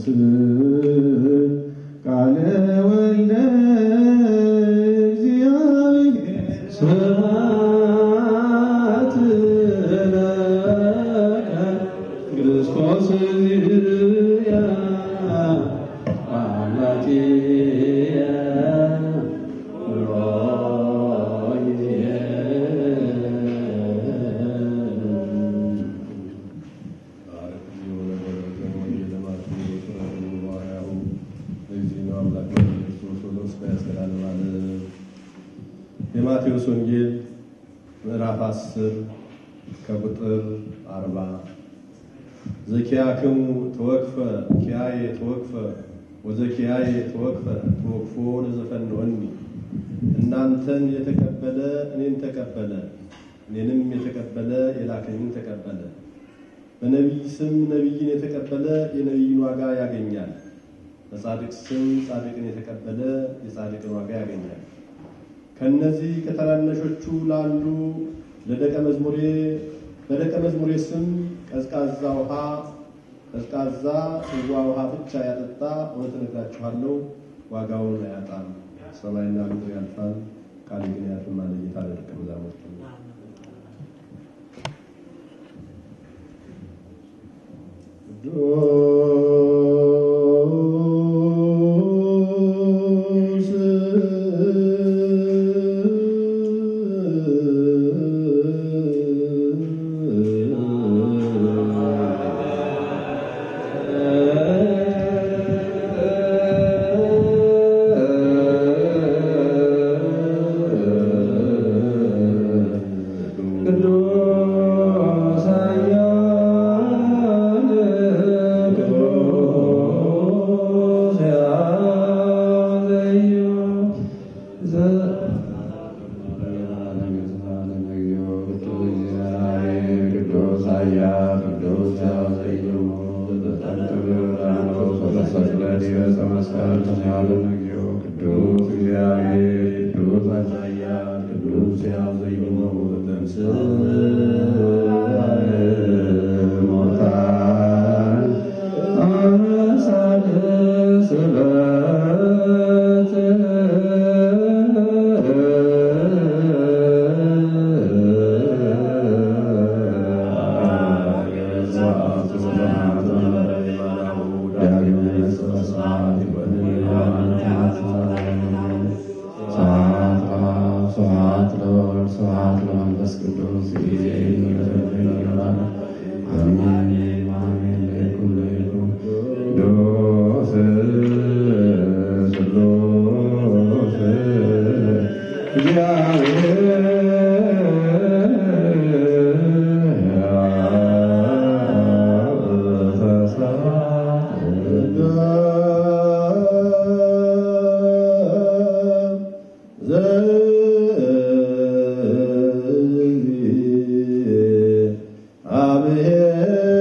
ቃለ ወልደ እግዚአብሔር ስብሐት ለከ ክርስቶስ ዝርያ አምላኪየ የማቴዎስ ወንጌል ምዕራፍ 10 ከቁጥር 40 ዘኪያክሙ ተወክፈ ኪያየ ተወክፈ ወዘኪያየ ተወክፈ ተወክፎ ለዘፈንወኒ እናንተን የተቀበለ እኔን ተቀበለ እኔንም የተቀበለ የላከኝን ተቀበለ በነቢይ ስም ነቢይን የተቀበለ የነቢይን ዋጋ ያገኛል በጻድቅ ስም ጻድቅን የተቀበለ የጻድቅን ዋጋ ያገኛል ከነዚህ ከታናናሾቹ ላሉ ለደቀ መዝሙሬ በደቀ መዝሙሬ ስም ቀዝቃዛ ውሃ ቀዝቃዛ ጽዋ ውሃ ብቻ ያጠጣ እውነት እነግራችኋለሁ ዋጋውን አያጣም። ሰማይና ምድር ያልፋል፣ ቃሌ ግን አያልፍም አለ ጌታ ለደቀ መዛሙርቱ። ቅዱስ ቅዱስ ኃያል ቅዱስ ያዘዩ አብሔር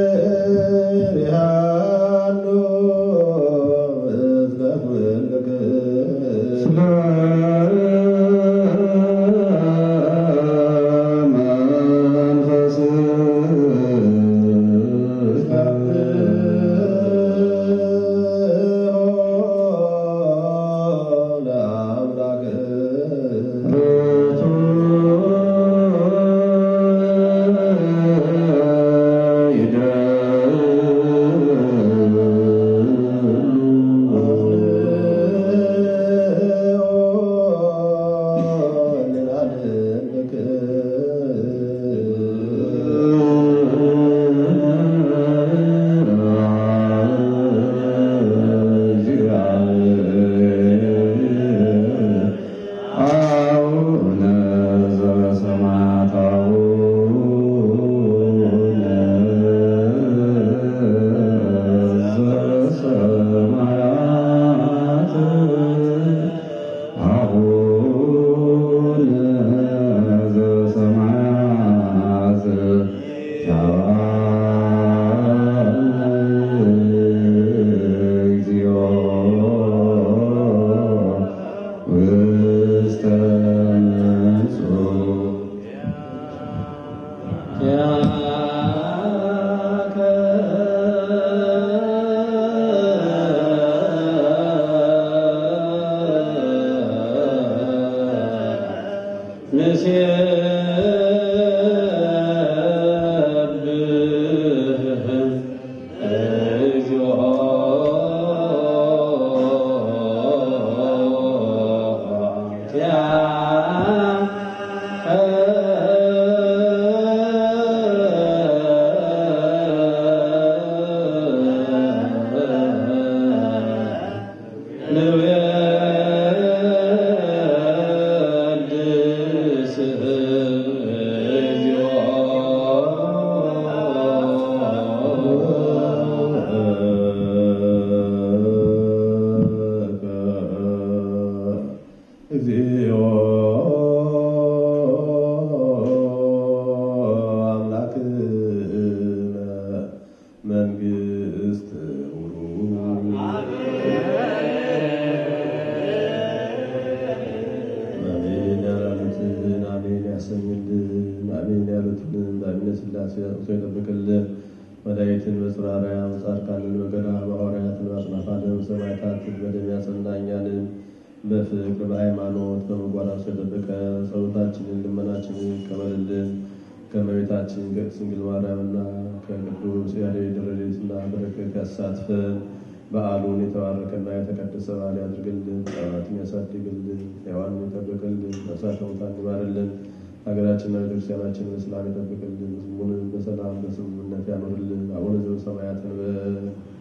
በጻድቃን በገድላት በሐዋርያት በአጽናፈ ዓለም ሰማዕታት በደም ያጸናኛልን በፍቅር በሃይማኖት በምግባር አስሮ የጠበቀ ጸሎታችንን ልመናችንን ይቀበልልን። ከእመቤታችን ከቅድስት ድንግል ማርያምና ከቅዱስ ያሬድ ረድኤትና በረከት ያሳትፈን። በዓሉን የተባረከና የተቀደሰ በዓል ያድርግልን። ሕፃናትን ያሳድግልን። ሕያዋንን ይጠብቅልን። ነፍሳተ ሙታን ይማርልን። ሀገራችንና ቤተክርስቲያናችንን በሰላም ይጠብቅልን። ሕዝቡንም በሰላም በስምምነት ያኖርልን። አቡነ ዘበሰማያት እንበል።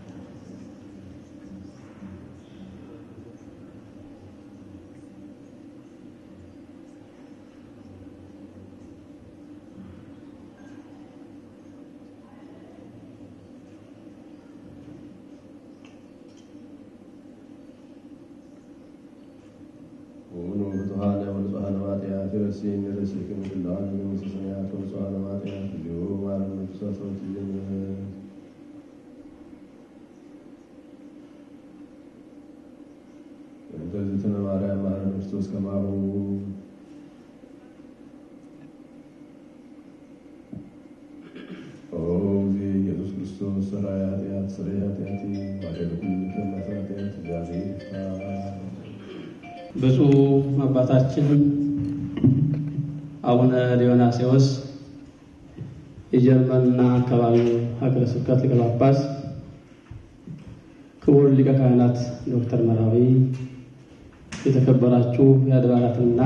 ወኑ ብፁዓነ ወንጹሐነ ማጥያት ረሴን ረሴክም ግላዋን መንግሥተ ሰማያት ወንጹሐነ ማጥያት ልዩ ማረን መንፈሳ ሰዎች እግዝእትነ ማርያም ማረን ክርስቶስ ከማሁ ኦ ጊዜ ኢየሱስ ክርስቶስ ሠራየ ኃጢአት ስርየ ኃጢአት ማደግ ኩሉ ኃጢአት እግዚአብሔር ይፍታ። ብፁዕ አባታችን አቡነ ዲዮናስዮስ የጀርመንና አካባቢው ሀገረ ስብከት ሊቀ ጳጳስ፣ ክቡር ሊቀ ካህናት ዶክተር መራዊ፣ የተከበራችሁ የአድባራትና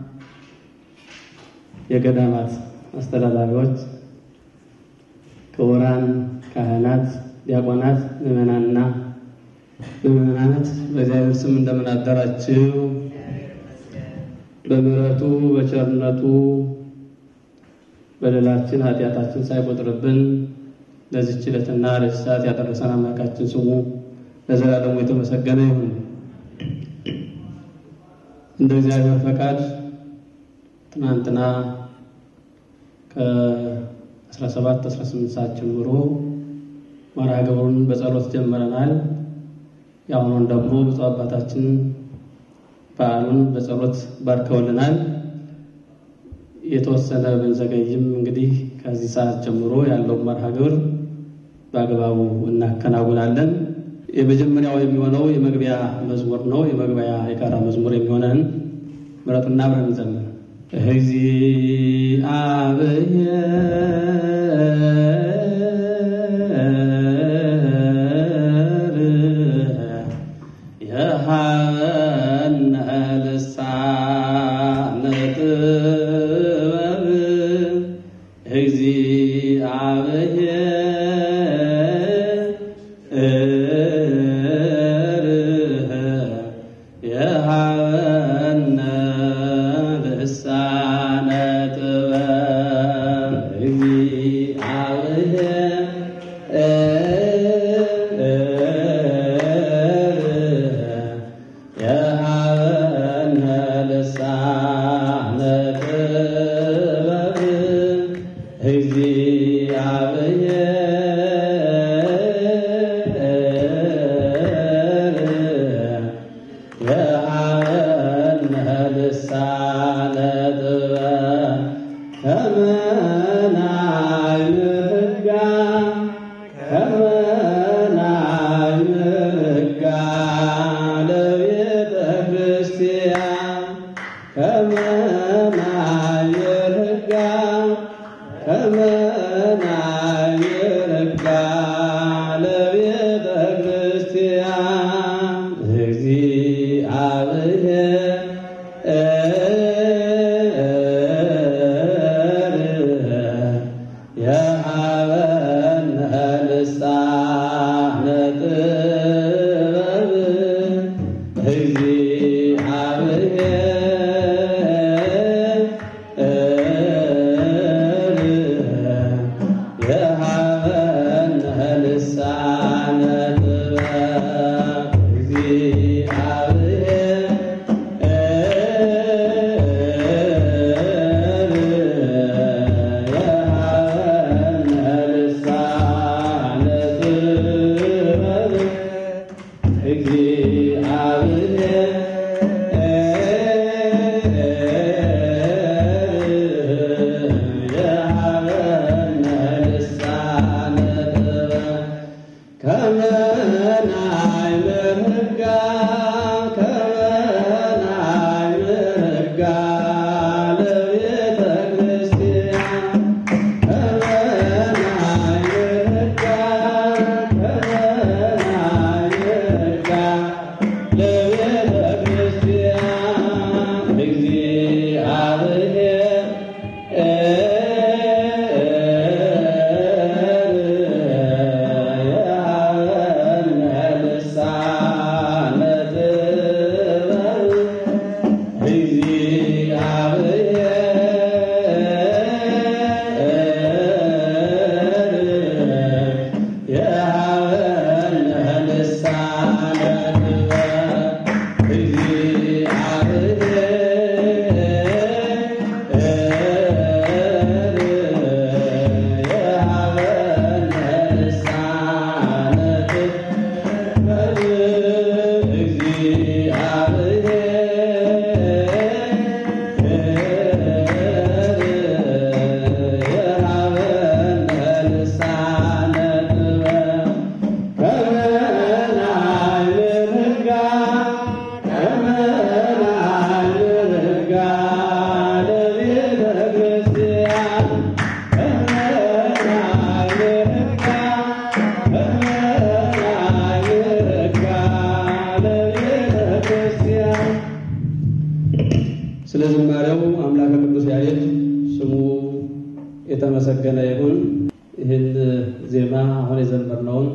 የገዳማት አስተዳዳሪዎች፣ ክቡራን ካህናት፣ ዲያቆናት፣ ምዕመናንና ምዕመናናት በእግዚአብሔር ስም እንደምን አደራችሁ? በምሕረቱ በቸርነቱ በደላችን ኃጢአታችን ሳይቆጥርብን ለዚች ዕለትና ለዚህ ሰዓት ያደረሰን አምላካችን ስሙ ለዘላለሙ የተመሰገነ ይሁን። እንደ እግዚአብሔር ፈቃድ ትናንትና ከ17 18 ሰዓት ጀምሮ መርሃ ግብሩን በጸሎት ጀምረናል። የአሁኑን ደግሞ ብፁዕ አባታችን በዓሉን በጸሎት ባርከውልናል። የተወሰነ ብንዘገይም እንግዲህ ከዚህ ሰዓት ጀምሮ ያለውን መርሃ ግብር በአግባቡ እናከናውናለን። የመጀመሪያው የሚሆነው የመግቢያ መዝሙር ነው። የመግቢያ የጋራ መዝሙር የሚሆነን ምረጡና አብረን እንዘምር። እግዚአብሔር የሃበነ ልሳነ ጥበብ እግዚአብሔር የሃበነ ልሳነ ጥበብ እግዚአብሔር የሃበነ ልሳነ ጥበብ እግዚአብሔር የሃበነ ልሳነ ጥበብ ከመናይ ምሕጋ ከመናይ ምሕጋ ለቤተ ክርስቲያን ከመናይ ምሕጋ ከመናይ ምሕጋ ለቤተ ክርስቲያን እግዚአብሔር የሃበነ ልሳነ ጥበብ እግዚአብሔር የሃበነ ልሳነ ጥበብ እግዚአብሔር የሃበነ ልሳነ ጥበብ እግዚአብሔር የሃበነ ልሳነ ጥበብ ስለ ዝማሬው አምላከ ቅዱስ ያሬድ ስሙ የተመሰገነ ይሁን። ይህን ዜማ አሁን የዘመርነውን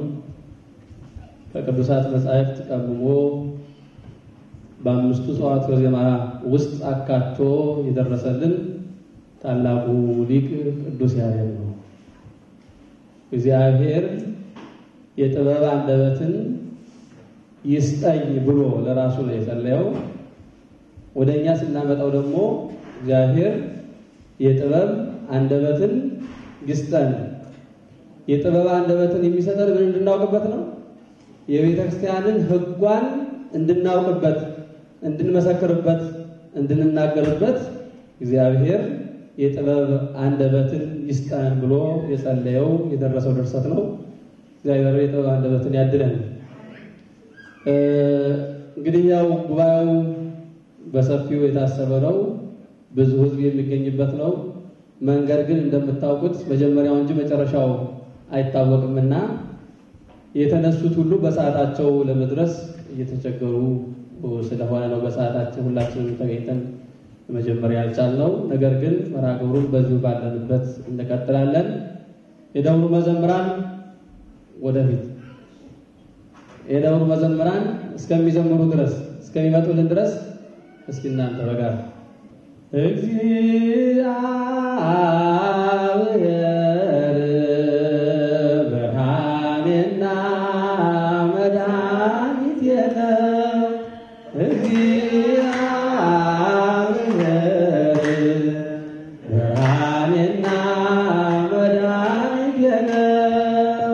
ከቅዱሳት መጻሕፍት ቀምሞ በአምስቱ ጸዋትወ ዜማ ውስጥ አካቶ የደረሰልን ታላቁ ሊቅ ቅዱስ ያሬድ ነው። እግዚአብሔር የጥበብ አንደበትን ይስጠኝ ብሎ ለራሱ ነው የጸለየው። ወደ እኛ ስናመጣው ደግሞ እግዚአብሔር የጥበብ አንደበትን ይስጠን። የጥበብ አንደበትን የሚሰጠን ምን እንድናውቅበት ነው? የቤተ ክርስቲያንን ሕጓን እንድናውቅበት፣ እንድንመሰክርበት፣ እንድንናገርበት እግዚአብሔር የጥበብ አንደበትን ይስጠን ብሎ የጸለየው የደረሰው ድርሰት ነው። እግዚአብሔር የጥበብ አንደበትን ያድለን። እንግዲህ ያው ጉባኤው በሰፊው የታሰበ ነው። ብዙ ሕዝብ የሚገኝበት ነው። መንገድ ግን እንደምታውቁት መጀመሪያው እንጂ መጨረሻው አይታወቅምና የተነሱት ሁሉ በሰዓታቸው ለመድረስ እየተቸገሩ ስለሆነ ነው በሰዓታችን ሁላችንም ተገኝተን መጀመሪያ ያልቻልነው። ነገር ግን መርሃ ግብሩን በዚሁ ባለንበት እንቀጥላለን። የደብሩ መዘምራን ወደፊት የደብሩ መዘምራን እስከሚዘምሩ ድረስ እስከሚመጡልን ድረስ እስኪ እናንተ በጋራ እግዚአብሔር ብርሃኔና መድኃኒቴ ነው። እግዚአብሔር ብርሃኔና መድኃኒቴ ነው።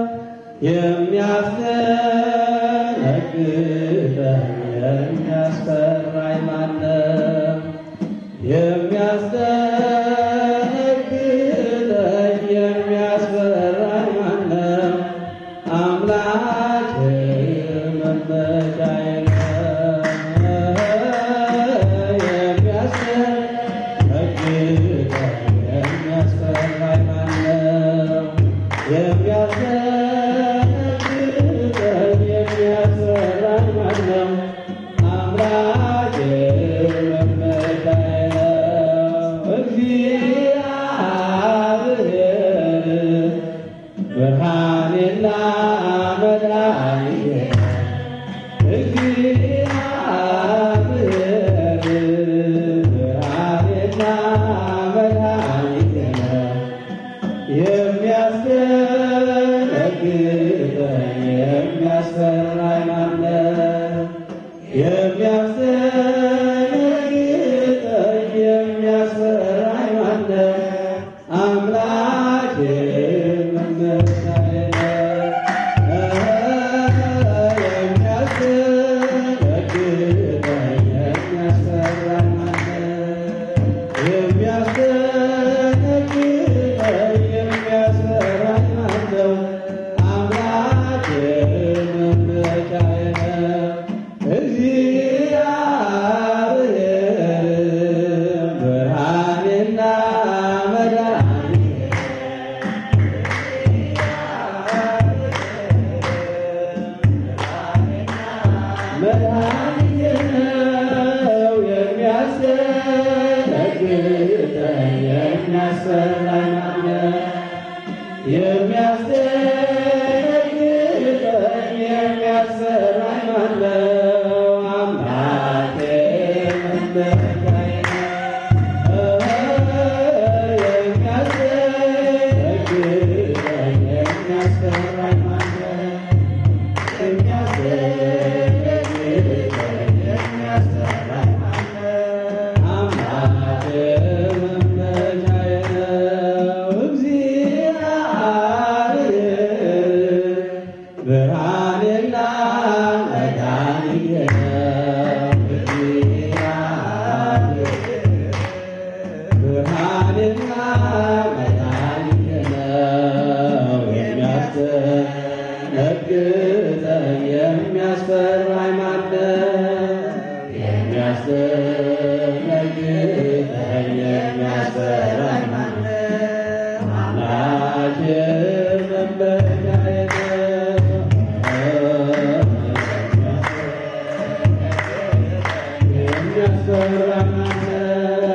የሚያስደነግጠኝ የሚያስፈራኝ ማነው? የሚያስደነግጠኝ የሚያስፈራኝ ማነው? አምላክ መመኪያዬ ነው። የሚያስደነግጠኝ የሚያስፈራኝ ማነው? የሚያስደነግጠኝ የሚያስፈራኝ ማነው? አምላክ መመኪያዬ ነው። እግዚአብሔር ብርሃኔና መድኃኒቴ ነው። እግዚአብሔር ብርሃኔና መድኃኒቴ ነው። የሚያስደነግጠኝ የሚያስፈራኝ ማነው? የሚያስደነግጠኝ የሚያስፈራኝ ማነው? አምላኬ መመኪያዬ ነው። የሚያስደነግጠኝ የሚያስፈራኝ ማነው? የሚያስደነግጠኝ የሚያስፈራኝ ማነው? አምላኬ መመኪያዬ ነው። እግዚአብሔር ብርሃኔና መድኃኒቴ መድኃኒቴ ነው። የሚያስደነግጠኝ የሚያስፈራኝ ማነው? የሚያስደነግጠኝ የሚያስፈራኝ ማነው? አምላኬ መመኪያዬ ነው። የሚያስደነግጠኝ የሚያስፈራኝ ማነው? የሚያስደነግጠኝ የሚያስፈራኝ ማነው? አምላኬ መመኪያዬ ነው። እግዚአብሔር ብርሃኔና መድኃኒቴ ነው። እግዚአብሔር ብርሃኔና መድኃኒቴ ነው። የሚያስደነግጠኝ የሚያስፈራኝ ማነው? የሚያስደነግጠኝ የሚያስፈራኝ ማነው? አምላኬ መመኪያዬ ነው። የሚያስፈራኝ ማነው?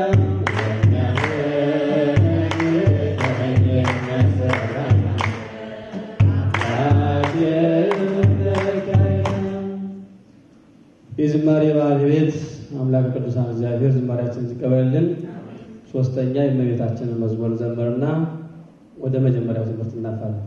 የዝማሬ ባለቤት አምላክ ቅዱሳን እግዚአብሔር ዝማሬያችንን ይቀበልልን። ሶስተኛ የእመቤታችንን መዝሙር ዘምርና ወደ መጀመሪያው ትምህርት እናልፋለን።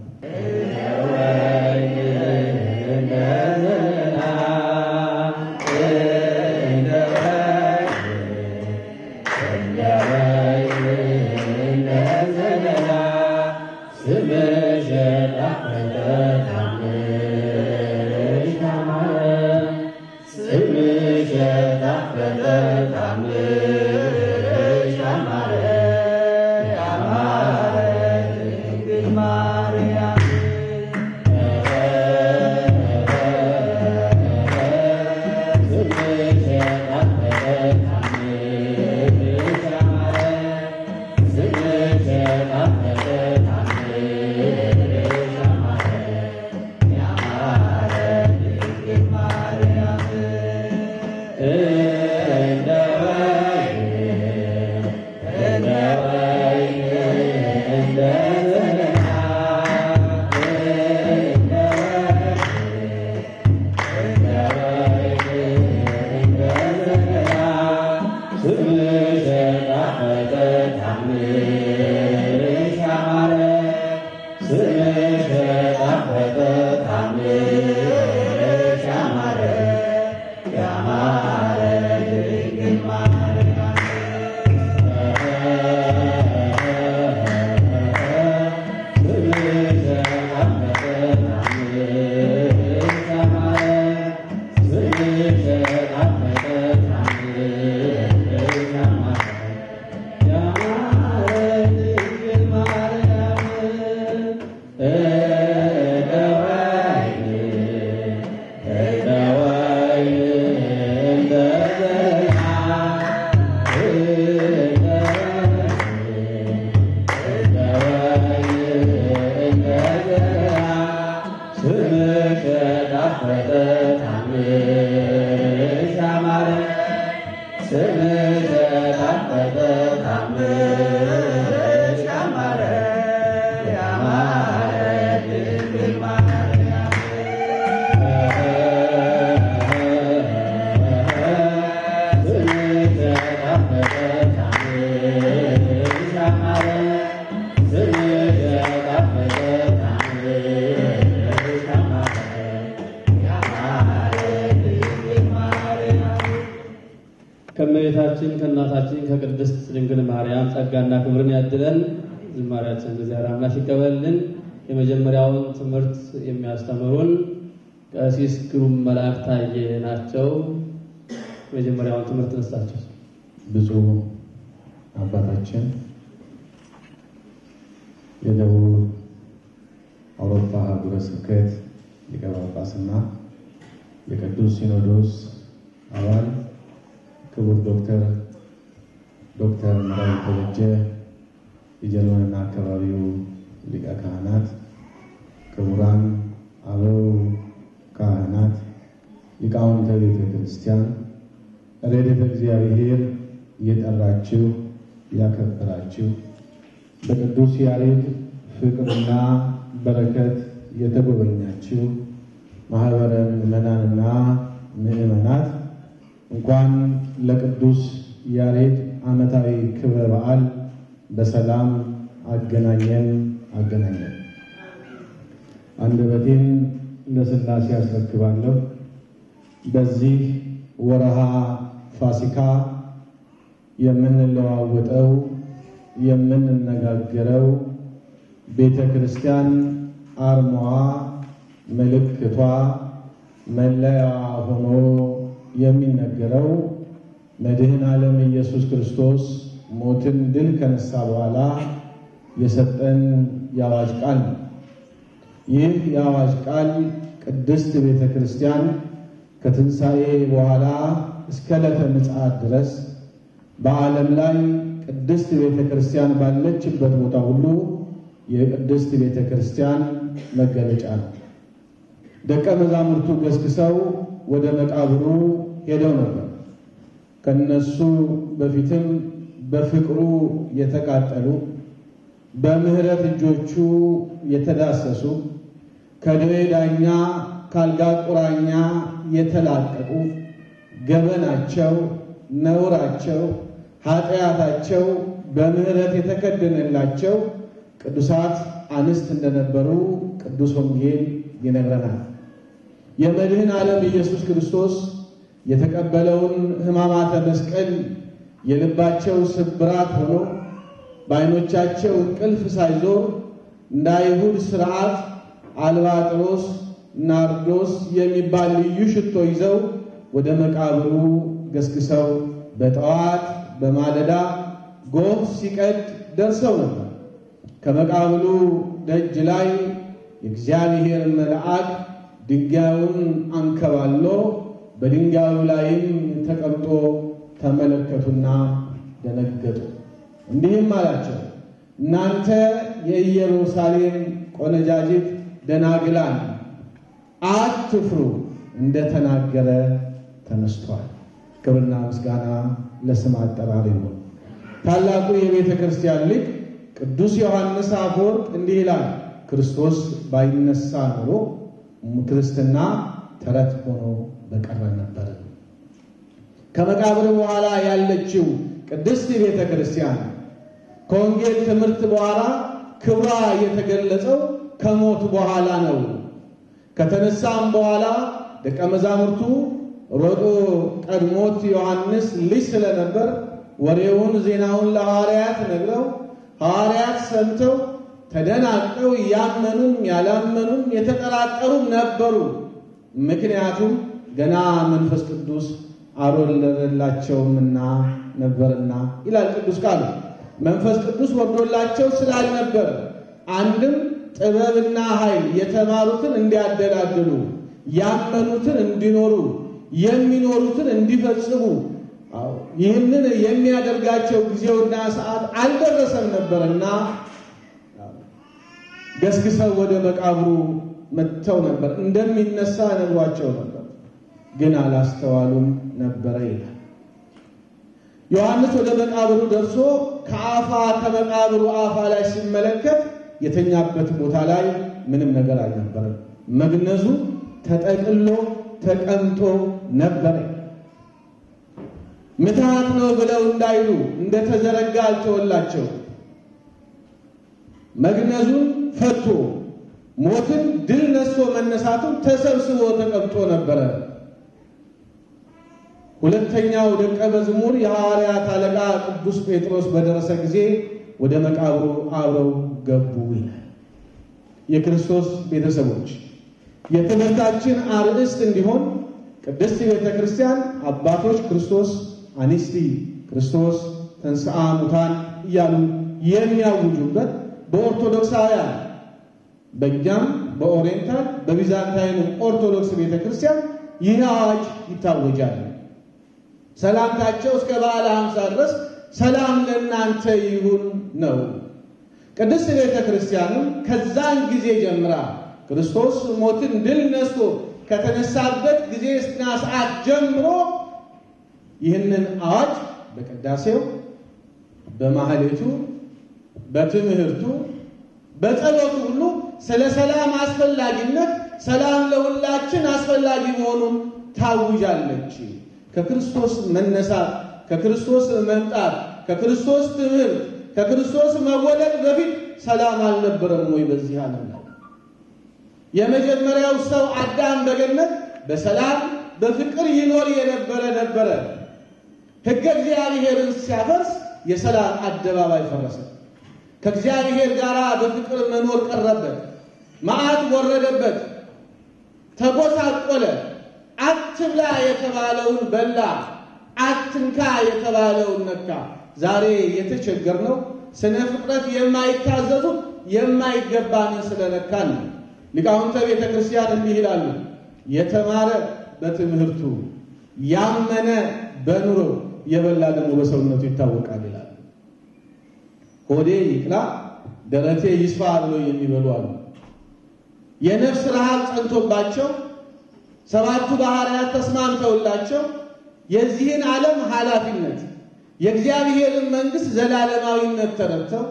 ከእመቤታችን ከእናታችን ከቅድስት ድንግል ማርያም ጸጋና ክብርን ያድለን። ዝማሬያችን እግዚአብሔር አምላክ ይቀበልልን። የመጀመሪያውን ትምህርት የሚያስተምሩን ቀሲስ ግሩም መልአክ ታዬ ናቸው። የመጀመሪያውን ትምህርት ነሳቸው። ብፁዕ አባታችን የደቡብ አውሮፓ ሀገረ ስብከት ሊቀ ጳጳስና የቅዱስ ሲኖዶስ አባል ክቡር ዶክተር ዶክተር መራዊ ተበጀ የጀርመንና አካባቢው ሊቀ ካህናት፣ ክቡራን አበው ካህናት፣ ሊቃውንተ ቤተ ክርስቲያን፣ ረድኤተ እግዚአብሔር እየጠራችሁ ያከበራችሁ በቅዱስ ያሬድ ፍቅርና በረከት የተጎበኛችሁ ማህበረ ምዕመናንና ምዕመናት እንኳን ለቅዱስ ያሬድ ዓመታዊ ክብረ በዓል በሰላም አገናኘን አገናኘን። አንደበቴን ለሥላሴ ያስረክባለሁ። በዚህ ወረሃ ፋሲካ የምንለዋወጠው የምንነጋገረው ቤተ ክርስቲያን አርማዋ፣ ምልክቷ፣ መለያዋ ሆኖ የሚነገረው መድህን ዓለም ኢየሱስ ክርስቶስ ሞትን ድል ከነሳ በኋላ የሰጠን የአዋጅ ቃል ነው። ይህ የአዋጅ ቃል ቅድስት ቤተ ክርስቲያን ከትንሣኤ በኋላ እስከ ዕለተ ምጽአት ድረስ በዓለም ላይ ቅድስት ቤተ ክርስቲያን ባለችበት ቦታ ሁሉ የቅድስት ቤተ ክርስቲያን መገለጫ ነው። ደቀ መዛሙርቱ ገስግሰው ወደ መቃብሩ ሄደው ነበር። ከነሱ በፊትም በፍቅሩ የተቃጠሉ በምሕረት እጆቹ የተዳሰሱ ከደዌ ዳኛ ካልጋ ቁራኛ የተላቀቁ ገበናቸው፣ ነውራቸው፣ ኃጢአታቸው በምሕረት የተከደነላቸው ቅዱሳት አንስት እንደነበሩ ቅዱስ ወንጌል ይነግረናል። የመድህን ዓለም ኢየሱስ ክርስቶስ የተቀበለውን ሕማማተ መስቀል የልባቸው ስብራት ሆኖ በዓይኖቻቸው እንቅልፍ ሳይዞር እንደ አይሁድ ሥርዓት አልባጥሮስ፣ ናርዶስ የሚባል ልዩ ሽቶ ይዘው ወደ መቃብሩ ገስግሰው በጠዋት በማለዳ ጎህ ሲቀድ ደርሰው ነበር። ከመቃብሩ ደጅ ላይ የእግዚአብሔር መልአክ ድንጋዩን አንከባሎ በድንጋዩ ላይም ተቀምጦ ተመለከቱና ደነገጡ። እንዲህም አላቸው፣ እናንተ የኢየሩሳሌም ቆነጃጅት ደናግላን አትፍሩ፣ እንደተናገረ ተነስቷል። ክብርና ምስጋና ለስም አጠራር ይሁን። ታላቁ የቤተ ክርስቲያን ሊቅ ቅዱስ ዮሐንስ አፈወርቅ እንዲህ ይላል፣ ክርስቶስ ባይነሳ ኖሮ ክርስትና ተረት ሆኖ በቀረ ነበር። ከመቃብር በኋላ ያለችው ቅድስት ቤተ ክርስቲያን ከወንጌል ትምህርት በኋላ ክብሯ የተገለጸው ከሞት በኋላ ነው። ከተነሳም በኋላ ደቀ መዛሙርቱ ሮጦ ቀድሞት ዮሐንስ ልጅ ስለነበር ወሬውን ዜናውን ለሐዋርያት ነግረው ሐዋርያት ሰምተው ተደናቀው ያመኑም ያላመኑም የተጠራጠሩም ነበሩ። ምክንያቱም ገና መንፈስ ቅዱስ አልወረደላቸውምና ነበርና ይላል ቅዱስ ቃሉ። መንፈስ ቅዱስ ወርዶላቸው ስላልነበር አንድም ጥበብና ኃይል የተማሩትን እንዲያደላድሉ፣ ያመኑትን እንዲኖሩ፣ የሚኖሩትን እንዲፈጽሙ ይህንን የሚያደርጋቸው ጊዜውና ሰዓት አልደረሰም ነበርና ገስግሰው ወደ መቃብሩ መጥተው ነበር። እንደሚነሳ ነግሯቸው ነበር፣ ግን አላስተዋሉም ነበረ ይላል። ዮሐንስ ወደ መቃብሩ ደርሶ ከአፋ ከመቃብሩ አፋ ላይ ሲመለከት የተኛበት ቦታ ላይ ምንም ነገር አልነበረም። መግነዙ ተጠቅሎ ተቀምጦ ነበረ። ምትሃት ነው ብለው እንዳይሉ እንደተዘረጋ አልተወላቸው። መግነዙን ፈቶ ሞትን ድል ነስቶ መነሳቱን ተሰብስቦ ተቀምጦ ነበረ። ሁለተኛው ደቀ መዝሙር የሐዋርያት አለቃ ቅዱስ ጴጥሮስ በደረሰ ጊዜ ወደ መቃብሩ አብረው ገቡ ይላል። የክርስቶስ ቤተሰቦች የትምህርታችን አርእስት እንዲሆን ቅድስት ቤተ ክርስቲያን አባቶች ክርስቶስ አኒስቲ ክርስቶስ ተንሥአ ሙታን እያሉ የሚያውጁበት በኦርቶዶክሳውያን በእኛም በኦሪየንታል በቢዛንታይኑ ኦርቶዶክስ ቤተ ክርስቲያን ይህ አዋጅ ይታወጃል። ሰላምታቸው እስከ በዓለ ሃምሳ ድረስ ሰላም ለእናንተ ይሁን ነው። ቅድስት ቤተ ክርስቲያንም ከዛን ጊዜ ጀምራ ክርስቶስ ሞትን ድል ነስቶ ከተነሳበት ጊዜና ሰዓት ጀምሮ ይህንን አዋጅ በቅዳሴው፣ በማህሌቱ፣ በትምህርቱ፣ በጸሎቱ ሁሉ ስለ ሰላም አስፈላጊነት ሰላም ለሁላችን አስፈላጊ መሆኑን ታውጃለች። ከክርስቶስ መነሳት፣ ከክርስቶስ መምጣት፣ ከክርስቶስ ትምህርት፣ ከክርስቶስ መወለድ በፊት ሰላም አልነበረም ወይ በዚህ ዓለም ላይ? የመጀመሪያው ሰው አዳም በገነት በሰላም በፍቅር ይኖር የነበረ ነበረ። ሕገ እግዚአብሔርን ሲያፈርስ የሰላም አደባባይ ፈረሰ። ከእግዚአብሔር ጋር በፍቅር መኖር ቀረበት። መዓት ወረደበት፣ ተጎሳቆለ። አትብላ የተባለውን በላ፣ አትንካ የተባለውን ነካ። ዛሬ የተቸገርነው ስነ ፍጥረት የማይታዘዙት የማይገባንን ስለነካን ነው። ሊቃውንተ ቤተ ክርስቲያን እንዲህ ይላሉ፣ የተማረ በትምህርቱ ያመነ በኑሮ የበላ ደግሞ በሰውነቱ ይታወቃል ይላሉ። ሆዴ ይቅላ ደረቴ ይስፋ ብለው የሚበሉ አሉ። የነፍስ ረሃብ ጸንቶባቸው ሰባቱ ባህርያት ተስማምተውላቸው የዚህን ዓለም ኃላፊነት የእግዚአብሔርን መንግሥት ዘላለማዊነት ተረድተው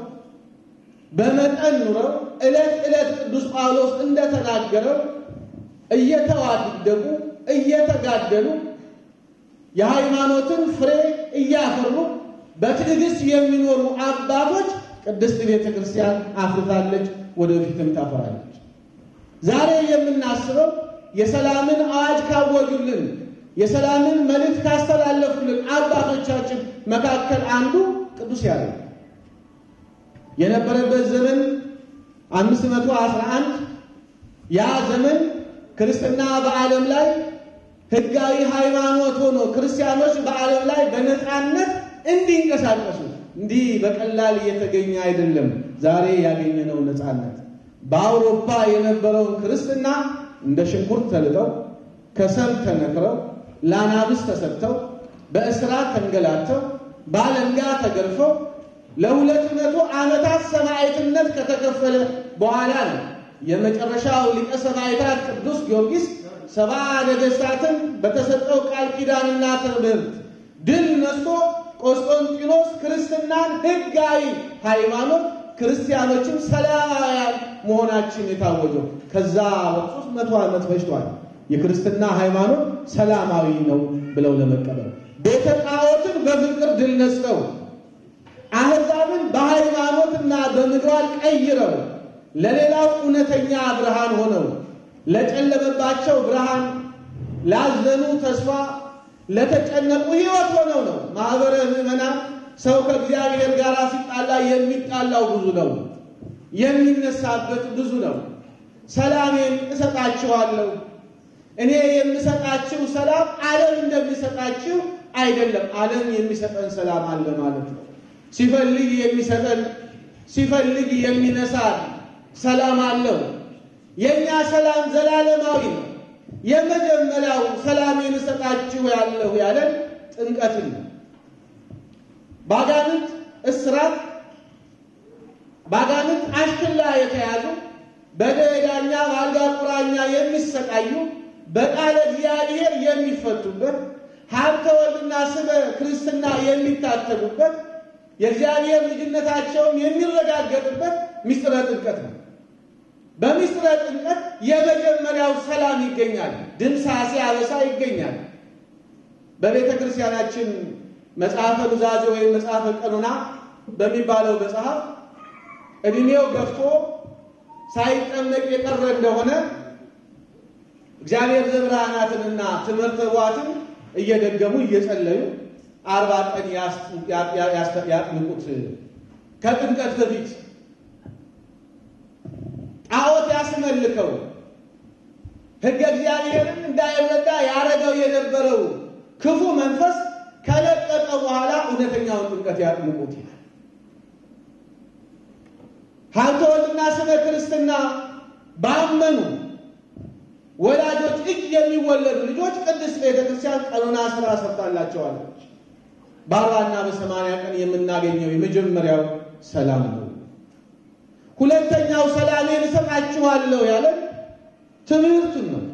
በመጠን ኑረው ዕለት ዕለት ቅዱስ ጳውሎስ እንደተናገረው እየተዋደቁ እየተጋደሉ የሃይማኖትን ፍሬ እያፈሩ በትዕግስት የሚኖሩ አባቶች ቅድስት ቤተ ክርስቲያን አፍርታለች፣ ወደፊትም ታፈራለች። ዛሬ የምናስበው የሰላምን አዋጅ ካወጁልን የሰላምን መልእክት ካስተላለፉልን አባቶቻችን መካከል አንዱ ቅዱስ ያሬድ የነበረበት ዘመን አምስት መቶ አስራ አንድ ያ ዘመን ክርስትና በዓለም ላይ ሕጋዊ ሃይማኖት ሆኖ ክርስቲያኖች በዓለም ላይ በነፃነት እንዲንቀሳቀሱ እንዲህ በቀላል እየተገኘ አይደለም። ዛሬ ያገኘነው ነፃነት በአውሮፓ የነበረውን ክርስትና እንደ ሽንኩርት ተልጠው ከሰል ተነክረው ለአናብስ ተሰጥተው በእስራት ተንገላተው በአለንጋ ተገርፈው ለሁለት መቶ ዓመታት ሰማዕትነት ከተከፈለ በኋላ ነው የመጨረሻው ሊቀ ሰማዕታት ቅዱስ ጊዮርጊስ ሰባ ነገሥታትን በተሰጠው ቃል ኪዳንና ትምህርት ድል ነስቶ ቆስጦንጢኖስ ክርስትናን ሕጋዊ ሃይማኖት ክርስቲያኖችን ሰላማውያን መሆናችን የታወጀው ከዛ ሶስት መቶ ዓመት ፈጅቷል። የክርስትና ሃይማኖት ሰላማዊ ነው ብለው ለመቀበል ቤተ ጣዖትን በፍቅር ድል ነስተው አሕዛብን በሃይማኖትና በምግባር ቀይረው ለሌላው እውነተኛ ብርሃን ሆነው ለጨለመባቸው ብርሃን፣ ላዘኑ ተስፋ፣ ለተጨነቁ ሕይወት ሆነው ነው። ማኅበረ ምዕመናን ሰው ከእግዚአብሔር ጋር ሲጣላ የሚጣላው ብዙ ነው፣ የሚነሳበት ብዙ ነው። ሰላሜን እሰጣችኋለሁ እኔ የምሰጣችሁ ሰላም ዓለም እንደሚሰጣችሁ አይደለም። ዓለም የሚሰጠን ሰላም አለ ማለት ነው። ሲፈልግ የሚሰጠን ሲፈልግ የሚነሳን ሰላም አለው። የእኛ ሰላም ዘላለማዊ ነው። የመጀመሪያው ሰላሜን እሰጣችሁ ያለሁ ያለን ጥምቀትን ነው። ባጋንንት እስራት፣ ባጋንንት አሽክላ የተያዙ በደዳኛ በአልጋ ቁራኛ የሚሰቃዩ በቃለ እግዚአብሔር የሚፈቱበት ሀብተ ወልድና ስመ ክርስትና የሚታተሙበት የእግዚአብሔር ልጅነታቸውን የሚረጋገጥበት ምስጢረ ጥምቀት ነው። በምስጢረ ጥምቀት የመጀመሪያው ሰላም ይገኛል። ድምሳሴ አበሳ ይገኛል። በቤተ ክርስቲያናችን መጽሐፈ ኑዛዜ ወይም መጽሐፈ ቀኖና በሚባለው መጽሐፍ ዕድሜው ገፍቶ ሳይጠመቅ የቀረ እንደሆነ እግዚአብሔር ዘብርሃናትንና ትምህርተ ኅቡዓትን እየደገሙ እየጸለዩ አርባ ቀን ያጥምቁት። ከጥምቀት በፊት ጣዖት ያስመልከው ሕገ እግዚአብሔርን እንዳይረዳ ያረገው የነበረው ክፉ መንፈስ ከለቀቀ በኋላ እውነተኛውን ጥምቀት ያጥምቁት ይላል። ሀብተ ወልድና ስመ ክርስትና ባመኑ ወላጆች እጅ የሚወለዱ ልጆች ቅድስት ቤተ ክርስቲያን ቀኖና ስራ ሰርታላቸዋለች። በአርባና በሰማንያ ቀን የምናገኘው የመጀመሪያው ሰላም ነው። ሁለተኛው ሰላሜን እሰጣችኋለሁ ያለን ትምህርቱን ነው።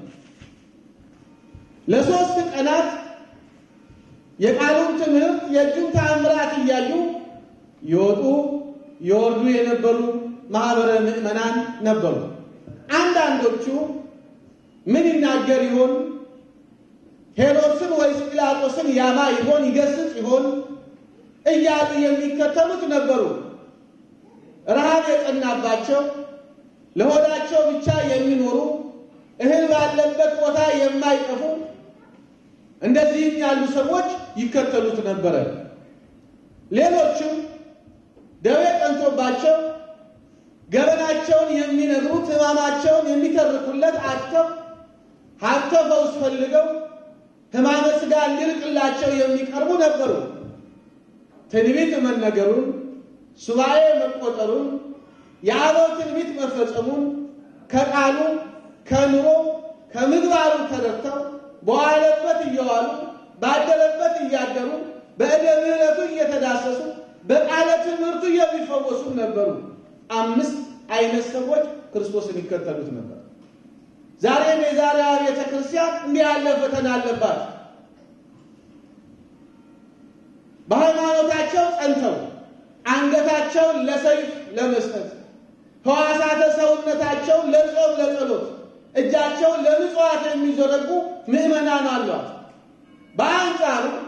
ለሶስት ቀናት የቃሉን ትምህርት የእጁን ተአምራት እያዩ ይወጡ ይወርዱ የነበሩ ማኅበረ ምዕመናን ነበሩ። አንዳንዶቹ ምን ይናገር ይሆን? ሄሮድስን ወይስ ጲላጦስን ያማ ይሆን? ይገስጽ ይሆን? እያሉ የሚከተሉት ነበሩ። ረሃብ የጸናባቸው ለሆዳቸው ብቻ የሚኖሩ እህል ባለበት ቦታ የማይጠፉ እንደዚህም ያሉ ሰዎች ይከተሉት ነበረ። ሌሎችም ደዌ ጠንቶባቸው ገበናቸውን የሚነግሩት ሕማማቸውን የሚተርኩለት አጥተው ሀብተ ፈውስ ፈልገው ሕማመ ሥጋ እንዲርቅላቸው የሚቀርቡ ነበሩ። ትንቢት መነገሩን፣ ሱባኤ መቆጠሩን፣ የአበው ትንቢት መፈጸሙን ከቃሉ ከኑሮ ከምግባሩ ተረድተው በዋለበት እየዋሉ ባደረበት እያደሩ በዕደ ምሕረቱ እየተዳሰሱ በቃለ ትምህርቱ የሚፈወሱ ነበሩ። አምስት አይነት ሰዎች ክርስቶስን ይከተሉት ነበር። ዛሬም የዛሬዋ ቤተ ክርስቲያን እንዲህ ያለ ፈተና አለባት። በሃይማኖታቸው ጸንተው አንገታቸውን ለሰይፍ ለመስጠት ሕዋሳተ ሰውነታቸውን ለጾም ለጸሎት እጃቸውን ለምጽዋት የሚዘረጉ ምዕመናን አሏት። በአንጻሩ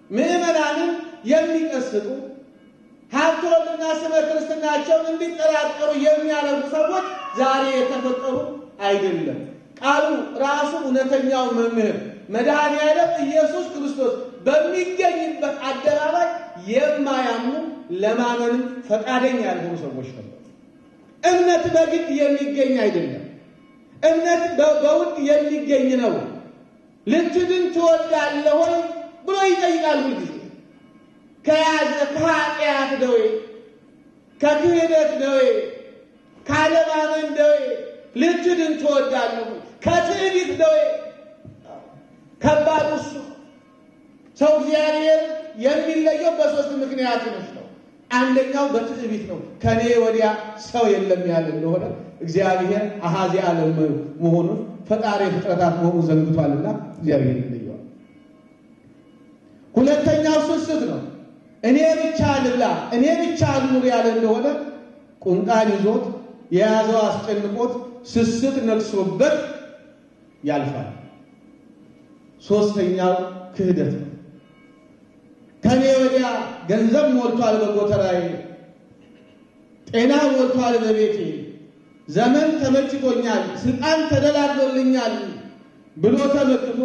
ምዕመናንን የሚቀስጡ ሀብተ ወልድና ስመ ክርስትናቸውን እንዲጠራጠሩ የሚያደርጉ ሰዎች ዛሬ የተፈጠሩ አይደለም። ቃሉ ራሱ እውነተኛው መምህር መድኃኔ ዓለም ኢየሱስ ክርስቶስ በሚገኝበት አደባባይ የማያምኑ ለማመንም ፈቃደኛ ያልሆኑ ሰዎች ነበሩ። እምነት በግድ የሚገኝ አይደለም። እምነት በውድ የሚገኝ ነው። ልትድን ትወዳለህ ሆይ ብሎ ይጠይቃል ሁልጊዜ ከያዘ ከኃጢአት ደዌ፣ ከክህደት ደዌ፣ ካለማመን ደዌ ልትድን ትወዳለህ? ከትዕቢት ደዌ ከባድ እሱ ሰው እግዚአብሔር የሚለየው በሶስት ምክንያቶች ነው። አንደኛው በትዕቢት ነው። ከኔ ወዲያ ሰው የለም ያለ እንደሆነ እግዚአብሔር አሃዚ ዓለም መሆኑን ፈጣሪ ፍጥረታት መሆኑን ዘንግቷልና እግዚአብሔር ይለየዋል። ሁለተኛው ስስት ነው። እኔ ብቻ ልብላ፣ እኔ ብቻ ልኑር ያለ እንደሆነ ቁንጣን ይዞት የያዘው አስጨንቆት ስስት ነግሶበት ያልፋል። ሶስተኛው ክህደት ነው። ከኔ ወዲያ ገንዘብ ሞልቷል በጎተራዬ፣ ጤና ሞልቷል በቤቴ፣ ዘመን ተመችቶኛል፣ ስልጣን ተደላድሎልኛል ብሎ ተመክቶ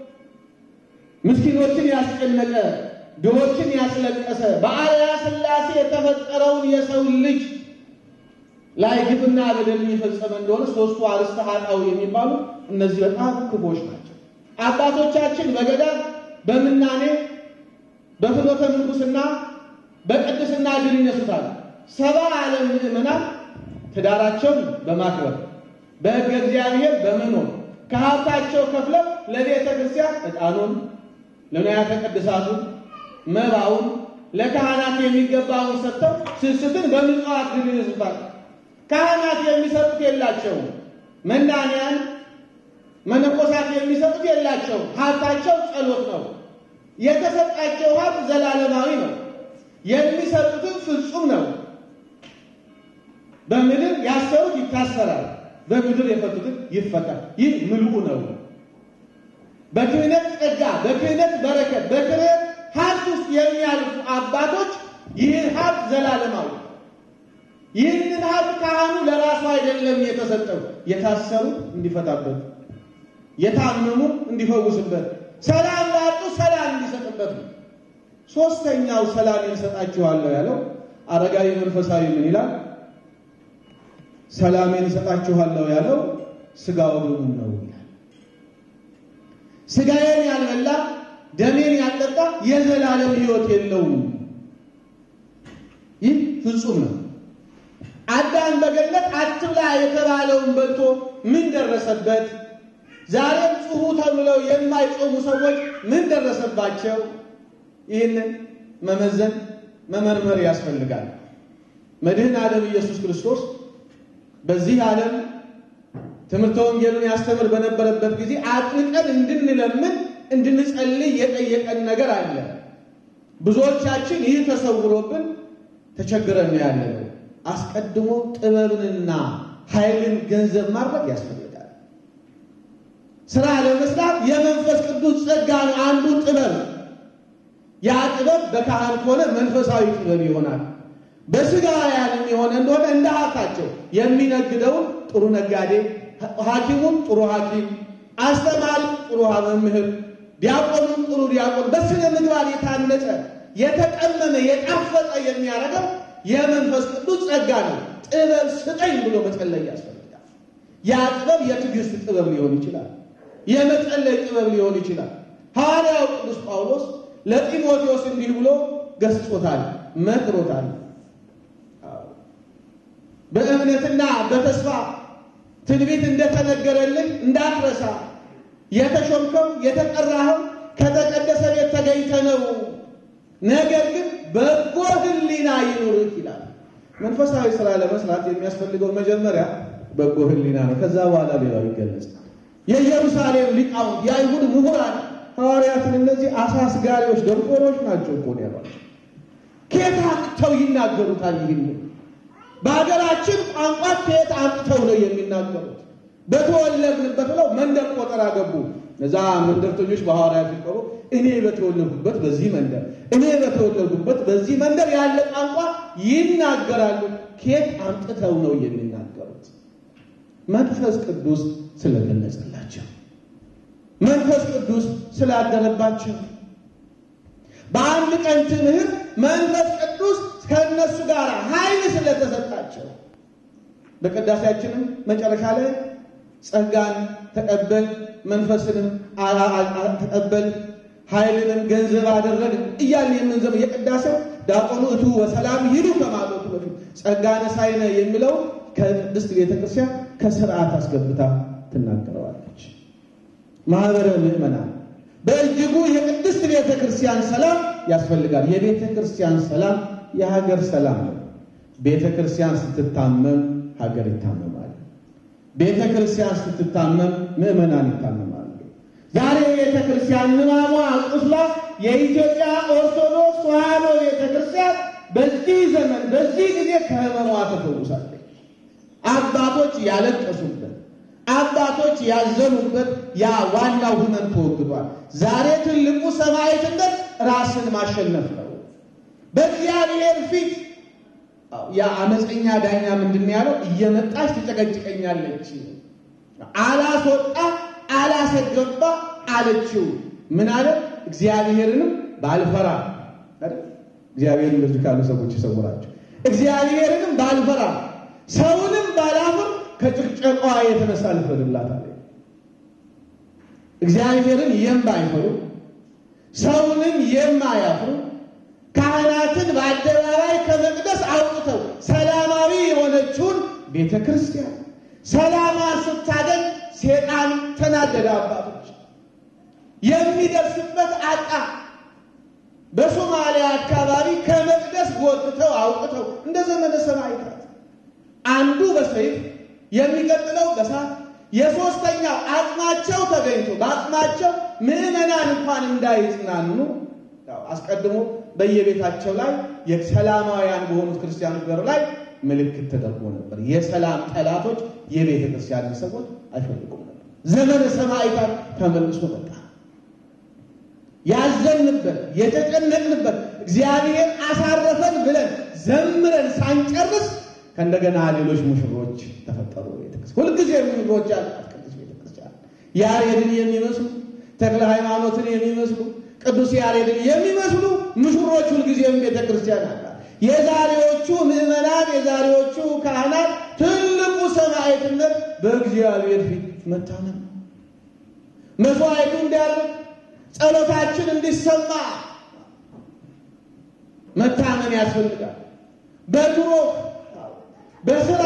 ምስኪኖችን ያስጨነቀ ድሆችን ያስለቀሰ በአርአያ ሥላሴ የተፈጠረውን የሰው ልጅ ላይ ግፍና በደል የፈጸመ እንደሆነ ሶስቱ አርዕስተ ኃጣውእ የሚባሉ እነዚህ በጣም ክፎች ናቸው። አባቶቻችን በገዳም በምናኔ በፍኖተ ምንኩስና በቅድስና ድል ይነሱታል። ሰባ ዓለም ምዕመናን ትዳራቸውን በማክበር በሕገ እግዚአብሔር በመኖር ከሀብታቸው ከፍለው ለቤተ ክርስቲያን ዕጣኑን፣ ለንዋያተ ቅድሳቱን፣ መባውን ለካህናት የሚገባውን ሰጥተው ስስትን በምጽዋት ድል ይነሱታል። ካህናት የሚሰጡት የላቸው፣ መናንያን መነኮሳት የሚሰጡት የላቸው። ሀብታቸው ጸሎት ነው። የተሰጣቸው ሀብት ዘላለማዊ ነው። የሚሰጡትን ፍጹም ነው። በምድር ያሰሩት ይታሰራል፣ በምድር የፈቱትን ይፈታል። ይህ ምልኡ ነው። በክህነት ጸጋ፣ በክህነት በረከት፣ በክህነት ሀብት ውስጥ የሚያልፉ አባቶች ይህ ሀብት ዘላለማዊ ይህንን ሀብት ካህኑ ለራሱ አይደለም የተሰጠው፣ የታሰሩ እንዲፈታበት፣ የታመሙ እንዲፈውስበት፣ ሰላም ላጡ ሰላም እንዲሰጥበት ነው። ሶስተኛው ሰላም እሰጣችኋለሁ ያለው አረጋዊ መንፈሳዊ ምን ይላል? ሰላሜን እሰጣችኋለሁ ያለው ስጋ ወደሙን ነው ይላል። ስጋዬን ያልበላ ደሜን ያልጠጣ የዘላለም ሕይወት የለውም። ይህ ፍጹም ነው። አዳም በገነት አትብላ የተባለውን በልቶ ምን ደረሰበት? ዛሬም ጽሁ ተብለው የማይጾሙ ሰዎች ምን ደረሰባቸው? ይህንን መመዘን መመርመር ያስፈልጋል። መድህን ዓለም ኢየሱስ ክርስቶስ በዚህ ዓለም ትምህርተ ወንጌሉን ያስተምር በነበረበት ጊዜ አጥብቀን እንድንለምን እንድንጸልይ የጠየቀን ነገር አለ። ብዙዎቻችን ይህ ተሰውሮብን ተቸግረን ነው ያለነው። አስቀድሞ ጥበብንና ኃይልን ገንዘብ ማድረግ ያስፈልጋል። ስራ ለመስራት የመንፈስ ቅዱስ ጸጋ ነው አንዱ ጥበብ። ያ ጥበብ በካህን ከሆነ መንፈሳዊ ጥበብ ይሆናል። በስጋውያንም የሆነ እንደሆነ እንደ ሀብታቸው የሚነግደውን ጥሩ ነጋዴ፣ ሐኪሙም ጥሩ ሐኪም፣ አስተማሪ ጥሩ መምህር፣ ዲያቆኑም ጥሩ ዲያቆን፣ በስነ ምግባር የታነጸ የተቀመመ የጣፈጠ የሚያደርገው የመንፈስ ቅዱስ ጸጋ ነው። ጥበብ ስጠኝ ብሎ መጸለይ ያስፈልጋል። ያ ጥበብ የትዕግስት ጥበብ ሊሆን ይችላል። የመጸለይ ጥበብ ሊሆን ይችላል። ሐዋርያው ቅዱስ ጳውሎስ ለጢሞቴዎስ እንዲህ ብሎ ገስጾታል፣ መክሮታል። በእምነትና በተስፋ ትንቢት እንደተነገረልህ እንዳትረሳ፣ የተሾምከው የተጠራኸው ከተቀደሰ ቤት ተገኝተህ ነው። ነገር ግን በጎ ሕሊና ይኑርህ ይላል። መንፈሳዊ ስራ ለመስራት የሚያስፈልገው መጀመሪያ በጎ ሕሊና ነው። ከዛ በኋላ ሌላው ይገለጻል። የኢየሩሳሌም ሊቃውንት የአይሁድ ምሁራን ሐዋርያትን እነዚህ አሳስጋሪዎች ደንቆሮች ናቸው እኮ ነው ያሏቸው። ከየት አምጥተው ይናገሩታል? ይህን በሀገራችን ቋንቋ ከየት አምጥተው ነው የሚናገሩት? በተወለድንበት ብለው መንደር ቆጠራ ገቡ። እነዛ መንደርተኞች በሐዋርያት ሲቀሩ እኔ በተወለድኩበት በዚህ መንደር እኔ በተወለድኩበት በዚህ መንደር ያለ ቋንቋ ይናገራሉ። ከየት አምጥተው ነው የሚናገሩት? መንፈስ ቅዱስ ስለገለጸላቸው፣ መንፈስ ቅዱስ ስላደረባቸው በአንድ ቀን ትምህርት መንፈስ ቅዱስ ከእነሱ ጋር ኃይል ስለተሰጣቸው በቅዳሴያችንም መጨረሻ ላይ ጸጋን ተቀበል መንፈስንም ተቀበል ኃይልንም ገንዘብ አደረግን እያልን የምንዘም የቅዳሴው ዲያቆኑ እቱ ወሰላም ሂዱ ከማለቱ በፊት ጸጋ ነሳይነ የሚለው ከቅድስት ቤተ ክርስቲያን ከስርዓት አስገብታ ትናገረዋለች። ማህበረ ምዕመናን በእጅጉ የቅድስት ቤተ ክርስቲያን ሰላም ያስፈልጋል። የቤተ ክርስቲያን ሰላም የሀገር ሰላም ነው። ቤተ ክርስቲያን ስትታመም ሀገር ይታመማል። ቤተ ክርስቲያን ስትታመም ምዕመናን ይታመማሉ። ዛሬ ቤተ ክርስቲያን ሕማሟ ቁስሏ የኢትዮጵያ ኦርቶዶክስ ተዋሕዶ ቤተ ክርስቲያን በዚህ ዘመን በዚህ ጊዜ ከሕመሟ ተፈውሳለች። አባቶች ያለቀሱበት አባቶች ያዘኑበት ያ ዋናው ሕመም ተወግዷል። ዛሬ ትልቁ ሰማዕትነት ራስን ማሸነፍ ነው። በእግዚአብሔር ፊት ያ አመፀኛ ዳኛ ምንድን ያለው? እየመጣች ትጨቀጭቀኛለች፣ አላስወጣ አላሰገባ አለችው። ምን አለ? እግዚአብሔርንም ባልፈራ እግዚአብሔር እንደዚህ ካሉ ሰዎች ይሰውራቸው። እግዚአብሔርንም ባልፈራ ሰውንም ባላፍር ከጭቅጨቋ የተነሳ ልፍረድላት አለ። እግዚአብሔርን የማይፈሩ ሰውንም የማያፍሩ ካህናትን በአደባባይ ከመቅደስ አውጥተው ሰላማዊ የሆነችውን ቤተ ክርስቲያን ሰላሟን ስታገኝ ሴጣን ተናደደ። አባቶች የሚደርስበት አጣ። በሶማሊያ አካባቢ ከመቅደስ ጎትተው አውጥተው እንደ ዘመነ ሰማዕታት አንዱ በሰይፍ የሚቀጥለው በሳት የሦስተኛው አጽማቸው ተገኝቶ በአጽማቸው ምዕመናን እንኳን እንዳይጽናኑ አስቀድሞ በየቤታቸው ላይ የሰላማውያን በሆኑት ክርስቲያኖች በር ላይ ምልክት ተደርጎ ነበር። የሰላም ጠላቶች የቤተ ክርስቲያንን ሰዎች አይፈልጉም ነበር። ዘመነ ሰማዕታት ተመልሶ መጣ። ያዘንበት የተጨነቅንበት እግዚአብሔር አሳረፈን ብለን ዘምረን ሳንጨርስ ከእንደገና ሌሎች ሙሽሮች ተፈጠሩ። ቤተክርስቲያን ሁልጊዜ ሙሽሮች ያላት ቅዱስ ቤተክርስቲያን ያሬድን የሚመስሉ ተክለ ሃይማኖትን የሚመስሉ ቅዱስ ያሬድን የሚመስሉ ሙሽሮች ሁልጊዜም ቤተ ክርስቲያን አላት። የዛሬዎቹ ምዕመናን የዛሬዎቹ ካህናት ትልቁ ሰማዕትነት በእግዚአብሔር ፊት መታመን ነው። መስዋዕቱ እንዲያርግ ጸሎታችን እንዲሰማ መታመን ያስፈልጋል። በድሮ በስራ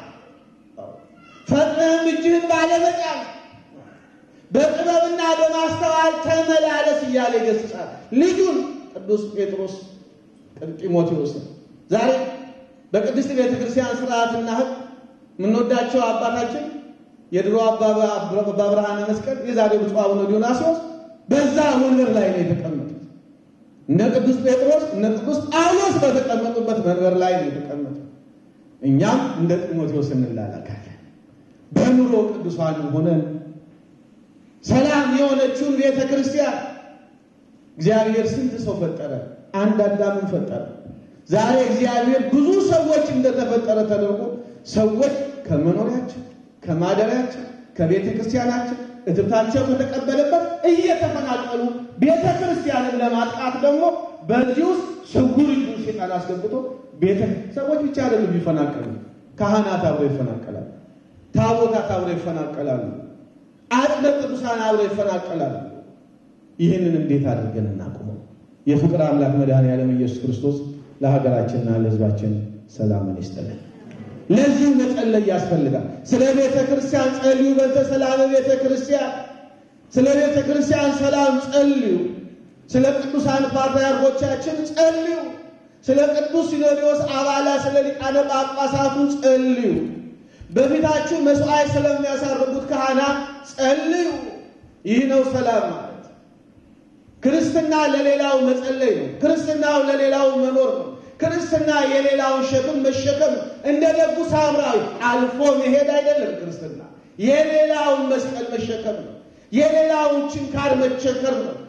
ፈጥነህም እጅህን ባለመጫን በጥበብና በማስተዋል ተመላለስ እያለ ይገስጻል። ልጁን ቅዱስ ጴጥሮስ ጢሞቴዎስን ዛሬ በቅድስት ቤተ ክርስቲያን ስርዓትና ሕግ የምንወዳቸው አባታችን የድሮ አባ ብርሃነ መስቀል የዛሬ ብፁዕ አቡነ ዲዮናስዮስ በዛ ወንበር ላይ ነው የተቀመጡት። እነ ቅዱስ ጴጥሮስ እነ ቅዱስ ጳውሎስ በተቀመጡበት መንበር ላይ ነው የተቀመጡት። እኛም እንደ ጢሞቴዎስ እንላላካለን። በኑሮ ቅዱሳን ሆነን ሰላም የሆነችውን ቤተ ክርስቲያን እግዚአብሔር ስንት ሰው ፈጠረ? አንድ አዳምን ፈጠረ። ዛሬ እግዚአብሔር ብዙ ሰዎች እንደተፈጠረ ተደርጎ ሰዎች ከመኖሪያቸው፣ ከማደሪያቸው፣ ከቤተ ክርስቲያናቸው እትብታቸው ከተቀበለበት እየተፈናቀሉ ቤተ ክርስቲያንን ለማጥቃት ደግሞ በዚህ ውስጥ ስውር እጁ ሴጣን አስገብቶ ቤተ ሰዎች ብቻ አይደሉም ይፈናቀሉ፣ ካህናት አብረው ይፈናቀላሉ፣ ታቦታት አብረው ይፈናቀላሉ፣ አጽደ ቅዱሳን አብረው ይፈናቀላሉ። ይህንን እንዴት አድርገን እናቁመው? የፍቅር አምላክ መድኃኔዓለም ኢየሱስ ክርስቶስ ለሀገራችንና ለሕዝባችን ሰላምን ይስጥልን። ለዚህ መጸለይ ያስፈልጋል። ስለ ቤተ ክርስቲያን ጸልዩ። በተሰላመ ቤተ ክርስቲያን ስለ ቤተ ክርስቲያን ሰላም ጸልዩ። ስለ ቅዱሳን ፓትርያርኮቻችን ጸልዩ። ስለ ቅዱስ ሲኖዶስ አባላት፣ ስለ ሊቃነ ጳጳሳቱ ጸልዩ። በፊታችሁ መስዋዕት ስለሚያሳርጉት ካህናት ጸልዩ። ይህ ነው ሰላም ማለት። ክርስትና ለሌላው መጸለይ ነው። ክርስትናው ለሌላው መኖር ነው። ክርስትና የሌላውን ሸክም መሸከም እንደ ደጉ ሳምራዊ አልፎ መሄድ አይደለም። ክርስትና የሌላውን መስቀል መሸከም ነው። የሌላውን ችንካር መቸከር ነው።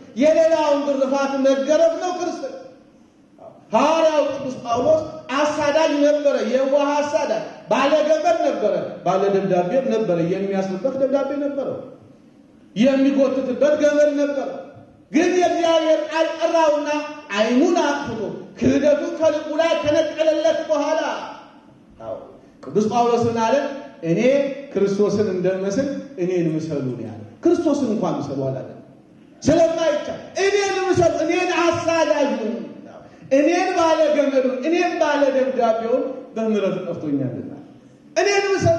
የሌላውን ግርፋት መገረፍ ነው ክርስትና። ሐዋርያው ቅዱስ ጳውሎስ አሳዳጅ ነበረ፣ የዋህ አሳዳጅ፣ ባለ ገመድ ነበረ፣ ባለ ደብዳቤም ነበረ። የሚያስርበት ደብዳቤ ነበረው፣ የሚጎትትበት ገመድ ነበረ። ግን የእግዚአብሔር ቃል ጠራውና ዓይኑን አጥፍቶ ክህደቱ ከልቡ ላይ ከነቀለለት በኋላ ቅዱስ ጳውሎስ ምን አለ? እኔ ክርስቶስን እንደመስል እኔን ምሰሉ ነው ያለ። ክርስቶስን እንኳን ምሰሉ አላለ። ስለማይቻል እኔን ምሰሉ፣ እኔን አሳዳጁን፣ እኔን ባለ ገመዱን፣ እኔን ባለ ደብዳቤውን በምሕረቱ ጠርቶኛልና እኔን ምሰሉ።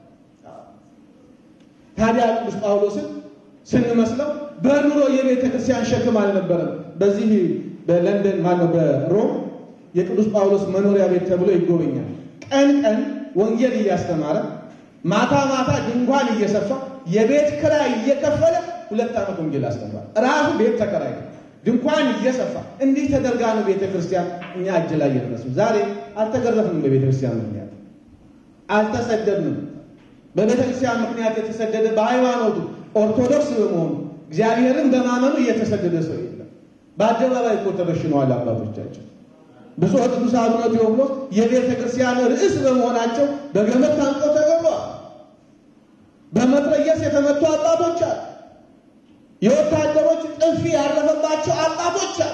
ታዲያ ቅዱስ ጳውሎስን ስንመስለው በኑሮ የቤተ ክርስቲያን ሸክም አልነበረም። በዚህ በለንደን ማነው በሮም የቅዱስ ጳውሎስ መኖሪያ ቤት ተብሎ ይጎበኛል። ቀን ቀን ወንጌል እያስተማረ ማታ ማታ ድንኳን እየሰፋ የቤት ክራይ እየከፈለ ሁለት ዓመት ወንጌል አስተምሯል። ራሱ ቤት ተከራይ ድንኳን እየሰፋ እንዲህ ተደርጋ ነው ቤተ ክርስቲያን እኛ እጅ ላይ እየደረሱ። ዛሬ አልተገረፍንም። በቤተ ክርስቲያን ምክንያት አልተሰደድንም። በቤተ ክርስቲያን ምክንያት የተሰደደ በሃይማኖቱ ኦርቶዶክስ በመሆኑ እግዚአብሔርን በማመኑ እየተሰደደ ሰው የለም። በአደባባይ እኮ ተበሽነዋል አባቶቻችን። ብፁዕ ቅዱስ አቡነ ቴዎፍሎስ የቤተ ክርስቲያን ርዕስ በመሆናቸው በገመድ ታንቀው ተገድለዋል። በመትረየስ የተመቱ አባቶች አሉ። የወታደሮች ጥፊ ያረፈባቸው አባቶች አሉ።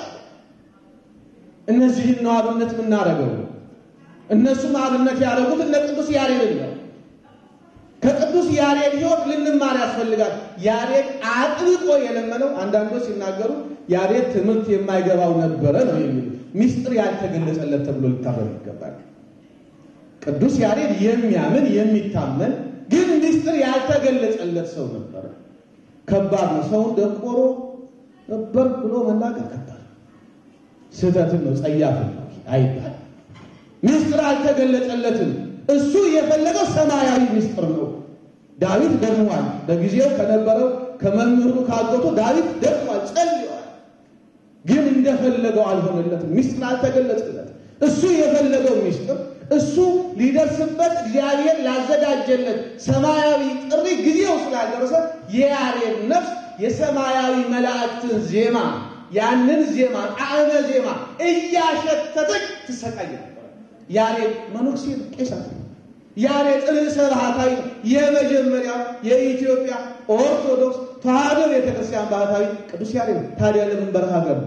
እነዚህን ነው አብነት የምናደርገው። እነሱም አብነት ያደረጉት እነ ቅዱስ ያሬድ ነው። ከቅዱስ ያሬድ ሕይወት ልንማር ያስፈልጋል። ያሬድ አጥብቆ የለመነው አንዳንዶች ሲናገሩ ያሬድ ትምህርት የማይገባው ነበረ ነው የሚሉ ሚስጥር ያልተገለጸለት ተብሎ ሊታረም ይገባል። ቅዱስ ያሬድ የሚያምን የሚታመን ግን ሚስጥር ያልተገለጸለት ሰው ነበረ። ከባድ ነው። ሰውን ደንቆሮ ነበር ብሎ መናገር ከባድ ስህተትን ነው፣ ጸያፍን ነው አይባል። ሚስጥር አልተገለጸለትም። እሱ የፈለገው ሰማያዊ ሚስጥር ነው። ዳዊት ደክሟል። በጊዜው ከነበረው ከመምህሩ ካጎቶ ዳዊት ደክሟል፣ ጸልዋል። ግን እንደፈለገው አልሆነለትም። ሚስጥር አልተገለጸለትም። እሱ የፈለገው ሚስጥር እሱ ሊደርስበት እግዚአብሔር ላዘጋጀለት ሰማያዊ ጥሪ ጊዜው ስላልደረሰ የያሬድ ነፍስ የሰማያዊ መላእክትን ዜማ ያንን ዜማ ጣዕመ ዜማ እያሸተተች ትሰቃይ ነበር። ያሬድ መነኩሴ ቄሳት ያሬድ ርዕሰ ባህታዊ የመጀመሪያው የኢትዮጵያ ኦርቶዶክስ ተዋሕዶ ቤተክርስቲያን ባህታዊ ቅዱስ ያሬድ ታዲያ ለምን በረሃ ገባ?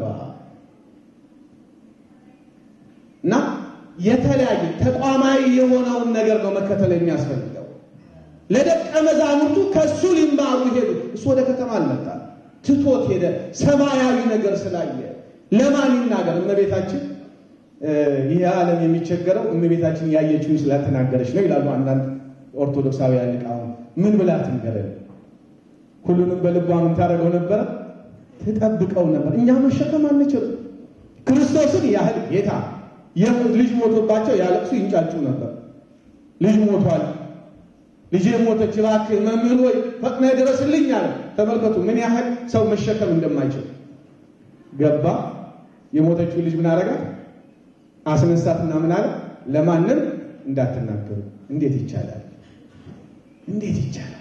እና የተለያየ ተቋማዊ የሆነውን ነገር ነው መከተል የሚያስፈልገው። ለደቀ መዛሙርቱ ከእሱ ሊማሩ ሄዱ። እሱ ወደ ከተማ አልመጣም፣ ትቶት ሄደ። ሰማያዊ ነገር ስላየ ለማን ይናገር? እመቤታችን ይህ ዓለም የሚቸገረው እመቤታችን ያየችውን ስላልተናገረች ነው ይላሉ አንዳንድ ኦርቶዶክሳውያን ሊቃውንት። ምን ብላ ትንገረን? ሁሉንም በልቧ ምን ታደርገው ነበረ? ትጠብቀው ነበር። እኛ መሸከም አንችልም። ክርስቶስን ያህል ጌታ ልጅ ሞቶባቸው ያለቅሱ ይንጫጩ ነበር። ልጅ ሞቷል፣ ልጄ ሞተች፣ እባክህ መምህር ወይ ፈጥነህ ድረስልኝ አለ። ተመልከቱ ምን ያህል ሰው መሸከም እንደማይችል ገባ። የሞተችው ልጅ ምን አረጋት? አስነሳትና ምን አለ? ለማንም እንዳትናገሩ። እንዴት ይቻላል? እንዴት ይቻላል?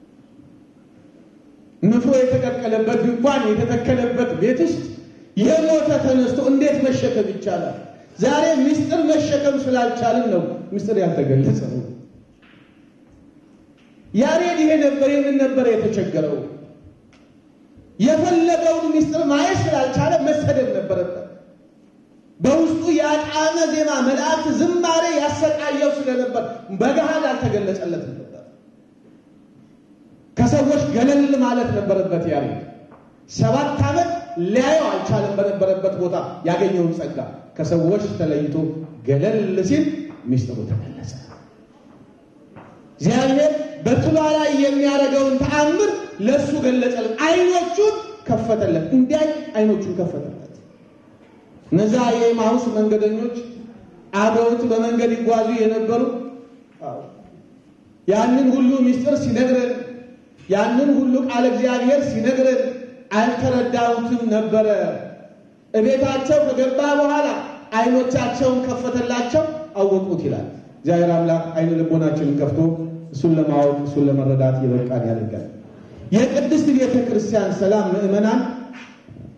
ንፍሮ የተቀቀለበት ድንኳን የተተከለበት ቤት ውስጥ የሞተ ተነስቶ እንዴት መሸከም ይቻላል? ዛሬ ምስጢር መሸከም ስላልቻልን ነው ምስጢር ያልተገለጸ ነው። ያሬድ ይሄ ነበር ይህንን ነበር የተቸገረው። የፈለገውን ምስጢር ማየት ስላልቻለ መሰደድ ነበረበት። በውስጡ የጣዕመ ዜማ መላእክት ዝማሬ ያሰቃየው ስለነበር በገሃድ አልተገለጸለትም ነበር። ከሰዎች ገለል ማለት ነበረበት። ያሬድ ሰባት ዓመት ሊያየው አልቻለም። በነበረበት ቦታ ያገኘውን ጸጋ ከሰዎች ተለይቶ ገለል ሲል ሚስጥሩ ተገለጸ። እግዚአብሔር በጥሏ ላይ የሚያደርገውን ተአምር ለእሱ ገለጸለት። አይኖቹን ከፈተለት፣ እንዲያይ አይኖቹን ከፈተለት። እነዛ የኤማሁስ መንገደኞች አብረውት በመንገድ ይጓዙ የነበሩ ያንን ሁሉ ሚስጥር ሲነግረን ያንን ሁሉ ቃል እግዚአብሔር ሲነግረን አልተረዳሁትም ነበረ። እቤታቸው ከገባ በኋላ አይኖቻቸውን ከፈተላቸው፣ አወቁት ይላል። እግዚአብሔር አምላክ አይነ ልቦናችንን ከፍቶ እሱን ለማወቅ እሱን ለመረዳት የበቃን ያደርጋል። የቅድስት ቤተ ክርስቲያን ሰላም ምዕመናን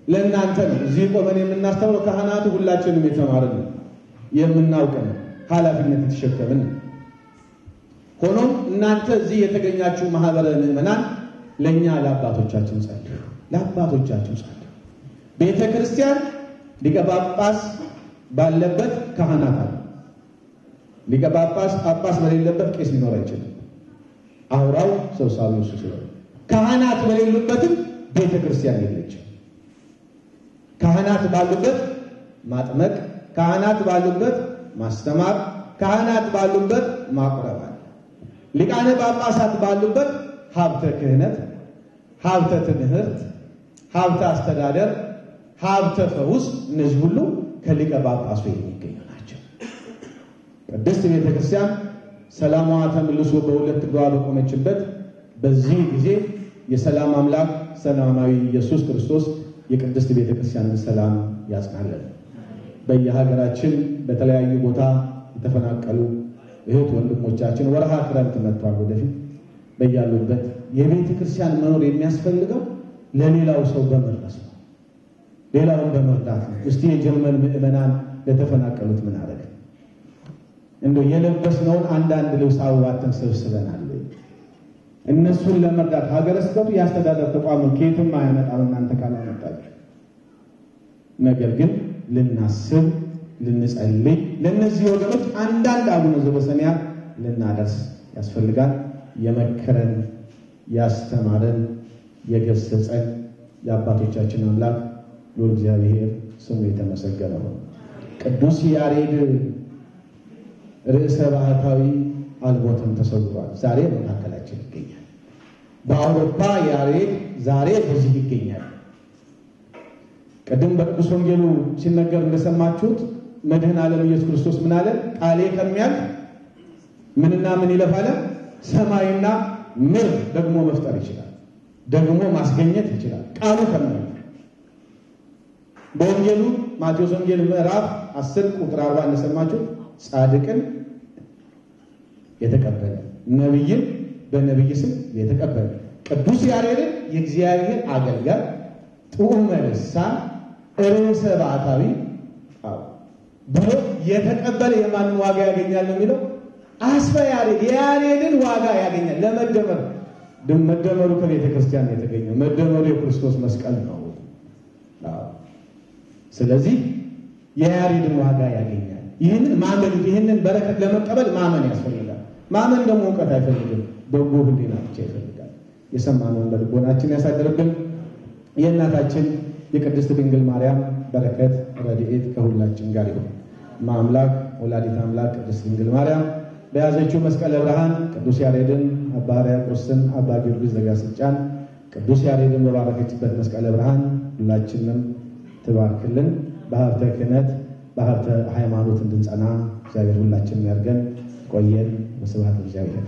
ለእናንተ ነው። እዚህ ቆመን የምናስተምረው ካህናቱ ሁላችንም የተማርን ነው፣ የምናውቅን ኃላፊነት የተሸከምን ነው። ሆኖም እናንተ እዚህ የተገኛችሁ ማህበረ ምዕመናን ለእኛ ለአባቶቻችን ጸልዩ፣ ለአባቶቻችን ጸልዩ። ቤተ ክርስቲያን ሊቀ ጳጳስ ባለበት ካህናት አሉ። ሊቀ ጳጳስ ጳጳስ በሌለበት ቄስ ሊኖር አይችልም። አውራው ሰብሳቢው እሱ ስለሆነ ካህናት በሌሉበትም ቤተ ክርስቲያን የለችም። ካህናት ባሉበት ማጥመቅ፣ ካህናት ባሉበት ማስተማር፣ ካህናት ባሉበት ማቁረብ አለ። ሊቃነ ጳጳሳት ባሉበት ሀብተ ክህነት፣ ሀብተ ትምህርት፣ ሀብተ አስተዳደር፣ ሀብተ ፈውስ፣ እነዚህ ሁሉ ከሊቀ ጳጳሱ የሚገኙ ናቸው። ቅድስት ቤተ ክርስቲያን ሰላሟ ተመልሶ በሁለት እግሯ በቆመችበት በዚህ ጊዜ የሰላም አምላክ ሰላማዊ ኢየሱስ ክርስቶስ የቅድስት ቤተ ክርስቲያንን ሰላም ያጽናለን። በየሀገራችን በተለያዩ ቦታ የተፈናቀሉ እህት ወንድሞቻችን ወርሃ ክረምት መጥቷል። ወደፊት በያሉበት የቤተ ክርስቲያን መኖር የሚያስፈልገው ለሌላው ሰው በመድረስ ነው፣ ሌላውን በመርዳት ነው። እስቲ የጀርመን ምዕመናን ለተፈናቀሉት ምን አደረገ? እንደው የለበስነውን አንዳንድ ልብስ አዋተን ሰብስበናል። እነሱን ለመርዳት ሀገረ ስብከቱ የአስተዳደር ተቋሙን ከየትም አያመጣም እናንተ ካላመጣችሁ። ነገር ግን ልናስብ፣ ልንጸልይ ለእነዚህ ወገኖች አንዳንድ አቡነ ዘበሰማያት ልናደርስ ያስፈልጋል። የመከረን ያስተማረን የገሰጸን የአባቶቻችን አምላክ ልዑል እግዚአብሔር ስሙ የተመሰገነ ነው። ቅዱስ ያሬድ ርዕሰ ባህታዊ አልቦትም ተሰውሯል። ዛሬ መካከላችን ይገኛል። በአውሮፓ ያሬድ ዛሬ በዚህ ይገኛል። ቅድም በቅዱስ ወንጌሉ ሲነገር እንደሰማችሁት መድህን ዓለም ኢየሱስ ክርስቶስ ምን አለ? ቃሌ ከሚያልፍ ምንና ምን ይለፋለ? ሰማይና ምድር ደግሞ መፍጠር ይችላል፣ ደግሞ ማስገኘት ይችላል። ቃሉ ከሚያልፍ በወንጌሉ ማቴዎስ ወንጌል ምዕራፍ 10 ቁጥር 40 እንደሰማችሁት ጻድቅን የተቀበለ ነቢይን በነቢይ ስም የተቀበለ ቅዱስ ያሬድን የእግዚአብሔር አገልጋይ ጥዑመ ልሳን ርዕሰ ባሕታዊ ብሎ የተቀበለ የማንን ዋጋ ያገኛል ነው የሚለው? አስፈ ያሬድ የያሬድን ዋጋ ያገኛል። ለመደመር መደመሩ ከቤተ ክርስቲያን የተገኘው መደመሩ የክርስቶስ መስቀል ነው። ስለዚህ የያሬድን ዋጋ ያገኛል። ይህንን ማመን ይህንን በረከት ለመቀበል ማመን ያስፈልጋል። ማመን ደግሞ እውቀት አይፈልግም፣ በጎ ሕሊና ብቻ ይፈልጋል። የሰማነውን በልቦናችን ያሳድርብን። የእናታችን የቅድስት ድንግል ማርያም በረከት ረድኤት ከሁላችን ጋር ይሁን። ማምላክ ወላዲት አምላክ ቅድስት ድንግል ማርያም በያዘችው መስቀለ ብርሃን ቅዱስ ያሬድን፣ አባ ሕርያቆስን፣ አባ ጊዮርጊስ ዘጋስጫን ቅዱስ ያሬድን በባረከችበት መስቀለ ብርሃን ሁላችንም ትባርክልን። በሀብተ ክህነት በሀብተ ሃይማኖት እንድንጸና እግዚአብሔር ሁላችንም ያድርገን። ቆየን። በስብሐት እግዚአብሔር።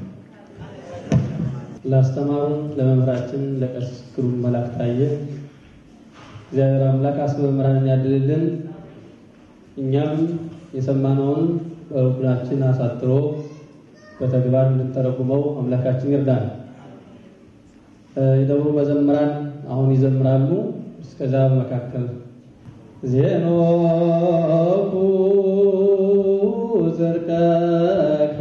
ላስተማሩን ለመምህራችን ለቀሲስ ግሩም መላክ ታየ እግዚአብሔር አምላክ አስበ መምህራንን ያድልልን። እኛም የሰማነውን በልቡናችን አሳጥሮ በተግባር እንድንተረጉመው አምላካችን ይርዳል። የደብሩ መዘምራን አሁን ይዘምራሉ። እስከዛ በመካከል ዜኖኩ ጽድቀከ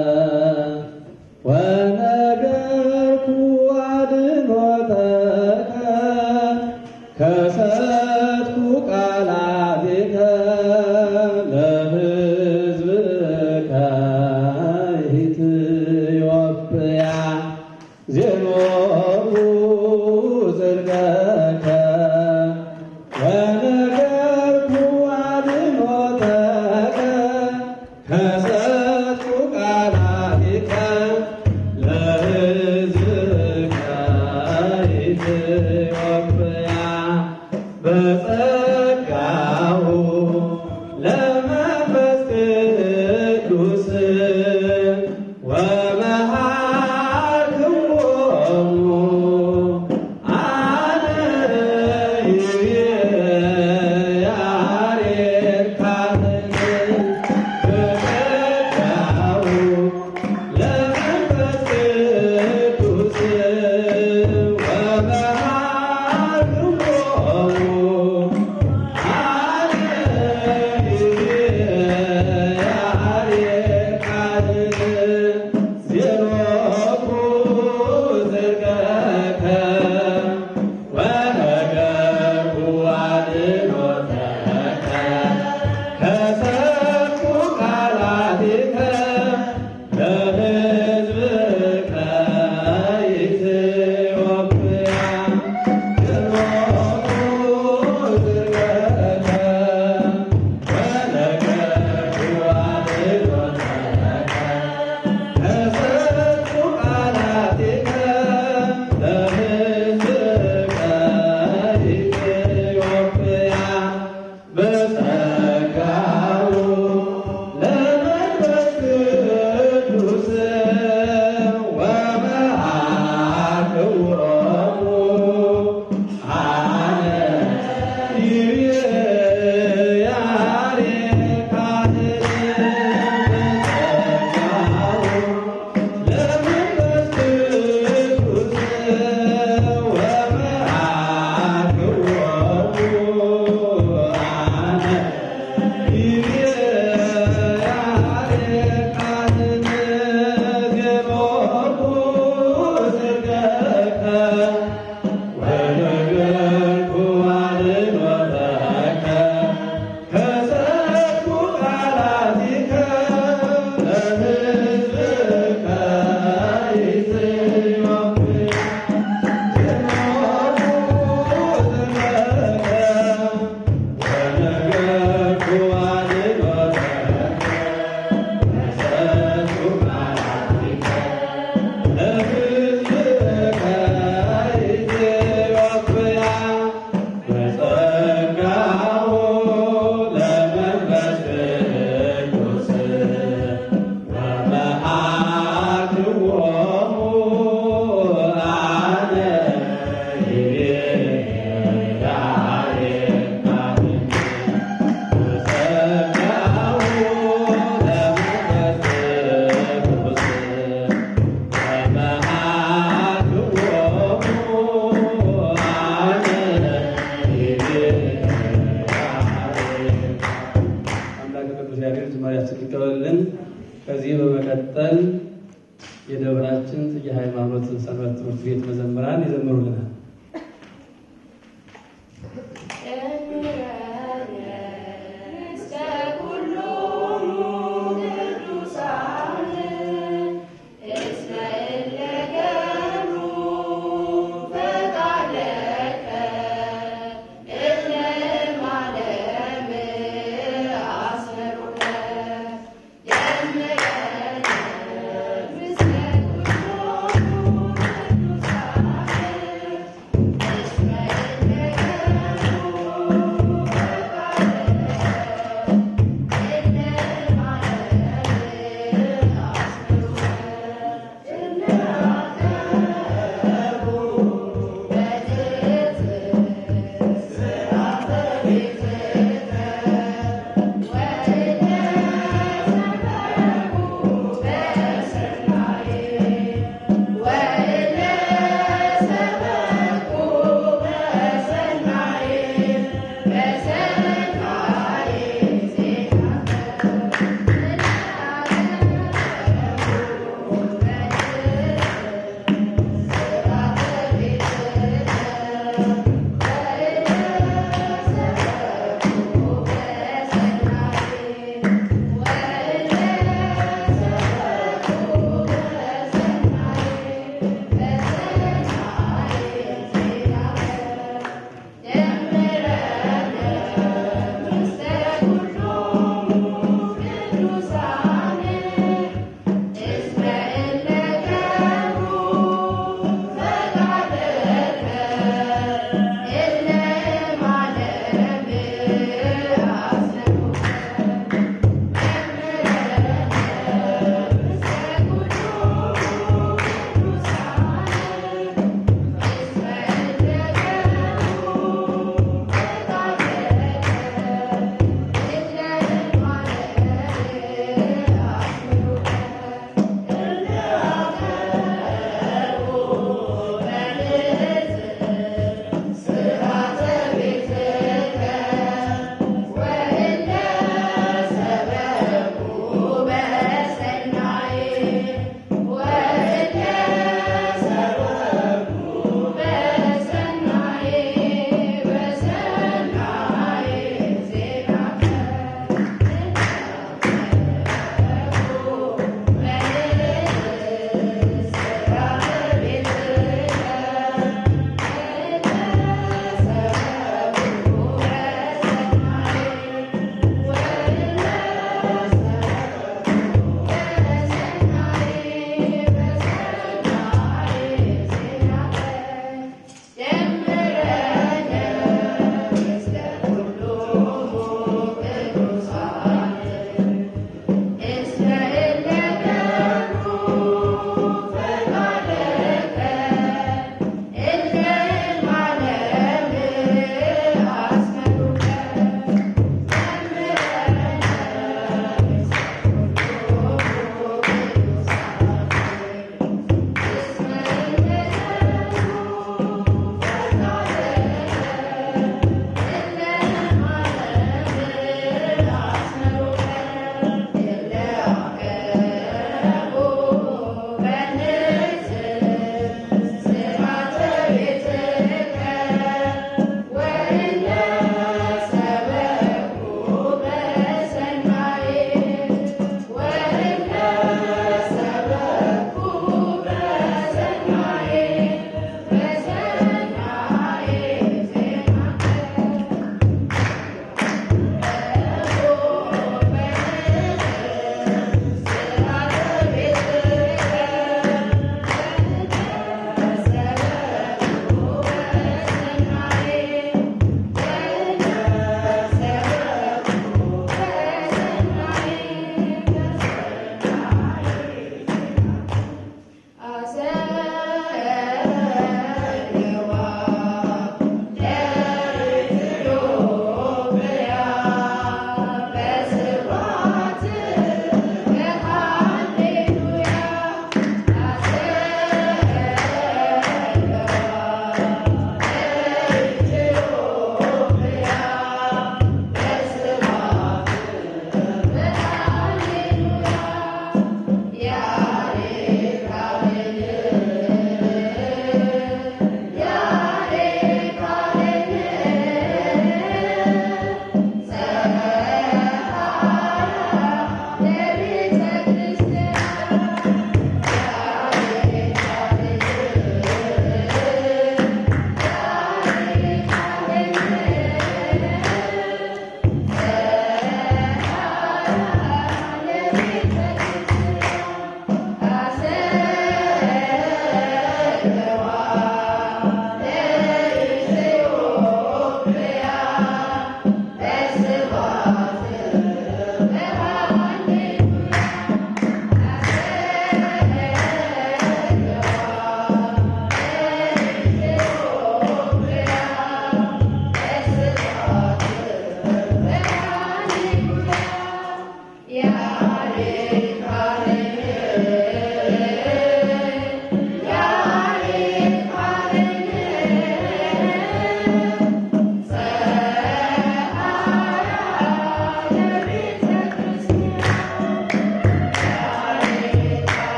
ወነገርኩ አድኅኖተከ ከሰትኩ ቃላቲከ ለሕዝብከ ኢትዮጵያ ዜኖኩ ጽድቀከ ወነገርኩ አድኅኖተከ ከሰትኩ በጸጋው ለመንፈስ ቅዱስ ወመአክዎሙ አነ አምላክ ቅዱስ እግዚአብሔር ዝማሬያችን ይቀበልልን። ከዚህ በመቀጠል የደብራችን ጽጌ ሃይማኖትን ሰንበት ትምህርት ቤት መዘምራን ይዘምሩልናል። Yeah.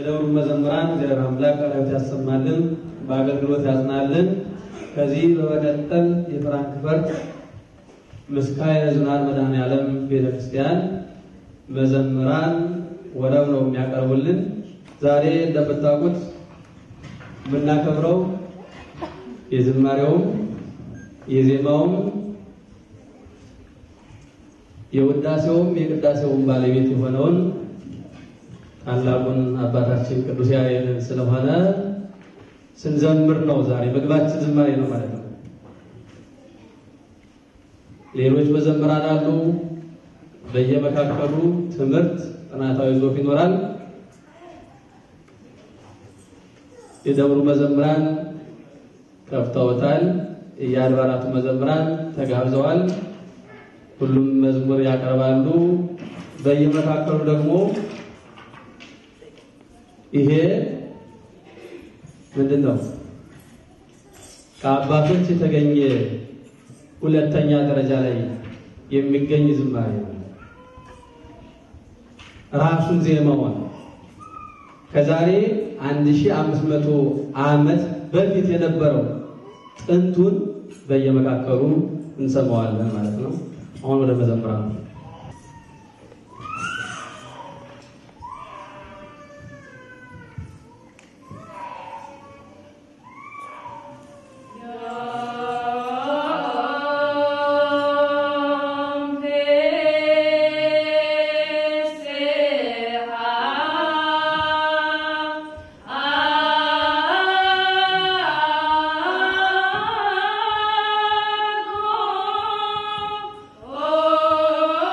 የደብሩ መዘምራን እግዚአብሔር አምላክ ቃላት ያሰማልን፣ በአገልግሎት ያጽናልን። ከዚህ በመቀጠል የፍራንክፈርት ምስካየ ኅዙናን መድኃኔዓለም ቤተክርስቲያን መዘምራን ወረብ ነው የሚያቀርቡልን። ዛሬ እንደምታውቁት የምናከብረው የዝማሬውም የዜማውም የውዳሴውም የቅዳሴውም ባለቤት የሆነውን ታላቁን አባታችን ቅዱስ ያሬድን ስለሆነ ስንዘምር ነው። ዛሬ ምግባችን ዝማሬ ነው ማለት ነው። ሌሎች መዘምራን አሉ። በየመካከሉ ትምህርት፣ ጥናታዊ ጽሑፍ ይኖራል። የደብሩ መዘምራን ከፍተውታል። የአድባራቱ መዘምራን ተጋብዘዋል። ሁሉም መዝሙር ያቀርባሉ። በየመካከሉ ደግሞ ይሄ ምንድን ነው? ከአባቶች የተገኘ ሁለተኛ ደረጃ ላይ የሚገኝ ዝማሬ ነው። ራሱን ዜማውን ከዛሬ 1500 ዓመት በፊት የነበረው ጥንቱን በየመካከሉ እንሰማዋለን ማለት ነው። አሁን ወደ መዘምራኑ Oh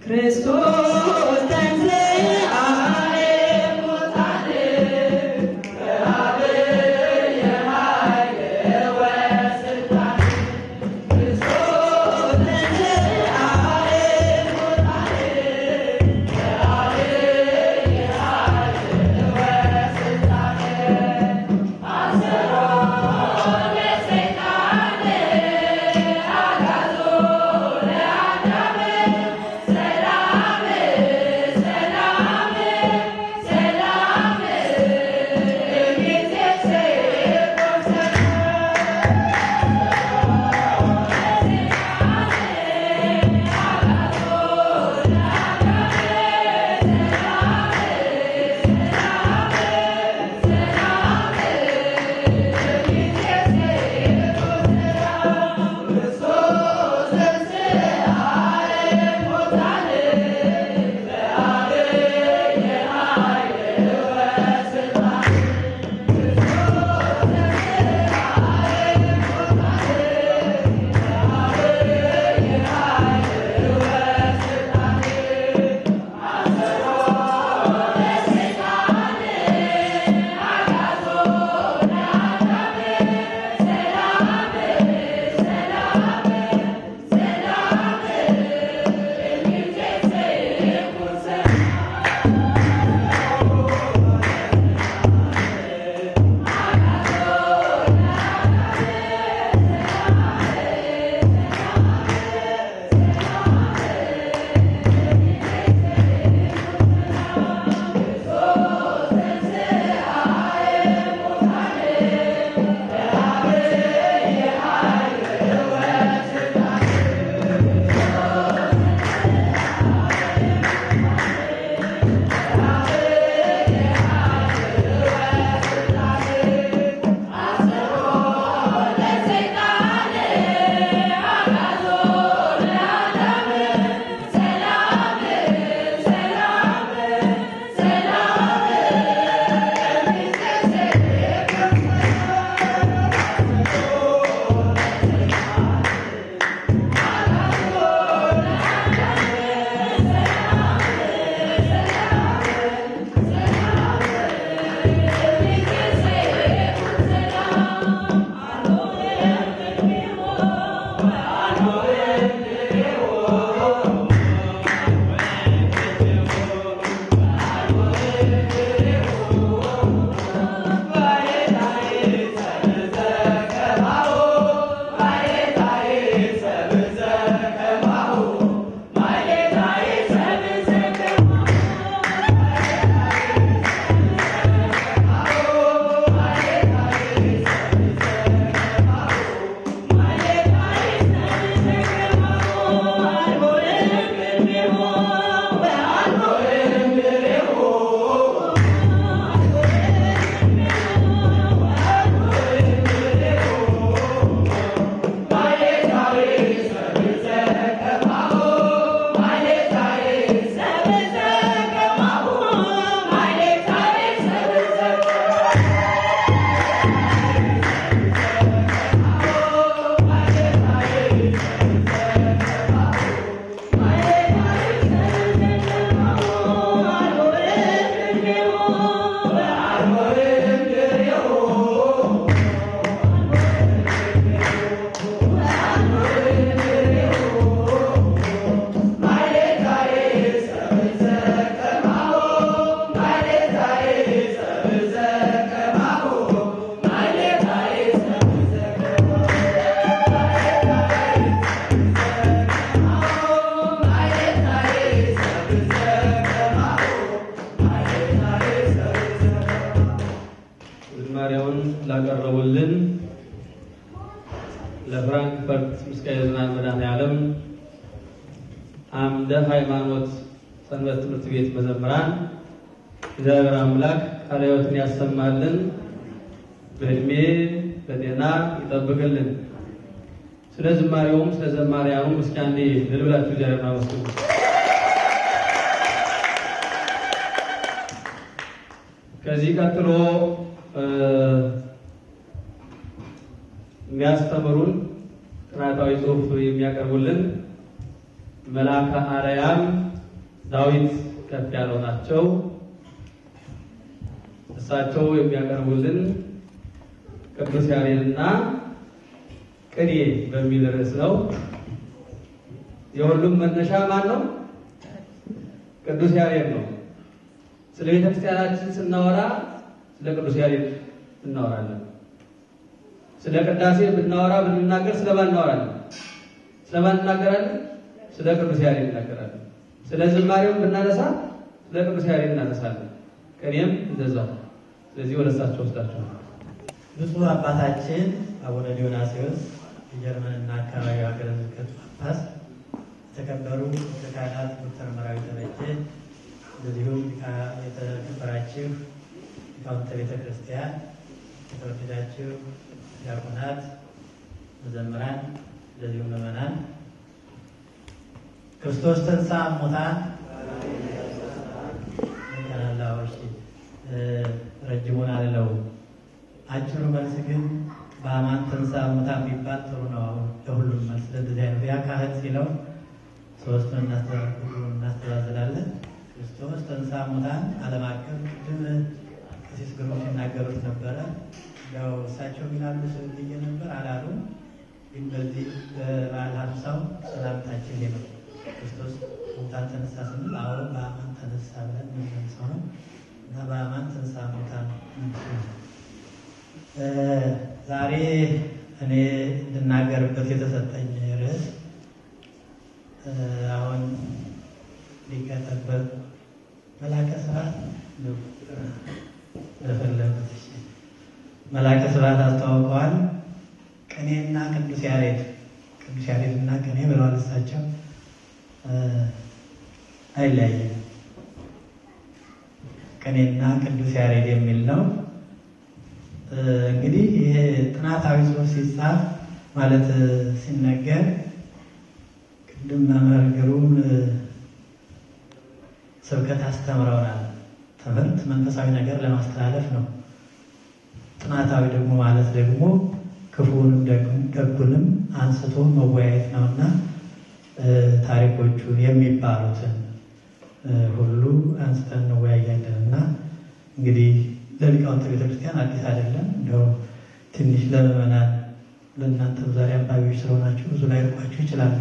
ክርስቶስ ተንሥአ እሙታን ክርስቶስ ተንሥአ ዝማሬውን ላቀረቡልን ለፍራንክፈርት ምስካየ ኅዙናን መድኃኔዓለም አምደ ሃይማኖት ሰንበት ትምህርት ቤት መዘምራን እግዚአብሔር አምላክ ቃለ ሕይወትን ያሰማልን፣ በእድሜ በጤና ይጠብቅልን። ስለ ዝማሬውም ስለ ዘማሪያኑም እስኪ አንዴ እልል ብላችሁ እግዚአብሔርን አመስግኑ። ከዚህ ቀጥሎ የሚያስተምሩን ጥናታዊ ጽሑፍ የሚያቀርቡልን መልአከ አርያም ዳዊት ከፍ ያለው ናቸው። እሳቸው የሚያቀርቡልን ቅዱስ ያሬድና ቅኔ በሚል ርዕስ ነው። የሁሉም መነሻ ማን ነው? ቅዱስ ያሬድ ነው። ስለ ቤተ ክርስቲያናችን ስናወራ ስለ ቅዱስ ያሬድ እናወራለን። ስለ ቅዳሴ ብናወራ ብንናገር ስለማን እናወራለን? ስለማን እናገራለን? ስለ ቅዱስ ያሬድ እናገራለን። ስለ ዝማሬውን ብናነሳ ስለ ቅዱስ ያሬድ እናነሳለን። ቅኔም እንደዛው። ስለዚህ ወደ እሳቸው ወስዳቸው ብፁዕ አባታችን አቡነ ዲዮናስዮስ የጀርመንና አካባቢው ሀገረ ስብከት ጳጳስ፣ የተከበሩ ሊቀ ካህናት ዶክተር መራዊ ተበጀ፣ እንደዚሁም የተከበራችሁ ሊቃውንተ ቤተ ክርስቲያን፣ የተወደዳችሁ ዲያቆናት፣ መዘምራን፣ እንደዚሁም ምዕመናን ክርስቶስ ተንሥአ እሙታን ቀናላዎች ረጅሙን አልለው አጭሩ መልስ ግን በአማን ተንሥአ እሙታን ቢባል ጥሩ ነው። አሁን ለሁሉም መልስ ለዚህ አይነት ያ ካህን ሲለው ሶስቱን እናስተዛዝላለን። ክርስቶስ ተንሥአ እሙታን ዓለም አቀፍ ቅድም ቀሲስ ግሩም ሲናገሩት ነበረ። ያው እሳቸው ይላሉ ስል ብዬ ነበር አላሉ። ግን በዚህ በበዓለ ሀምሳው ሰላምታችን ይሄ ነው። ክርስቶስ ሙታን ተነሳ ስንል አሁን በአማን ተነሳ ብለን የምንመልሰው ነው እና በአማን ተንሥአ እሙታን ዛሬ እኔ እንድናገርበት የተሰጠኝ ርዕስ አሁን ሊቀጠበት መላከ ስብሐት ለፈለጉት መላከ ስብሐት አስተዋውቀዋል። ቅኔና ቅዱስ ያሬድ ቅዱስ ያሬድ እና ቅኔ ብለዋል እሳቸው አይለያይም። ቅኔና ቅዱስ ያሬድ የሚል ነው። እንግዲህ ይሄ ጥናታዊ ጽሑፍ ሲጻፍ ማለት ሲነገር ቅድም መምህር ግሩም ስብከት አስተምረውናል። ትምህርት መንፈሳዊ ነገር ለማስተላለፍ ነው። ጥናታዊ ደግሞ ማለት ደግሞ ክፉንም ደጉንም አንስቶ መወያየት ነው እና ታሪኮቹን የሚባሉትን ሁሉ አንስተን እንወያያለን እና እንግዲህ ለሊቃውንተ ቤተክርስቲያን አዲስ አይደለም። እንደው ትንሽ ለምዕመናን ለእናንተም ዛሬ አንባቢዎች ስለሆናችሁ ብዙ ላይ ርቋችሁ ይችላል።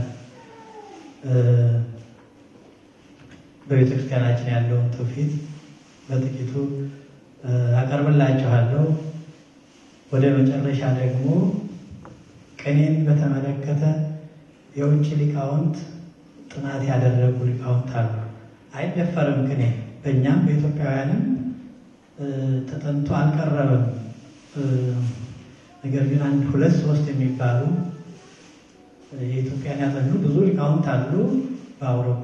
በቤተክርስቲያናችን ያለውን ትውፊት በጥቂቱ አቀርብላችኋለሁ። ወደ መጨረሻ ደግሞ ቅኔን በተመለከተ የውጭ ሊቃውንት ጥናት ያደረጉ ሊቃውንት አሉ። አይደፈርም ቅኔ በእኛም በኢትዮጵያውያንም ተጠንቶ አልቀረበም። ነገር ግን አንድ ሁለት ሶስት የሚባሉ የኢትዮጵያን ያጠኑ ብዙ ሊቃውንት አሉ። በአውሮፓ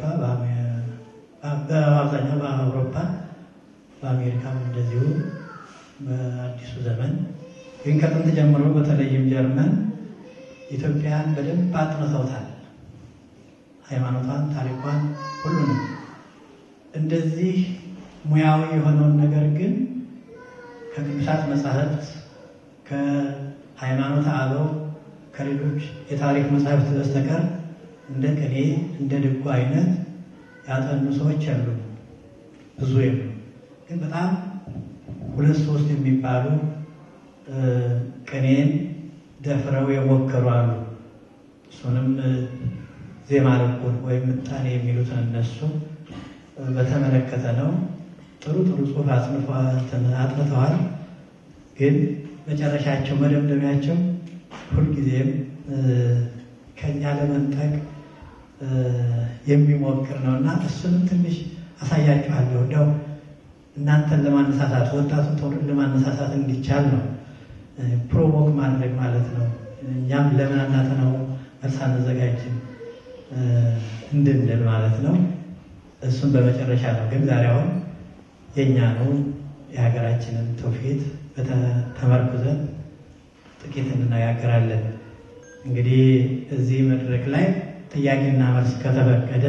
በአብዛኛው በአውሮፓ በአሜሪካም እንደዚሁ በአዲሱ ዘመን ግን ከጥንት ጀምሮ በተለይም ጀርመን ኢትዮጵያን በደንብ አጥንተውታል። ሃይማኖቷን፣ ታሪኳን፣ ሁሉንም እንደዚህ ሙያዊ የሆነውን ነገር ግን ከቅዱሳት መጻሕፍት ከሃይማኖት አበው ከሌሎች የታሪክ መጻሕፍት በስተቀር እንደ ቅኔ እንደ ድጓ አይነት ያጠኑ ሰዎች አሉ፣ ብዙ የሉ። ግን በጣም ሁለት ሶስት የሚባሉ ቅኔን ደፍረው የሞከሩ አሉ። እሱንም ዜማ ልኩን ወይም ምጣኔ የሚሉትን እነሱ በተመለከተ ነው። ጥሩ ጥሩ ጽሑፍ አጥንተዋል። ግን መጨረሻቸው መደምደሚያቸው ሁልጊዜም ከኛ ለመንጠቅ የሚሞክር ነው እና እሱንም ትንሽ አሳያችኋለሁ። እንደው እናንተን ለማነሳሳት ወጣቱን ትውልድ ለማነሳሳት እንዲቻል ነው። ፕሮቮክ ማድረግ ማለት ነው። እኛም ለምን አናጠናው መልስ አንዘጋጅም እንድንል ማለት ነው። እሱም በመጨረሻ ነው። ግን ዛሬ አሁን የእኛ ነው የሀገራችንን ትውፊት ተመርኩዘን ጥቂት እንነጋገራለን። እንግዲህ እዚህ መድረክ ላይ ጥያቄና መልስ ከተፈቀደ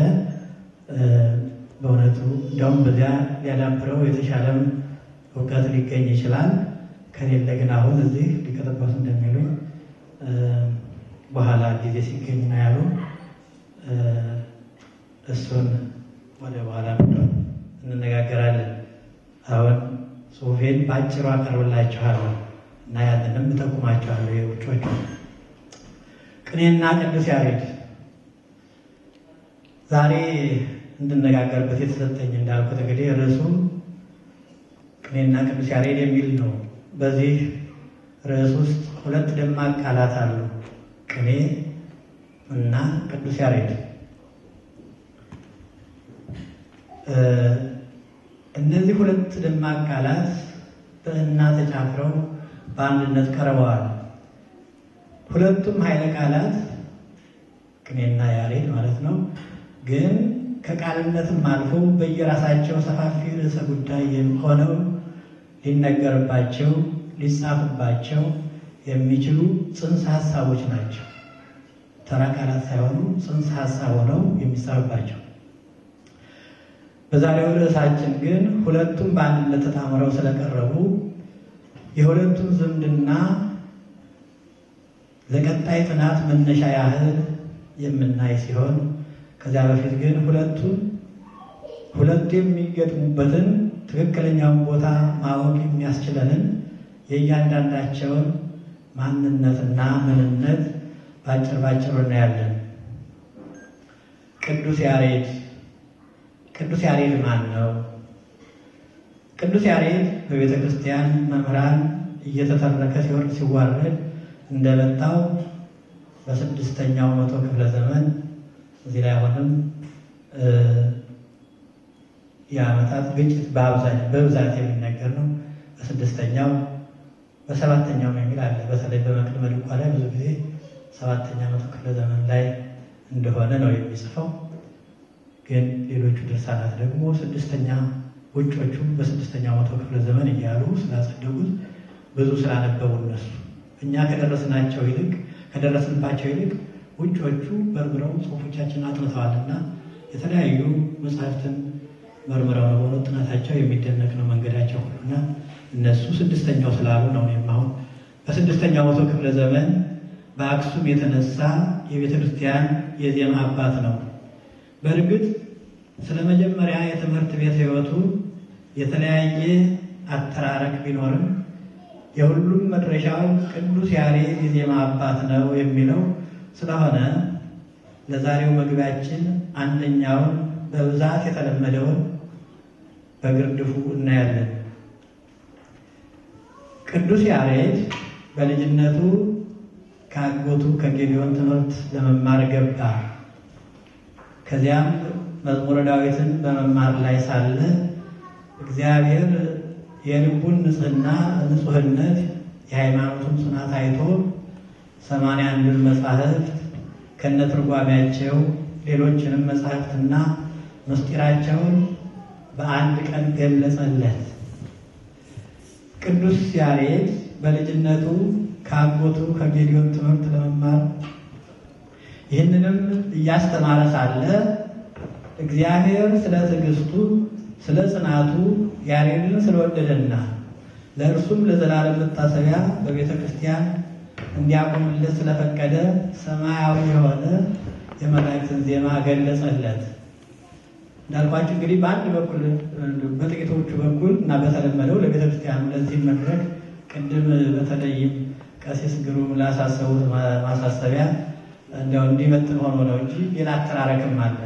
በእውነቱ እንዲያውም በዚያ ሊያዳብረው የተሻለም እውቀት ሊገኝ ይችላል። ከሌለ ግን አሁን እዚህ ሊቀጠበሱ እንደሚሉኝ በኋላ ጊዜ ሲገኝ ነው ያሉ እሱን ወደ በኋላ እንነጋገራለን። አሁን ጽሁፌን በአጭሩ አቀርብላችኋለሁ እና ያንንም እጠቁማችኋለሁ። የውጮቹ ቅኔና ቅዱስ ያሬድ ዛሬ እንድነጋገርበት የተሰጠኝ እንዳልኩት እንግዲህ ርዕሱ ቅኔና ቅዱስ ያሬድ የሚል ነው። በዚህ ርዕስ ውስጥ ሁለት ደማቅ ቃላት አሉ፣ ቅኔ እና ቅዱስ ያሬድ። እነዚህ ሁለት ደማቅ ቃላት በእና ተጫፍረው በአንድነት ቀርበዋል። ሁለቱም ኃይለ ቃላት ቅኔና ያሬድ ማለት ነው። ግን ከቃልነትም አልፎ በየራሳቸው ሰፋፊ ርዕሰ ጉዳይ ሆነው ሊነገርባቸው ሊጻፍባቸው የሚችሉ ጽንሰ ሀሳቦች ናቸው። ተራ ቃላት ሳይሆኑ ጽንሰ ሀሳብ ሆነው የሚጻፍባቸው። በዛሬው ርዕሳችን ግን ሁለቱም በአንድነት ተጣምረው ስለቀረቡ የሁለቱም ዝምድና ለቀጣይ ጥናት መነሻ ያህል የምናይ ሲሆን ከዚያ በፊት ግን ሁለቱን ሁለቱ የሚገጥሙበትን ትክክለኛውን ቦታ ማወቅ የሚያስችለንን የእያንዳንዳቸውን ማንነትና ምንነት ባጭር ባጭሩ እናያለን። ቅዱስ ያሬድ ቅዱስ ያሬድ ማን ነው? ቅዱስ ያሬድ በቤተ ክርስቲያን መምህራን እየተተረከ ሲወርድ ሲዋረድ እንደመጣው በስድስተኛው መቶ ክፍለ ዘመን እዚህ ላይ አሁንም የዓመታት ግጭት በብዛት የሚነገር ነው። በስድስተኛው በሰባተኛው የሚል አለ። በተለይ በመቅድመ ድጓ ላይ ብዙ ጊዜ ሰባተኛ መቶ ክፍለ ዘመን ላይ እንደሆነ ነው የሚጽፈው። ግን ሌሎቹ ድርሳናት ደግሞ ስድስተኛ ውጮቹ በስድስተኛው መቶ ክፍለ ዘመን እያሉ ስላጸደጉት ብዙ ስላነበቡ እነሱ እኛ ከደረስናቸው ይልቅ ከደረስንባቸው ይልቅ ውጮቹ በርብረው ጽሑፎቻችንን አጥንተዋልና የተለያዩ መጽሐፍትን መርምረው ነው በሆነ ጥናታቸው የሚደነቅ ነው መንገዳቸው ሁሉና እነሱ ስድስተኛው ስላሉ ነው። እኔም አሁን በስድስተኛው መቶ ክፍለ ዘመን በአክሱም የተነሳ የቤተ ክርስቲያን የዜማ አባት ነው። በእርግጥ ስለ መጀመሪያ የትምህርት ቤት ሕይወቱ የተለያየ አተራረቅ ቢኖርም የሁሉም መድረሻው ቅዱስ ያሬድ የዜማ አባት ነው የሚለው ስለሆነ ለዛሬው መግቢያችን አንደኛውን በብዛት የተለመደውን በግርድፉ እናያለን። ቅዱስ ያሬድ በልጅነቱ ከአጎቱ ከጌዲዮን ትምህርት ለመማር ገባ። ከዚያም መዝሙረ ዳዊትን በመማር ላይ ሳለ እግዚአብሔር የልቡን ንጽሕና ንጹሕነት የሃይማኖቱን ጽናት አይቶ ሰማንያ አንዱን መጻሕፍት ከነትርጓሜያቸው ሌሎችንም መጻሕፍትና ምስጢራቸውን በአንድ ቀን ገለጸለት። ቅዱስ ያሬድ በልጅነቱ ከአጎቱ ከጌዲዮን ትምህርት ለመማር ይህንንም እያስተማረ ሳለ እግዚአብሔር ስለ ትዕግስቱ፣ ስለ ጽናቱ ያሬድን ስለወደደና ለእርሱም ለዘላለም መታሰቢያ በቤተ ክርስቲያን እንዲያቆምለት ስለፈቀደ ሰማያዊ የሆነ የመላእክትን ዜማ ገለጸለት። እንዳልኳችሁ እንግዲህ በአንድ በኩል በጥቂቶቹ በኩል እና በተለመደው ለቤተ ክርስቲያኑ ለዚህ መድረክ ቅድም በተለይም ቀሲስ ግሩም ላሳሰቡት ማሳሰቢያ እንዲያው እንዲመጥን ሆኖ ነው እንጂ ሌላ አተራረክም አለ።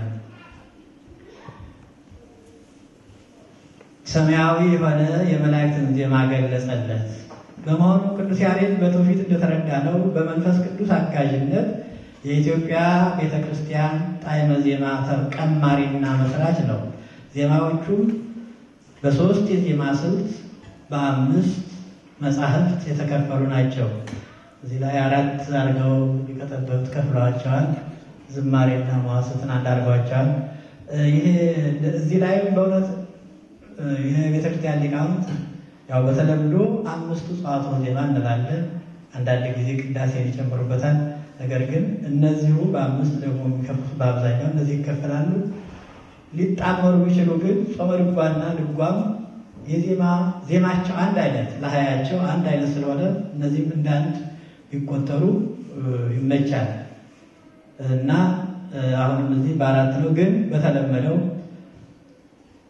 ሰማያዊ የሆነ የመላእክትን ዜማ ገለጸለት። በመሆኑ ቅዱስ ያሬድ በትውፊት እንደተረዳ ነው በመንፈስ ቅዱስ አጋዥነት የኢትዮጵያ ቤተ ክርስቲያን ጣዕመ ዜማ ቀማሪና መስራች ነው። ዜማዎቹም በሶስት የዜማ ስልት በአምስት መጻሕፍት የተከፈሉ ናቸው። እዚህ ላይ አራት አድርገው ሊቀጠበሉት ከፍለዋቸዋል። ዝማሬና መዋሥዕትን አንድ አድርገዋቸዋል። ይሄ እዚህ ላይም በእውነት የቤተክርስቲያን ሊቃውንት ያው በተለምዶ አምስቱ ጸዋትወ ዜማ እንላለን። አንዳንድ ጊዜ ቅዳሴን ይጨምሩበታል። ነገር ግን እነዚሁ በአምስት ደግሞ የሚከፍሉት በአብዛኛው እነዚህ ይከፈላሉ። ሊጣመሩ ቢችሉ ግን ጾመ ድጓና ድጓም የዜማ ዜማቸው አንድ አይነት ለሀያቸው አንድ አይነት ስለሆነ እነዚህም እንደ አንድ ቢቆጠሩ ይመቻል እና አሁንም እዚህ በአራት ነው። ግን በተለመደው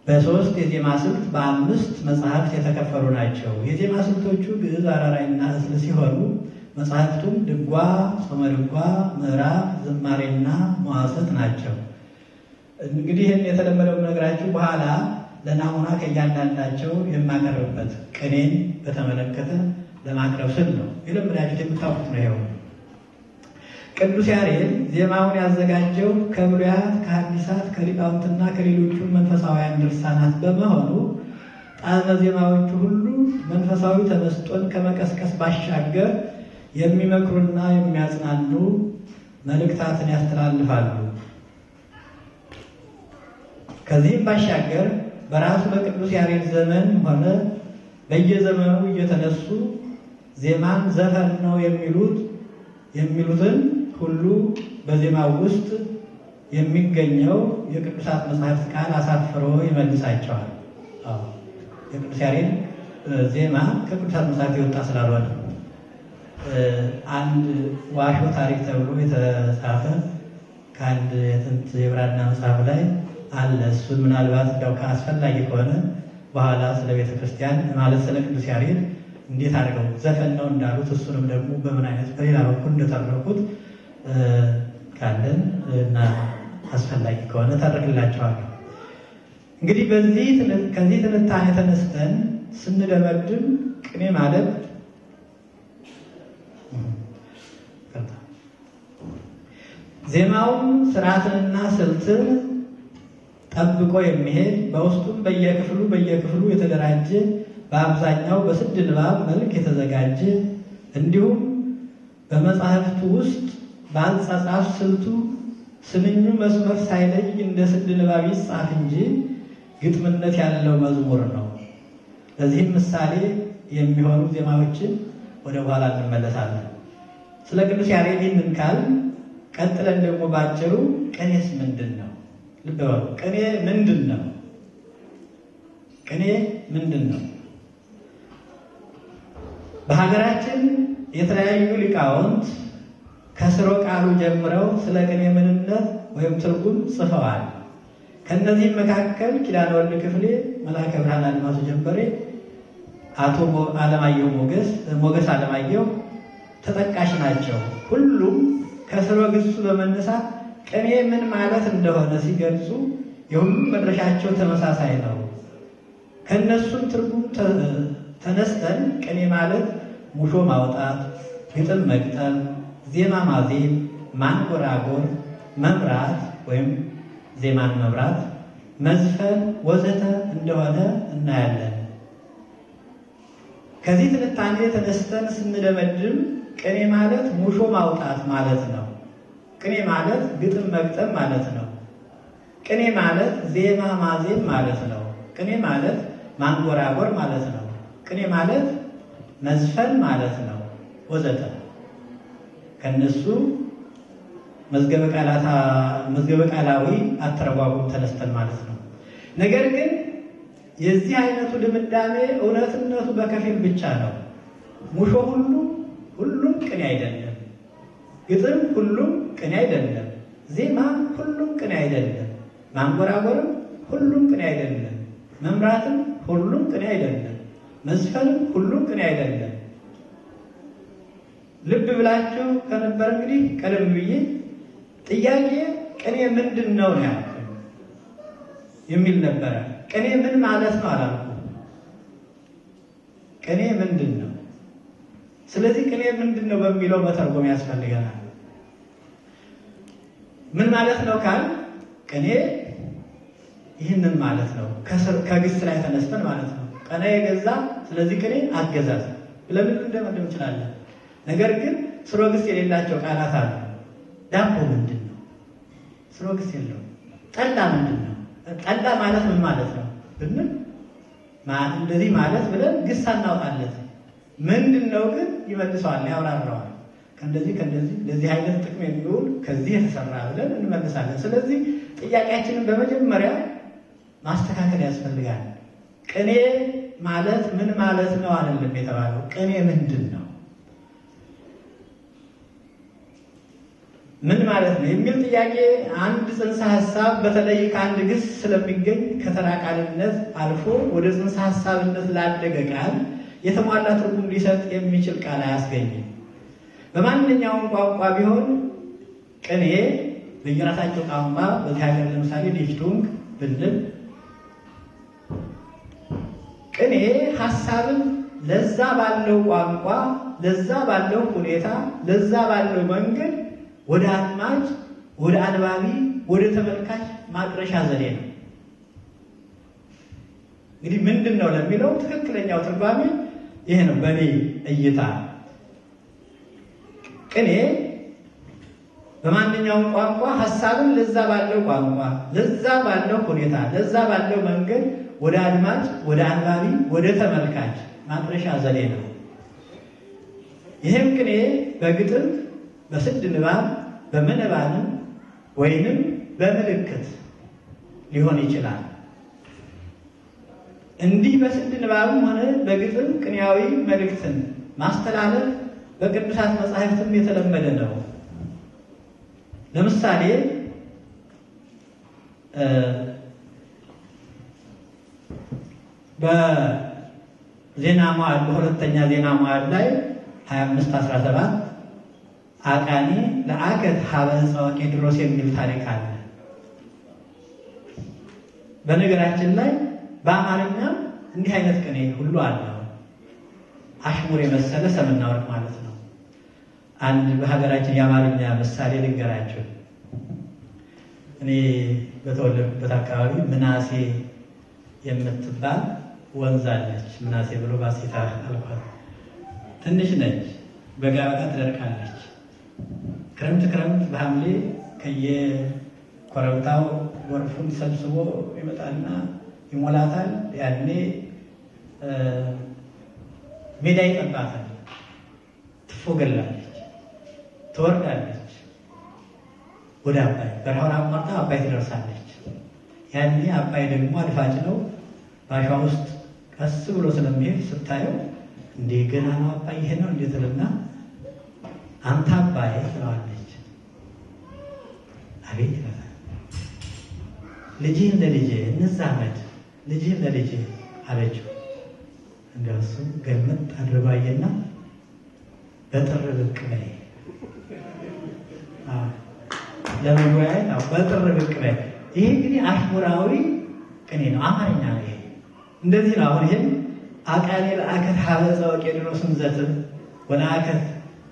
በሶስት የዜማ ስልት በአምስት መጽሐፍት የተከፈሉ ናቸው። የዜማ ስልቶቹ ግዕዝ፣ አራራይና እስል ሲሆኑ መጽሐፍቱም ድጓ፣ ጾመ ድጓ፣ ምዕራፍ፣ ዝማሬና መዋሥዕት ናቸው። እንግዲህ ይህን የተለመደው ነገራችሁ በኋላ ለናሙና ከእያንዳንዳቸው የማቀርብበት ቅኔን በተመለከተ ለማቅረብ ስል ነው። የለመዳችሁት የምታውቁት ነው። ይኸው ቅዱስ ያሬድ ዜማውን ያዘጋጀው ከብሉያት ከሐዲሳት ከሊቃውንትና ከሌሎቹ መንፈሳውያን ድርሳናት በመሆኑ ጣዕመ ዜማዎቹ ሁሉ መንፈሳዊ ተመስጦን ከመቀስቀስ ባሻገር የሚመክሩና የሚያጽናኑ መልእክታትን ያስተላልፋሉ። ከዚህም ባሻገር በራሱ በቅዱስ ያሬድ ዘመን ሆነ በየዘመኑ እየተነሱ ዜማን ዘፈን ነው የሚሉት የሚሉትን ሁሉ በዜማው ውስጥ የሚገኘው የቅዱሳት መጽሐፍት ቃል አሳፍሮ ይመልሳቸዋል። አዎ የቅዱስ ያሬድ ዜማ ከቅዱሳት መጽሐፍት የወጣ ስላልሆነ አንድ ዋሾ ታሪክ ተብሎ የተጻፈ ከአንድ የጥንት የብራና መጽሐፍ ላይ አለ። እሱን ምናልባት እንዲያው ከአስፈላጊ ከሆነ በኋላ ስለ ቤተ ክርስቲያን ማለት ስለ ቅዱስ ያሬድ እንዴት አድርገው ዘፈን ነው እንዳሉት እሱንም ደግሞ በምን አይነት በሌላ በኩል እንደተረኩት ካለን እና አስፈላጊ ከሆነ ተርክላቸዋለሁ። እንግዲህ በዚህ ከዚህ ትንታኔ ተነስተን ስንደመድም ቅኔ ማለት ዜማውን ስርዓትንና ስልትን ጠብቆ የሚሄድ በውስጡም በየክፍሉ በየክፍሉ የተደራጀ በአብዛኛው በስድ ንባብ መልክ የተዘጋጀ እንዲሁም በመጽሐፍቱ ውስጥ በአጻጻፍ ስልቱ ስንኙ መስመር ሳይለይ እንደ ስድ ንባብ ይጻፍ እንጂ ግጥምነት ያለው መዝሙር ነው። ለዚህም ምሳሌ የሚሆኑ ዜማዎችን ወደ በኋላ እንመለሳለን። ስለ ቅዱስ ያሬድ ይህንን ካል ቀጥለን ደግሞ ባጭሩ ቅኔስ ምንድን ነው? ልብ በሉ። ቅኔ ምንድን ነው? ቅኔ ምንድን ነው? በሀገራችን የተለያዩ ሊቃውንት ከስሮ ቃሉ ጀምረው ስለ ቅኔ ምንነት ወይም ትርጉም ጽፈዋል። ከእነዚህም መካከል ኪዳነ ወልድ ክፍሌ፣ መልአከ ብርሃን አድማሱ ጀንበሬ፣ አቶ አለማየሁ ሞገስ ሞገስ አለማየሁ ተጠቃሽ ናቸው። ሁሉም ከስሮ ግሱ በመነሳት ቅኔ ምን ማለት እንደሆነ ሲገልጹ የሁሉም መድረሻቸው ተመሳሳይ ነው። ከእነሱም ትርጉም ተነስተን ቅኔ ማለት ሙሾ ማውጣት፣ ግጥም መግጠም፣ ዜማ ማዜም፣ ማንጎራጎር፣ መምራት ወይም ዜማን መምራት፣ መዝፈን ወዘተ እንደሆነ እናያለን። ከዚህ ትንታኔ ተነስተን ስንደመድም ቅኔ ማለት ሙሾ ማውጣት ማለት ነው። ቅኔ ማለት ግጥም መግጠም ማለት ነው። ቅኔ ማለት ዜማ ማዜም ማለት ነው። ቅኔ ማለት ማንጎራጎር ማለት ነው። ቅኔ ማለት መዝፈን ማለት ነው ወዘተ ከነሱ መዝገበ ቃላዊ አተረጓጉም ተነስተን ማለት ነው። ነገር ግን የዚህ አይነቱ ድምዳሜ እውነትነቱ በከፊል ብቻ ነው። ሙሾ ሁሉ ሁሉም ቅኔ አይደለም። ግጥም ሁሉም ቅኔ አይደለም። ዜማ ሁሉም ቅኔ አይደለም። ማንጎራጎርም ሁሉም ቅኔ አይደለም። መምራትም ሁሉም ቅኔ አይደለም። መዝፈንም ሁሉም ቅኔ አይደለም። ልብ ብላችሁ ከነበረ እንግዲህ ቀደም ብዬ ጥያቄ ቅኔ ምንድን ነው ነው ያልኩ የሚል ነበረ። ቅኔ ምን ማለት ነው አላልኩ። ቅኔ ምንድን ነው? ስለዚህ ቅኔ ምንድን ነው በሚለው መተርጎም ያስፈልገናል። ምን ማለት ነው ካል ቅኔ ይህንን ማለት ነው። ከግስ ላይ ተነስተን ማለት ነው። ቀና የገዛ ስለዚህ ቅኔ አገዛዝ ለምን እንደመደብ እንችላለን። ነገር ግን ስሮ ግስ የሌላቸው ቃላት አሉ። ዳቦ ምንድን ነው? ስሮ ግስ የለውም። ጠላ ምንድን ነው? ጠላ ማለት ምን ማለት ነው ብንል እንደዚህ ማለት ብለን ግስ አናውጣለት። ምንድን ነው ግን ይመልሰዋል፣ ያብራራዋል። ከእንደዚህ ከእንደዚህ ለዚህ አይነት ጥቅም የሚውል ከዚህ የተሰራ ብለን እንመልሳለን። ስለዚህ ጥያቄያችንን በመጀመሪያ ማስተካከል ያስፈልጋል። ቅኔ ማለት ምን ማለት ነው አይደለም የተባለው። ቅኔ ምንድን ነው? ምን ማለት ነው የሚል ጥያቄ አንድ ጽንሰ ሀሳብ በተለይ ከአንድ ግስ ስለሚገኝ ከተራ ቃልነት አልፎ ወደ ጽንሰ ሀሳብነት ላደገ ቃል የተሟላ ትርጉም ሊሰጥ የሚችል ቃል አያስገኝም። በማንኛውም ቋንቋ ቢሆን ቅኔ በየራሳቸው ቋንቋ በዚህ ሀገር ለምሳሌ ዲፍቱንግ ብንል ቅኔ ሀሳብን ለዛ ባለው ቋንቋ ለዛ ባለው ሁኔታ ለዛ ባለው መንገድ ወደ አድማጭ ወደ አንባቢ ወደ ተመልካች ማድረሻ ዘዴ ነው። እንግዲህ ምንድን ነው ለሚለው ትክክለኛው ትርጓሜ ይሄ ነው በእኔ እይታ። ቅኔ በማንኛውም ቋንቋ ሀሳብን ለዛ ባለው ቋንቋ ለዛ ባለው ሁኔታ ለዛ ባለው መንገድ ወደ አድማጭ ወደ አንባቢ ወደ ተመልካች ማድረሻ ዘዴ ነው። ይህም ቅኔ በግጥም በስድ ንባብ በምንባብም ወይንም በምልክት ሊሆን ይችላል። እንዲህ በስድ ንባብም ሆነ በግጥም ቅኔያዊ መልእክትን ማስተላለፍ በቅዱሳት መጻሕፍትም የተለመደ ነው። ለምሳሌ በዜና መዋዕል በሁለተኛ ዜና መዋዕል ላይ 25 17 አቃኒ ለአከት ሀበ ዕፀ ቄድሮስ የሚል ታሪክ አለ። በነገራችን ላይ በአማርኛም እንዲህ አይነት ቅኔ ሁሉ አለው። አሽሙር የመሰለ ሰምና ወርቅ ማለት ነው። አንድ በሀገራችን የአማርኛ ምሳሌ ልንገራችሁ። እኔ በተወለድኩበት አካባቢ ምናሴ የምትባል ወንዝ አለች። ምናሴ ብሎ ባሴታ አልኳት። ትንሽ ነች፣ በጋ በጋ ትደርቃለች። ክረምት ክረምት በሐምሌ ከየኮረብታው ጎርፉን ሰብስቦ ይመጣና ይሞላታል። ያኔ ሜዳ ይጠባታል፣ ትፎገላለች፣ ትወርዳለች ወደ አባይ በረሃውን አቋርጣ አባይ ትደርሳለች። ያኔ አባይ ደግሞ አድፋጭ ነው። ባሻ ውስጥ ቀስ ብሎ ስለሚሄድ ስታየው እንዴ ገና ነው አባይ ይሄ ነው እንዴት ልና አንተ አባይ ትለዋለች። አቤት ይላል። ልጅህን ለልጄ እንዛመድ፣ ልጅህን ለልጄ አለችው። እንደው እሱም ገልመጥ አድርጎ አየና በጥር ብቅ በይ ለመወያየት በጥር ብቅ በይ። ይሄ እንግዲህ አሽሙራዊ ቅኔ ነው፣ አማርኛ ነው። ይሄ እንደዚህ ነው። አሁን ይሄን አቃኔ ለአከት ሀበ ዕፀ ቄድሮስን ዘትም ወለአከት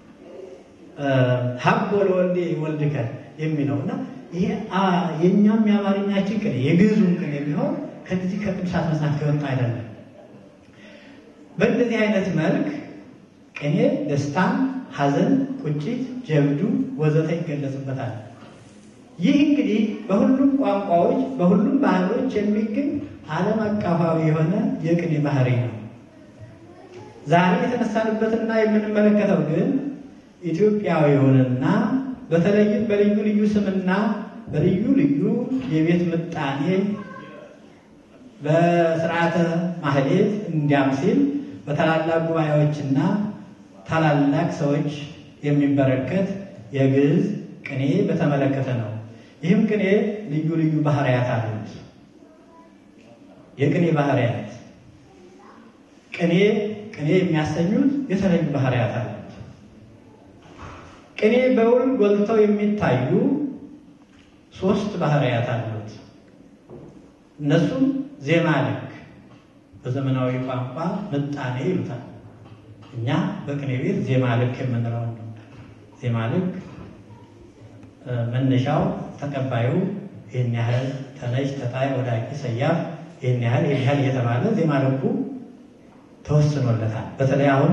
ሀቦ ለወልዴ ወልድከ የሚለው እና ይሄ የእኛም የአማርኛችን ቅኔ የግዕዙም ቅኔ የሚሆን ከዚህ ከቅዱሳት መጽሐፍት የወጣ አይደለም። በእንደዚህ አይነት መልክ ቅኔ ደስታን፣ ሐዘን፣ ቁጭት፣ ጀብዱ ወዘተ ይገለጽበታል። ይህ እንግዲህ በሁሉም ቋንቋዎች በሁሉም ባህሎች የሚገኝ ዓለም አቀፋዊ የሆነ የቅኔ ባህሪ ነው። ዛሬ የተነሳንበትና የምንመለከተው ግን ኢትዮጵያዊውንና በተለይም በልዩ ልዩ ስምና በልዩ ልዩ የቤት ምጣኔ በስርዓተ ማህሌት እንዲያም ሲል በታላላቅ ጉባኤዎችና ታላላቅ ሰዎች የሚበረከት የግዕዝ ቅኔ በተመለከተ ነው። ይህም ቅኔ ልዩ ልዩ ባህርያት አሉት። የቅኔ ባህርያት ቅኔ ቅኔ የሚያሰኙት የተለዩ ባህርያት አሉት። ቅኔ በውል ጎልተው የሚታዩ ሶስት ባህርያት አሉት። እነሱም ዜማ ልክ በዘመናዊ ቋንቋ ምጣኔ ይሉታል። እኛ በቅኔ ቤት ዜማ ልክ የምንለው ነው። ዜማ ልክ መነሻው ተቀባዩ ይህን ያህል ተነሽ፣ ተጣይ፣ ወዳቂ፣ ሰያፍ ይህን ያህል ይህን ያህል እየተባለ ዜማ ልኩ ተወስኖለታል። በተለይ አሁን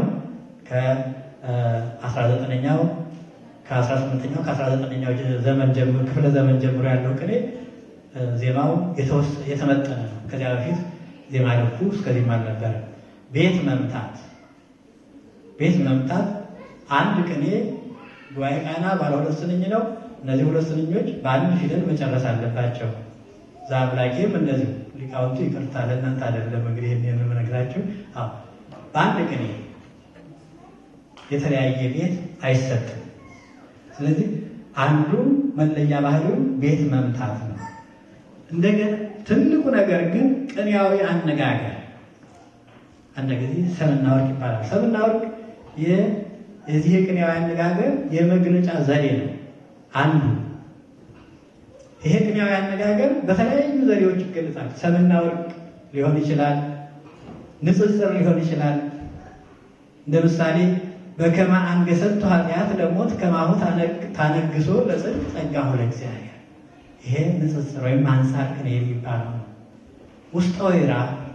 ከ19ኛው ከ18ኛው ከ19ኛው ዘመን ጀምሮ ክፍለ ዘመን ጀምሮ ያለው ቅኔ ዜማው የተመጠነ ነው። ከዚያ በፊት ዜማ ልኩ እስከዚህም አልነበረ። ቤት መምታት ቤት መምታት አንድ ቅኔ ጉባኤ ቃና ባለ ሁለት ስንኝ ነው። እነዚህ ሁለት ስንኞች በአንድ ፊደል መጨረስ አለባቸው። ዛምላኬም እንደዚሁ ሊቃውንቱ ይቅርታ ለእናንተ አይደለም እንግዲህ ይህን የምነግራችሁ። አዎ በአንድ ቅኔ የተለያየ ቤት አይሰጥም። ስለዚህ አንዱ መለያ ባህሪው ቤት መምታት ነው። እንደገና ትልቁ ነገር ግን ቅኔያዊ አነጋገር አንድ ጊዜ ሰምና ወርቅ ይባላል። ሰምና ወርቅ የዚህ የቅኔያዊ አነጋገር የመግለጫ ዘዴ ነው አንዱ። ይሄ ቅኔያዊ አነጋገር በተለያዩ ዘዴዎች ይገለጻል። ሰምና ወርቅ ሊሆን ይችላል፣ ንጽጽር ሊሆን ይችላል። እንደ ምሳሌ በከመ አንገሰቱ ኃጢአት ለሞት ከማሁ ታነግሶ ለጽድቅ ጸጋሁ ለእግዚአብሔር። ይሄ ንጽጽር ወይም አንጻር ቅኔ የሚባለው ነው። ውስጠ ወይራ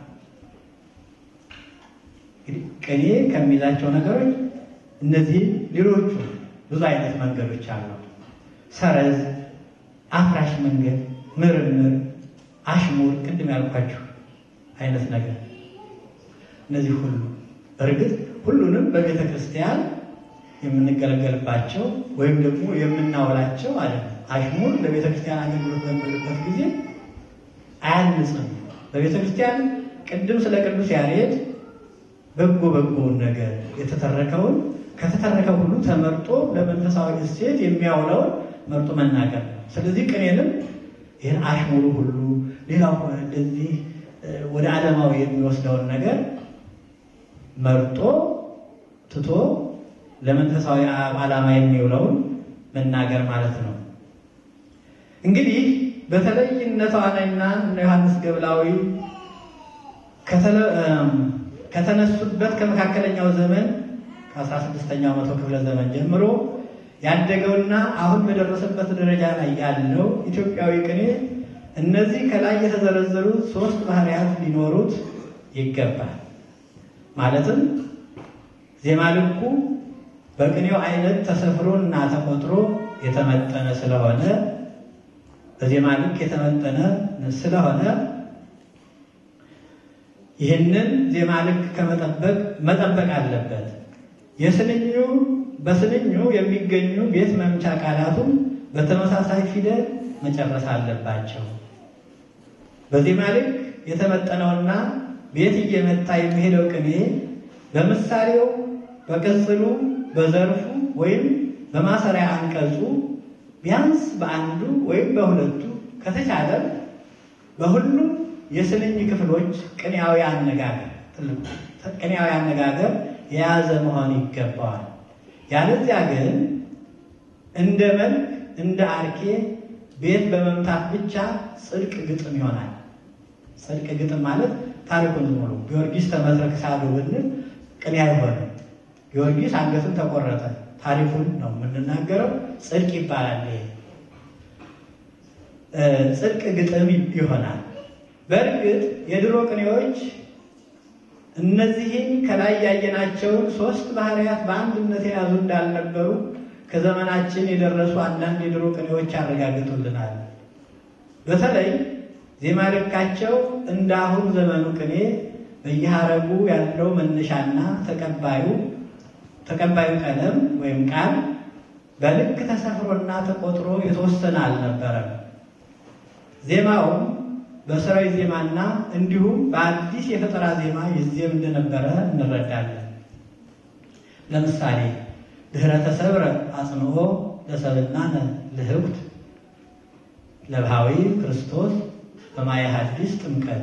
እንግዲህ ቅኔ ከሚይዛቸው ነገሮች እነዚህ ሌሎቹ ብዙ አይነት መንገዶች አሉ። ሰረዝ፣ አፍራሽ መንገድ፣ ምርምር፣ አሽሙር፣ ቅድም ያልኳችሁ አይነት ነገር እነዚህ ሁሉ እርግጥ ሁሉንም በቤተ ክርስቲያን የምንገለገልባቸው ወይም ደግሞ የምናውላቸው ማለት ነው። አሽሙር ለቤተ ክርስቲያን አገልግሎት በምንልበት ጊዜ አያንጽም። በቤተ ክርስቲያን ቅድም ስለ ቅዱስ ያሬድ በጎ በጎውን ነገር የተተረከውን ከተተረከው ሁሉ ተመርጦ ለመንፈሳዊ እሴት የሚያውለውን መርጦ መናገር ነው። ስለዚህ ቅኔንም ይህን አሽሙሩ ሁሉ ሌላው እንደዚህ ወደ ዓለማዊ የሚወስደውን ነገር መርጦ ትቶ ለመንፈሳዊ ዓላማ የሚውለውን መናገር ማለት ነው። እንግዲህ በተለይ እነ ተዋናይና እነ ዮሐንስ ገብላዊ ከተነሱበት ከመካከለኛው ዘመን ከአስራ ስድስተኛው መቶ ክፍለ ዘመን ጀምሮ ያደገውና አሁን በደረሰበት ደረጃ ላይ ያለው ኢትዮጵያዊ ቅኔ እነዚህ ከላይ የተዘረዘሩ ሶስት ባህሪያት ሊኖሩት ይገባል። ማለትም ዜማ ልኩ በቅኔው አይነት ተሰፍሮ እና ተቆጥሮ የተመጠነ ስለሆነ በዜማ ልክ የተመጠነ ስለሆነ ይህንን ዜማ ልክ ከመጠበቅ መጠበቅ አለበት። የስንኙ በስንኙ የሚገኙ ቤት መምቻ ቃላቱም በተመሳሳይ ፊደል መጨረስ አለባቸው። በዜማ ልክ የተመጠነውና ቤት እየመታ የሚሄደው ቅኔ በምሳሌው፣ በቅጽሉ፣ በዘርፉ ወይም በማሰሪያ አንቀጹ ቢያንስ በአንዱ ወይም በሁለቱ ከተቻለ በሁሉም የስንኝ ክፍሎች ቅኔያዊ አነጋገር ቅኔያዊ አነጋገር የያዘ መሆን ይገባዋል። ያለዚያ ግን እንደ መልክ እንደ አርኬ ቤት በመምታት ብቻ ጽድቅ ግጥም ይሆናል። ጽድቅ ግጥም ማለት ታሪኩን ዝም ብሎ ጊዮርጊስ ተመትረክ ሳሉ ብንል ቅኔ አይሆንም። ጊዮርጊስ አንገቱን ተቆረጠ ታሪኩን ነው የምንናገረው። ጽድቅ ይባላል። ይሄ ጽድቅ ግጥም ይሆናል። በእርግጥ የድሮ ቅኔዎች እነዚህን ከላይ ያየናቸውን ሶስት ባህሪያት በአንድነት የያዙ እንዳልነበሩ ከዘመናችን የደረሱ አንዳንድ የድሮ ቅኔዎች ያረጋግጡልናል። በተለይ ዜማ ልካቸው እንደ አሁን ዘመኑ ቅኔ በየሀረጉ ያለው መነሻና ተቀባዩ ተቀባዩ ቀለም ወይም ቃል በልክ ተሰፍሮና ተቆጥሮ የተወሰነ አልነበረም። ዜማውም በሰራዊ ዜማና እንዲሁም በአዲስ የፈጠራ ዜማ ይዜም እንደነበረ እንረዳለን። ለምሳሌ ድኅረ ተሰብረ አጽንኦ ለሰብእናነ ልህብት ለብሃዊ ክርስቶስ በማየ ሐዲስ ጥምቀት።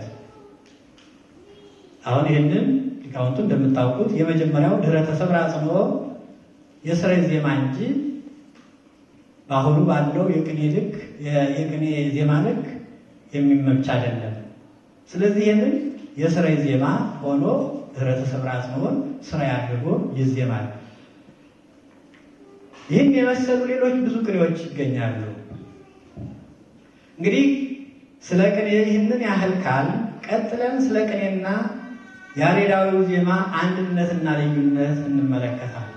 አሁን ይህንን ሊቃውንቱ እንደምታውቁት የመጀመሪያው ድኅረ ተሰብረ አጽንኦ የሰራዊ ዜማ እንጂ በአሁኑ ባለው የቅኔ ልክ የቅኔ ዜማ ልክ የሚመች አይደለም። ስለዚህ ይህንን የስራይ ዜማ ሆኖ ድኅረ ተሰብረ አጽንኦን ስራ አድርጎ ይዜማል። ይህን የመሰሉ ሌሎች ብዙ ቅኔዎች ይገኛሉ። እንግዲህ ስለ ቅኔ ይህንን ያህል ካል ቀጥለን ስለ ቅኔና ያሬዳዊው ዜማ አንድነትና ልዩነት እንመለከታለን።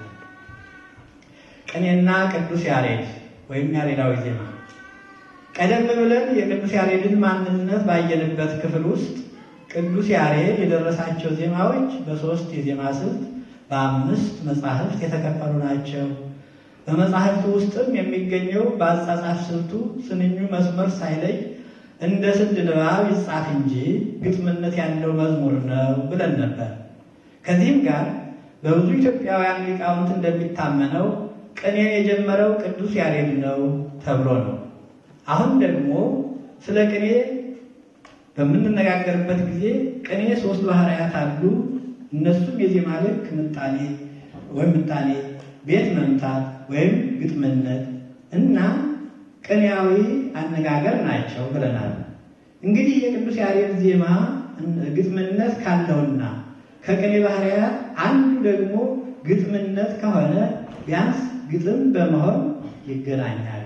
ቅኔና ቅዱስ ያሬድ ወይም ያሬዳዊ ዜማ ቀደም ብለን የቅዱስ ያሬድን ማንነት ባየንበት ክፍል ውስጥ ቅዱስ ያሬድ የደረሳቸው ዜማዎች በሦስት የዜማ ስልት በአምስት መጻሕፍት የተከፈሉ ናቸው። በመጻሕፍቱ ውስጥም የሚገኘው በአጻጻፍ ስልቱ ስንኙ መስመር ሳይለይ እንደ ስንድ ንባብ ይጻፍ እንጂ ግጥምነት ያለው መዝሙር ነው ብለን ነበር። ከዚህም ጋር በብዙ ኢትዮጵያውያን ሊቃውንት እንደሚታመነው ቅኔን የጀመረው ቅዱስ ያሬድ ነው ተብሎ ነው። አሁን ደግሞ ስለ ቅኔ በምንነጋገርበት ጊዜ ቅኔ ሶስት ባህርያት አሉ። እነሱም የዜማ ልክ ምጣኔ ወይም ምጣኔ፣ ቤት መምታት ወይም ግጥምነት እና ቅኔያዊ አነጋገር ናቸው ብለናል። እንግዲህ የቅዱስ ያሬድ ዜማ ግጥምነት ካለውና ከቅኔ ባህርያት አንዱ ደግሞ ግጥምነት ከሆነ ቢያንስ ግጥም በመሆን ይገናኛሉ።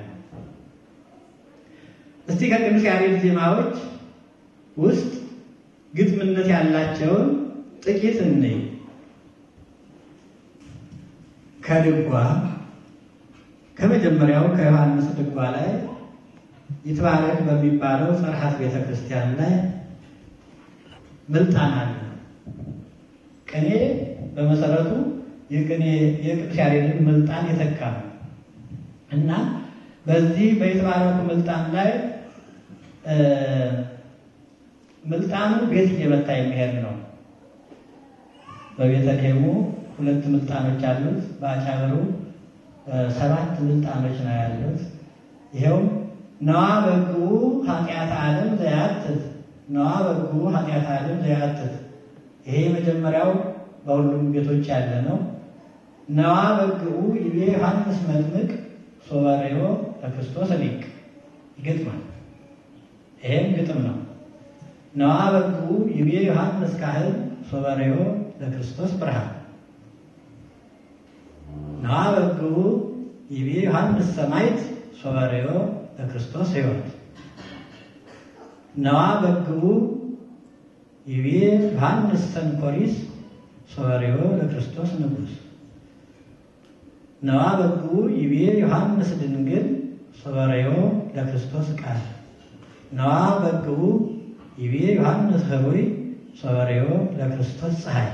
እስቲ ከቅዱስ ያሬድ ዜማዎች ውስጥ ግጥምነት ያላቸውን ጥቂት እንይ። ከድጓ ከመጀመሪያው ከዮሐንስ ድጓ ላይ ይትባረክ በሚባለው ጸርሐት ቤተ ክርስቲያን ላይ ምልጣን አለ። ቅኔ በመሰረቱ የቅኔ የቅዱስ ያሬድን ምልጣን የተካ ነው እና በዚህ በይትባረኩ ምልጣን ላይ ምልጣኑ ቤት እየመታ የሚሄድ ነው። በቤተልሔሙ ሁለት ምልጣኖች አሉት። በአጫብሩ ሰባት ምልጣኖች ነው ያሉት። ይኸውም ነዋ በግቡ ኃጢአት ዓለም ዘያትት ነዋ በግቡ ኃጢአት ዓለም ዘያትት። ይሄ የመጀመሪያው በሁሉም ቤቶች ያለ ነው። ነዋ በግቡ ይቤ ዮሐንስ መጥምቅ ሶበሬዮ ለክርስቶስ ሊቅ ይገጥማል። ይሄም ግጥም ነው። ነዋ በግቡ ይቤ ዮሐንስ ካህን ሶበሬዮ ለክርስቶስ ብርሃን ነዋ በግቡ ይቤ ዮሐንስ ሰማይት ሶበሬዮ ለክርስቶስ ሕይወት ነዋ በግቡ ይቤ ዮሐንስ ሰንኮሪስ ሶበሬዮ ለክርስቶስ ንጉሥ ነዋ በግቡ ይቤ ዮሐንስ ድንግል ሶበሬዮ ለክርስቶስ ቃል ነዋ በግቡ ይቤ ዮሐንስ ህሩይ ሶበሬዮ ለክርስቶስ ፀሐይ።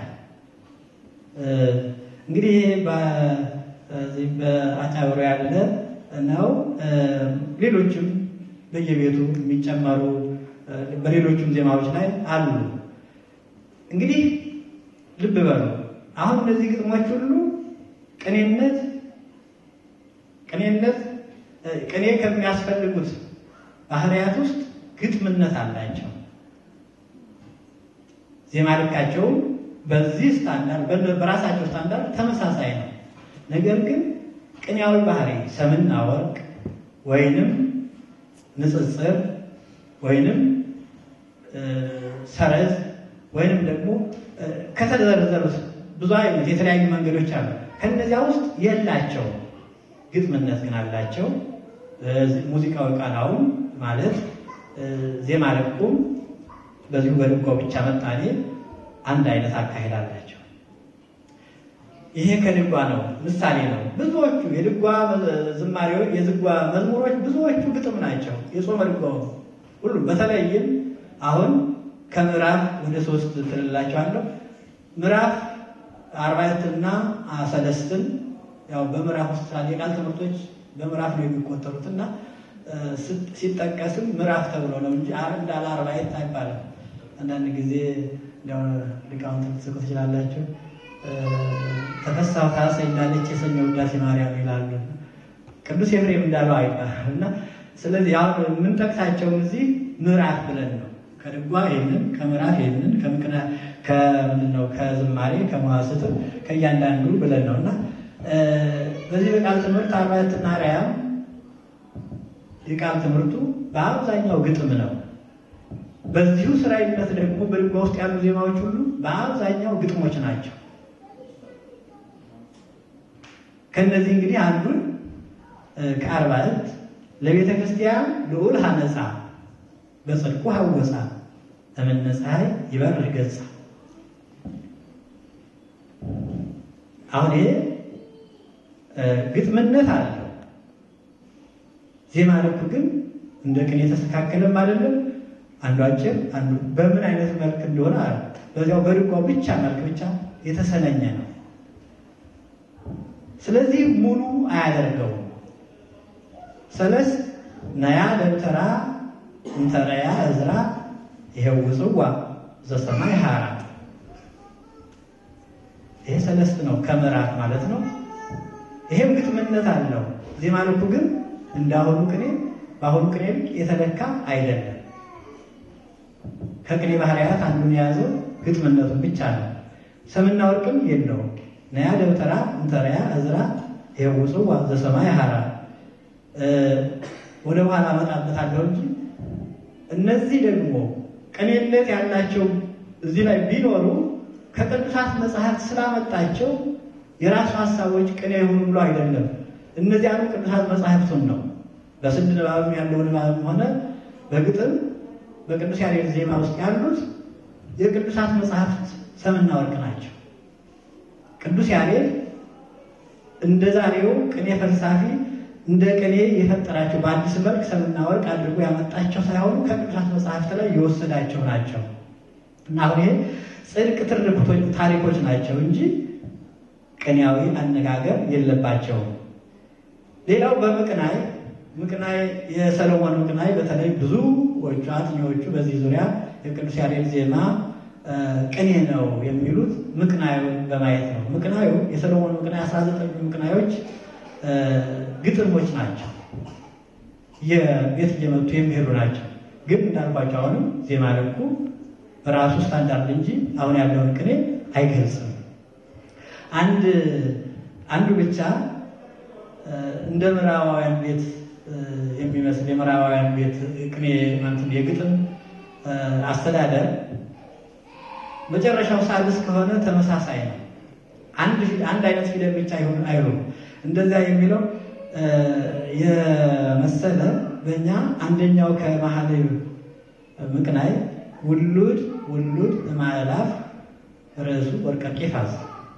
እንግዲህ በዚህ በአጫብሮ ያለ ነው። ሌሎችም በየቤቱ የሚጨመሩ በሌሎችም ዜማዎች ላይ አሉ። እንግዲህ ልብ በሉ። አሁን እነዚህ ግጥሞች ሁሉ ቅኔነት ቅኔነት ቅኔ ከሚያስፈልጉት ባህርያት ውስጥ ግጥምነት አላቸው። ዜማ ልካቸውም በዚህ ስታንዳርድ በራሳቸው ስታንዳርድ ተመሳሳይ ነው። ነገር ግን ቅኔያዊ ባህሪ ሰምና ወርቅ ወይንም ንጽጽር ወይንም ሰረዝ ወይንም ደግሞ ከተዘረዘሩት ብዙ አይነት የተለያዩ መንገዶች አሉ። ከእነዚያ ውስጥ የላቸው ግጥምነት ግን አላቸው። ሙዚቃዊ ቃናውን ማለት ዜማ ልኩም በዚሁ በድጓው ብቻ መጣኔ አንድ አይነት አካሄድ አላቸው። ይሄ ከድጓ ነው፣ ምሳሌ ነው። ብዙዎቹ የድጓ ዝማሬዎች፣ የድጓ መዝሙሮች ብዙዎቹ ግጥም ናቸው። የጾመ ድጓው ሁሉም በተለይም አሁን ከምዕራፍ ወደ ሶስት ትልላቸዋለሁ። ምዕራፍ አርባዕትና ሰለስትን ያው በምዕራፍ ውስጥ ስላለ የቃል ትምህርቶች በምዕራፍ ነው የሚቆጠሩት እና ሲጠቀስም ምዕራፍ ተብሎ ነው እንጂ እንዳለ አርባዕት አይባልም። አንዳንድ ጊዜ እንዲያው ሊቃውንት ልትስቁ ትችላላችሁ። ተፈሳሁ ታሰኝ እንዳለች የሰኞ ውዳሴ ማርያም ይላሉ። ቅዱስ ኤፍሬም እንዳለው አይባልም እና ስለዚህ አሁን የምንጠቅሳቸውን እዚህ ምዕራፍ ብለን ነው ከድጓ ይህንን ከምዕራፍ ይህንን ከምቅና ከምንድን ነው ከዝማሬ ከመዋስት ከእያንዳንዱ ብለን ነው እና በዚህ በቃል ትምህርት አርባዕትና አርያም የቃል ትምህርቱ በአብዛኛው ግጥም ነው። በዚሁ ስራይነት ደግሞ በድጓ ውስጥ ያሉ ዜማዎች ሁሉ በአብዛኛው ግጥሞች ናቸው። ከእነዚህ እንግዲህ አንዱን ከአርባዕት ለቤተ ክርስቲያን ልዑል ሀነጻ በጽድቁ ሀወፃ እምነ ፀሐይ ይበርህ ገጻ። አሁን ይሄ ግጥምነት አለው። ዜማ ልኩ ግን እንደ ቅኔ የተስተካከለም አይደለም። አንዱ አጭር አንዱ በምን አይነት መልክ እንደሆነ አለ በዚያው በድጓው ብቻ መልክ ብቻ የተሰነኘ ነው። ስለዚህ ሙሉ አያደርገውም። ሰለስት ነያ ደብተራ እንተረያ እዝራ ይሄው ጽዋ ዘሰማይ ሀራ ይሄ ሰለስት ነው፣ ከምዕራፍ ማለት ነው። ይሄም ግጥምነት አለው። ዜማ ልኩ ግን እንዳሁኑ ቅኔ በአሁኑ ቅኔ ልክ የተለካ አይደለም። ከቅኔ ባህርያት አንዱን የያዘው ግጥምነቱን ብቻ ነው። ሰምና ወርቅም የለውም። ነያ ደብተራ እንተሪያ እዝራ የውፁ ዘሰማይ ሀራ ወደ በኋላ አመጣበታለሁ እንጂ እነዚህ ደግሞ ቅኔነት ያላቸው እዚህ ላይ ቢኖሩ ከቅዱሳት መጽሐፍት ስላመጣቸው የራሱ ሀሳቦች ቅኔ የሆኑ ብሎ አይደለም። እነዚያኑ ቅዱሳት መጽሐፍቱን ነው በስድ ንባብም ያለው ንባብም ሆነ በግጥም በቅዱስ ያሬድ ዜማ ውስጥ ያሉት የቅዱሳት መጽሐፍት ሰምና ወርቅ ናቸው። ቅዱስ ያሬድ እንደ ዛሬው ቅኔ ፈልሳፊ እንደ ቅኔ የፈጠራቸው በአዲስ መልክ ሰምና ወርቅ አድርጎ ያመጣቸው ሳይሆኑ ከቅዱሳት መጽሐፍት ላይ የወሰዳቸው ናቸው እና አሁን ይሄ ጽድቅ ትርክቶች ታሪኮች ናቸው እንጂ ቅኔያዊ አነጋገር የለባቸውም። ሌላው በምቅናይ ምቅናይ የሰሎሞን ምቅናይ በተለይ ብዙዎቹ አጥኚዎቹ በዚህ ዙሪያ የቅዱስ ያሬድ ዜማ ቅኔ ነው የሚሉት ምቅናዩን በማየት ነው። ምቅናዩ የሰሎሞን ምቅናይ አስራ ዘጠኙ ምቅናዮች ግጥሞች ናቸው። የቤት እየመቱ የሚሄዱ ናቸው። ግን እንዳልኳቸው አሁንም ዜማ ልኩ በራሱ ስታንዳርድ እንጂ አሁን ያለውን ቅኔ አይገልጽም። አንድ አንዱ ብቻ እንደ ምዕራባውያን ቤት የሚመስል የምዕራባውያን ቤት ቅኔ ማለት የግጥም አስተዳደር መጨረሻው ሳድስ ከሆነ ተመሳሳይ ነው። አንድ አንድ አይነት ፊደል ብቻ ይሁን አይሉም። እንደዚያ የሚለው የመሰለ በእኛ አንደኛው ከመሀል ምቅናይ ውሉድ ውሉድ ማዕላፍ ርዕሱ ወርቀ ቄፋዝ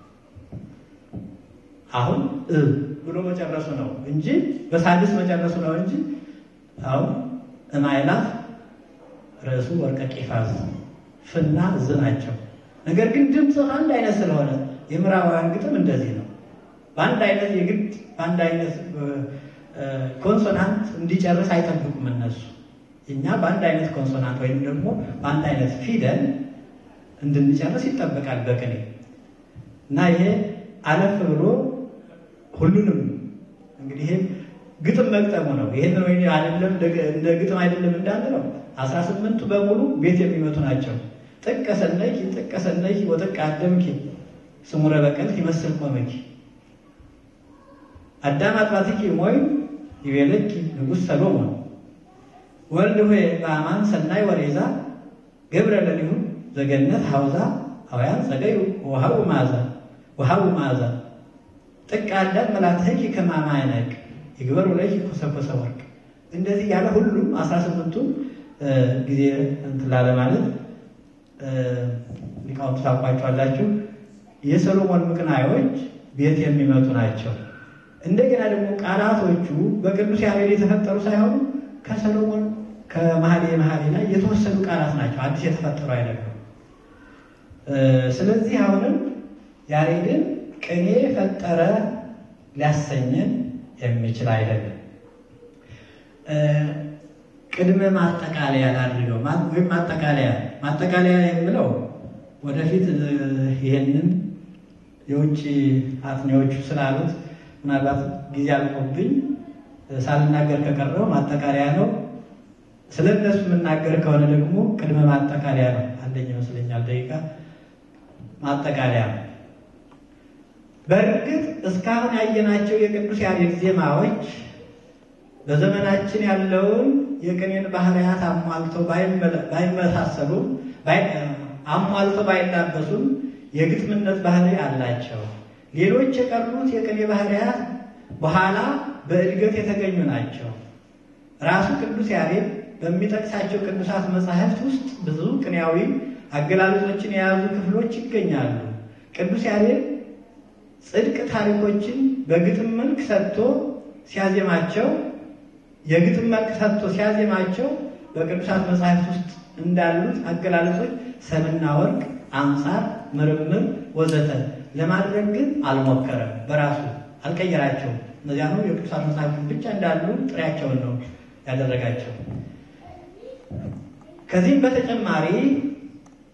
አሁን እ ብሎ መጨረሱ ነው እንጂ በሳድስ መጨረሱ ነው እንጂ አሁን እማይላፍ ርዕሱ ወርቀ ቄፋዝ ፍና ዝ ናቸው። ነገር ግን ድምፅ አንድ አይነት ስለሆነ የምዕራባውያን ግጥም እንደዚህ ነው። በአንድ አይነት የግድ በአንድ አይነት ኮንሶናንት እንዲጨርስ አይጠብቁም እነሱ። እኛ በአንድ አይነት ኮንሶናንት ወይም ደግሞ በአንድ አይነት ፊደል እንድንጨርስ ይጠበቃል በቅኔ እና ይሄ አለፍ ብሎ ሁሉንም እንግዲህ ይሄ ግጥም መግጠሙ ነው። ይሄን ወይ አይደለም እንደ ግጥም አይደለም እንዳንለው አስራ ስምንቱ በሙሉ ቤት የሚመቱ ናቸው። ጥቀሰነኪ ጥቀሰነኪ ወጥቀ አደምኪ ስሙረ በቀልት ይመስል ቆመኪ አዳም አጥባትኪ ሞይ ይቤለኪ ንጉሥ ሰሎሞን ወልድ ሆይ በአማን ሰናይ ወሬዛ ገብረ ለሊሁ ዘገነት ሐውዛ አውያን ጸገዩ ውሃው ማዛ ውሃው ማዛ ጥቀ አዳም መላትህኪ ከማማይነቅ ይግበር ወለኪ ኮሰኮሰ ወርቅ እንደዚህ ያለ ሁሉም አስራ ስምንቱ ጊዜ እንትን ላለ ማለት ሊቃውንቱ ታውቋቸዋላችሁ። የሰሎሞን ምቅናዮች ቤት የሚመቱ ናቸው። እንደገና ደግሞ ቃላቶቹ በቅዱስ ያሬድ የተፈጠሩ ሳይሆኑ ከሰሎሞን ከመኃልየ መኃልይ ላይ የተወሰዱ ቃላት ናቸው። አዲስ የተፈጠሩ አይደሉም። ስለዚህ አሁንም ያሬድን ቅኔ ፈጠረ ሊያሰኘን የሚችል አይደለም። ቅድመ ማጠቃለያ ላድርገው ወይም ማጠቃለያ ማጠቃለያ የምለው ወደፊት ይሄንን የውጭ አጥኚዎቹ ስላሉት ምናልባት ጊዜ አልቆብኝ ሳልናገር ከቀረው ማጠቃለያ ነው። ስለ እነሱ የምናገር ከሆነ ደግሞ ቅድመ ማጠቃለያ ነው። አንደኛ ይመስለኛል ደቂቃ ማጠቃለያ ነው። በእርግጥ እስካሁን ያየናቸው የቅዱስ ያሬድ ዜማዎች በዘመናችን ያለውን የቅኔን ባህርያት አሟልተው ባይመሳሰሉም አሟልተው ባይላበሱም የግጥምነት ባህሪ አላቸው። ሌሎች የቀሩት የቅኔ ባህርያት በኋላ በእድገት የተገኙ ናቸው። ራሱ ቅዱስ ያሬድ በሚጠቅሳቸው ቅዱሳት መጻሕፍት ውስጥ ብዙ ቅኔያዊ አገላለጾችን የያዙ ክፍሎች ይገኛሉ። ቅዱስ ያሬድ ጽድቅ ታሪኮችን በግጥም መልክ ሰጥቶ ሲያዜማቸው የግጥም መልክ ሰጥቶ ሲያዜማቸው በቅዱሳት መጻሕፍት ውስጥ እንዳሉት አገላለጾች ሰምና ወርቅ፣ አንጻር፣ ምርምር ወዘተ ለማድረግ ግን አልሞከረም። በራሱ አልቀየራቸውም። እነዚያ ነው የቅዱሳት መጻሕፍት ብቻ እንዳሉ ጥሬያቸውን ነው ያደረጋቸው። ከዚህም በተጨማሪ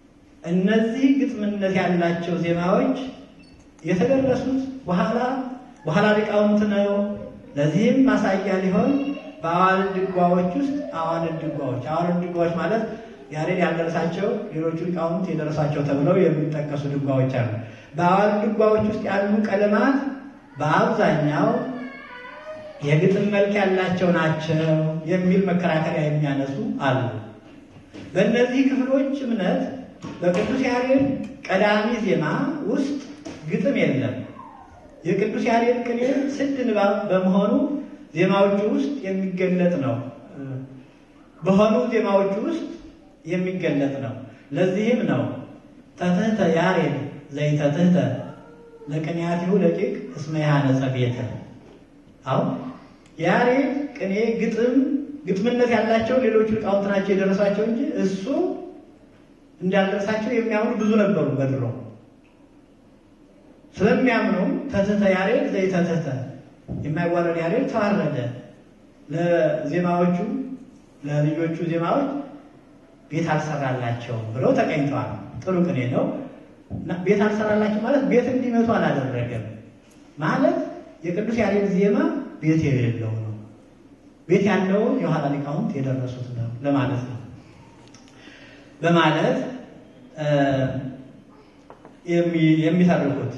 እነዚህ ግጥምነት ያላቸው ዜማዎች የተደረሱት በኋላ በኋላ ሊቃውንት ነው። ለዚህም ማሳያ ሊሆን በአዋልድ ድጓዎች ውስጥ አዋልድ ድጓዎች አዋልድ ድጓዎች ማለት ያሬድ ያልደረሳቸው ሌሎቹ ሊቃውንት የደረሳቸው ተብለው የሚጠቀሱ ድጓዎች አሉ። በአዋልድ ድጓዎች ውስጥ ያሉ ቀለማት በአብዛኛው የግጥም መልክ ያላቸው ናቸው የሚል መከራከሪያ የሚያነሱ አሉ። በእነዚህ ክፍሎች እምነት በቅዱስ ያሬድ ቀዳሚ ዜማ ውስጥ ግጥም የለም። የቅዱስ ያሬድ ቅኔ ስድ ንባብ በመሆኑ ዜማዎቹ ውስጥ የሚገለጥ ነው በሆኑ ዜማዎቹ ውስጥ የሚገለጥ ነው። ለዚህም ነው ተትህተ ያሬድ ዘይተትህተ ለቅኔያቲሁ ደቂቅ እስመ ያነጸ ቤተ አሁን ያሬድ ቅኔ ግጥም ግጥምነት ያላቸው ሌሎቹ ሊቃውንት ናቸው የደረሳቸው እንጂ እሱ እንዳልደረሳቸው የሚያምኑ ብዙ ነበሩ በድሮ ስለሚያምኑ ተትህተ ያሬድ ዘይተትህተ የማይዋረድ ያሬድ ተዋረደ ለዜማዎቹ ለልጆቹ ዜማዎች ቤት አልሰራላቸውም ብለው ተቀኝተዋል። ጥሩ ቅኔ ነው። ቤት አልሰራላቸው ማለት ቤት እንዲመቱ አላደረገም ማለት የቅዱስ ያሬድ ዜማ ቤት የሌለው ነው። ቤት ያለውን የኋላ ሊቃውንት የደረሱት ነው ለማለት ነው በማለት የሚተርኩት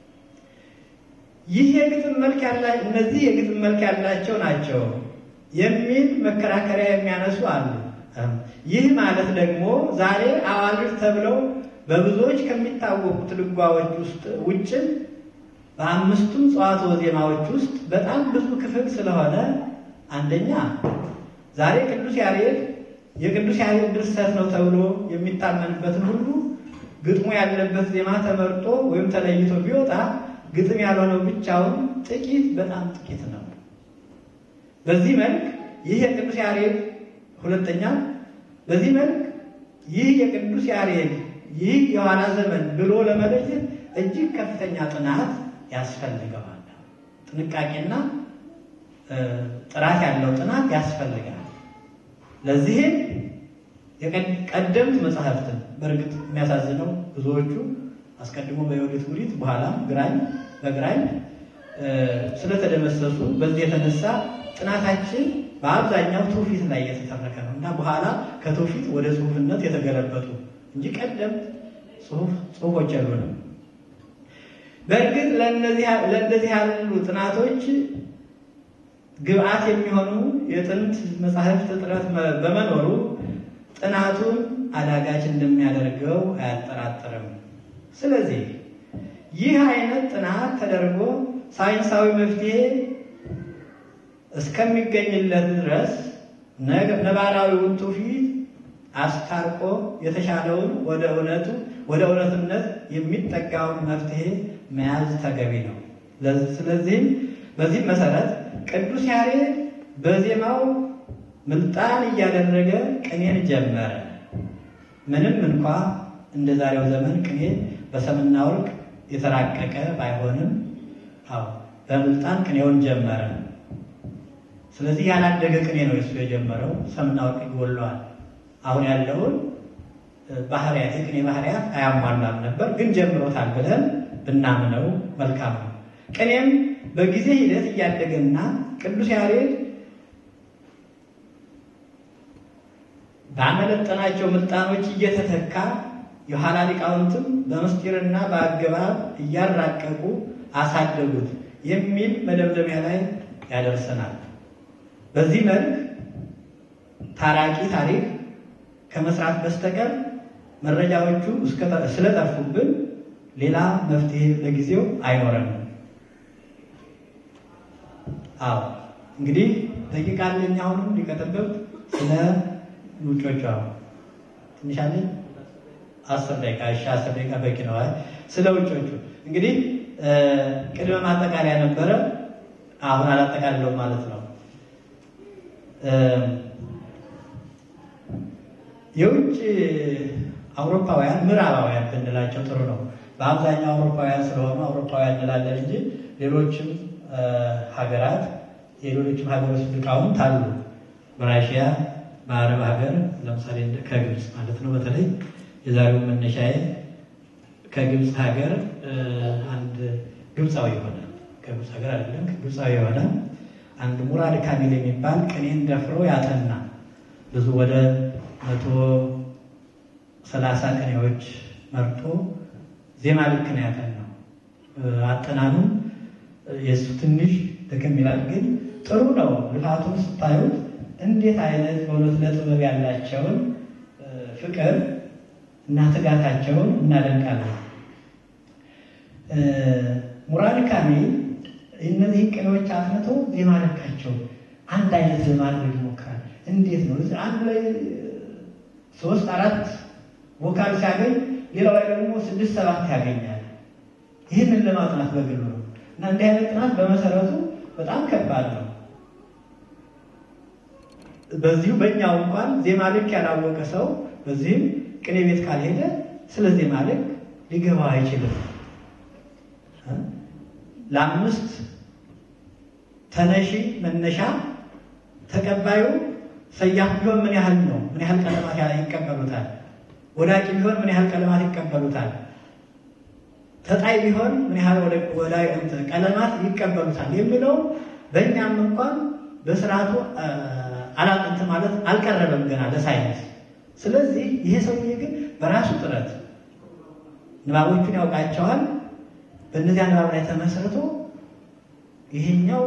ይህ የግጥም መልክ ያላ እነዚህ የግጥም መልክ ያላቸው ናቸው የሚል መከራከሪያ የሚያነሱ አሉ። ይህ ማለት ደግሞ ዛሬ አዋልድ ተብለው በብዙዎች ከሚታወቁት ድጓዎች ውስጥ ውጭም በአምስቱም ጸዋትወ ዜማዎች ውስጥ በጣም ብዙ ክፍል ስለሆነ አንደኛ ዛሬ ቅዱስ ያሬድ የቅዱስ ያሬድ ድርሰት ነው ተብሎ የሚታመንበትን ሁሉ ግጥሙ ያለበት ዜማ ተመርጦ ወይም ተለይቶ ቢወጣ ግጥም ያልሆነው ብቻውን ጥቂት በጣም ጥቂት ነው። በዚህ መልክ ይህ የቅዱስ ያሬድ ሁለተኛ በዚህ መልክ ይህ የቅዱስ ያሬድ ይህ የኋላ ዘመን ብሎ ለመለየት እጅግ ከፍተኛ ጥናት ያስፈልገዋል። ጥንቃቄና ጥራት ያለው ጥናት ያስፈልጋል። ለዚህም የቀደምት መጽሐፍትን በእርግጥ የሚያሳዝነው ብዙዎቹ አስቀድሞ በዮዲት ጉዲት በኋላ ግራኝ በግራኝ ስለተደመሰሱ በዚህ የተነሳ ጥናታችን በአብዛኛው ትውፊት ላይ የተተረከ ነው እና በኋላ ከትውፊት ወደ ጽሁፍነት የተገለበጡ እንጂ ቀደምት ጽሁፎች ያሉንም በእርግጥ ለእንደዚህ ያሉ ጥናቶች ግብአት የሚሆኑ የጥንት መጻሕፍት እጥረት በመኖሩ ጥናቱን አዳጋች እንደሚያደርገው አያጠራጥርም። ስለዚህ ይህ አይነት ጥናት ተደርጎ ሳይንሳዊ መፍትሄ እስከሚገኝለት ድረስ ነባራዊውን ትውፊት አስታርቆ የተሻለውን ወደ እውነቱ ወደ እውነትነት የሚጠጋውን መፍትሄ መያዝ ተገቢ ነው። ስለዚህም በዚህም መሰረት ቅዱስ ያሬድ በዜማው ምልጣን እያደረገ ቅኔን ጀመረ። ምንም እንኳ እንደ ዛሬው ዘመን ቅኔ በሰምና ወርቅ የተራቀቀ ባይሆንም አዎ በምልጣን ቅኔውን ጀመረ። ስለዚህ ያላደገ ቅኔ ነው እሱ የጀመረው። ሰምና ወርቅ ይጎለዋል። አሁን ያለውን ባህሪያት የቅኔ ባህሪያት አያሟላም ነበር፣ ግን ጀምሮታል ብለን ብናምነው መልካም ነው። ቅኔም በጊዜ ሂደት እያደገና ቅዱስ ያሬድ ባመለጠናቸው ምልጣኖች እየተተካ የኋላ ሊቃውንትም በምስጢርና በአገባብ እያራቀቁ አሳደጉት የሚል መደምደሚያ ላይ ያደርሰናል። በዚህ መልክ ታራቂ ታሪክ ከመስራት በስተቀር መረጃዎቹ ስለጠፉብን ሌላ መፍትሄ ለጊዜው አይኖረንም። አዎ እንግዲህ ደቂቃ አለኝ። አሁንም ሊቀጥልበት ስለ ውጮቹ አሁን ትንሽ አለኝ። አስር ደቂቃ እሺ፣ አስር ደቂቃ በቂ ነው። ስለ ውጮቹ እንግዲህ ቅድመ ማጠቃለያ ነበረ። አሁን አላጠቃልለው ማለት ነው። የውጭ አውሮፓውያን ምዕራባውያን ብንላቸው ጥሩ ነው። በአብዛኛው አውሮፓውያን ስለሆኑ አውሮፓውያን እንላለን እንጂ ሌሎችም ሀገራት የሌሎችም ሀገሮች ሊቃውንት አሉ። በራሽያ በአረብ ሀገር ለምሳሌ ከግብፅ ማለት ነው። በተለይ የዛሬው መነሻዬ ከግብፅ ሀገር አንድ ግብፃዊ የሆነ ከግብፅ ሀገር አይደለም፣ ከግብፃዊ የሆነ አንድ ሙራድ ካሚል የሚባል ቅኔን ደፍሮ ያጠና ብዙ ወደ መቶ ሰላሳ ቅኔዎች መርጦ ዜማ ልክ ነው ያጠናው። አጠናኑ የእሱ ትንሽ ድክም ይላል፣ ግን ጥሩ ነው። ልፋቱን ስታዩት እንዴት አይነት በእውነት ለጥበብ ያላቸውን ፍቅር እና ትጋታቸውን እናደንቃለን። ሙራድ ካሚል እነዚህ ቅኔዎች አጥንቶ ዜማ ልካቸው አንድ አይነት ለማድረግ ይሞክራል። እንዴት ነው አንድ ላይ ሶስት አራት ቮካል ሲያገኝ ሌላው ላይ ደግሞ ስድስት ሰባት ያገኛል። ይህንን ለማጥናት በግሉ ነው እና እንዲህ አይነት ጥናት በመሰረቱ በጣም ከባድ ነው። በዚሁ በእኛው እንኳን ዜማ ልክ ያላወቀ ሰው በዚህም ቅኔ ቤት ካልሄደ ስለ ዜማ ልክ ሊገባው አይችልም። ለአምስት ተነሺ መነሻ ተቀባዩ ሰያፍ ቢሆን ምን ያህል ነው? ምን ያህል ቀለማት ይቀበሉታል? ወዳቂ ቢሆን ምን ያህል ቀለማት ይቀበሉታል? ተጣይ ቢሆን ምን ያህል ቀለማት ይቀበሉታል የሚለው በእኛም እንኳን በስርዓቱ አላጥንት ማለት አልቀረበም ገና ለሳይንስ። ስለዚህ ይሄ ሰውዬ ግን በራሱ ጥረት ንባቦቹን ያውቃቸዋል። በእነዚያ ንባብ ላይ ተመስርቶ ይሄኛው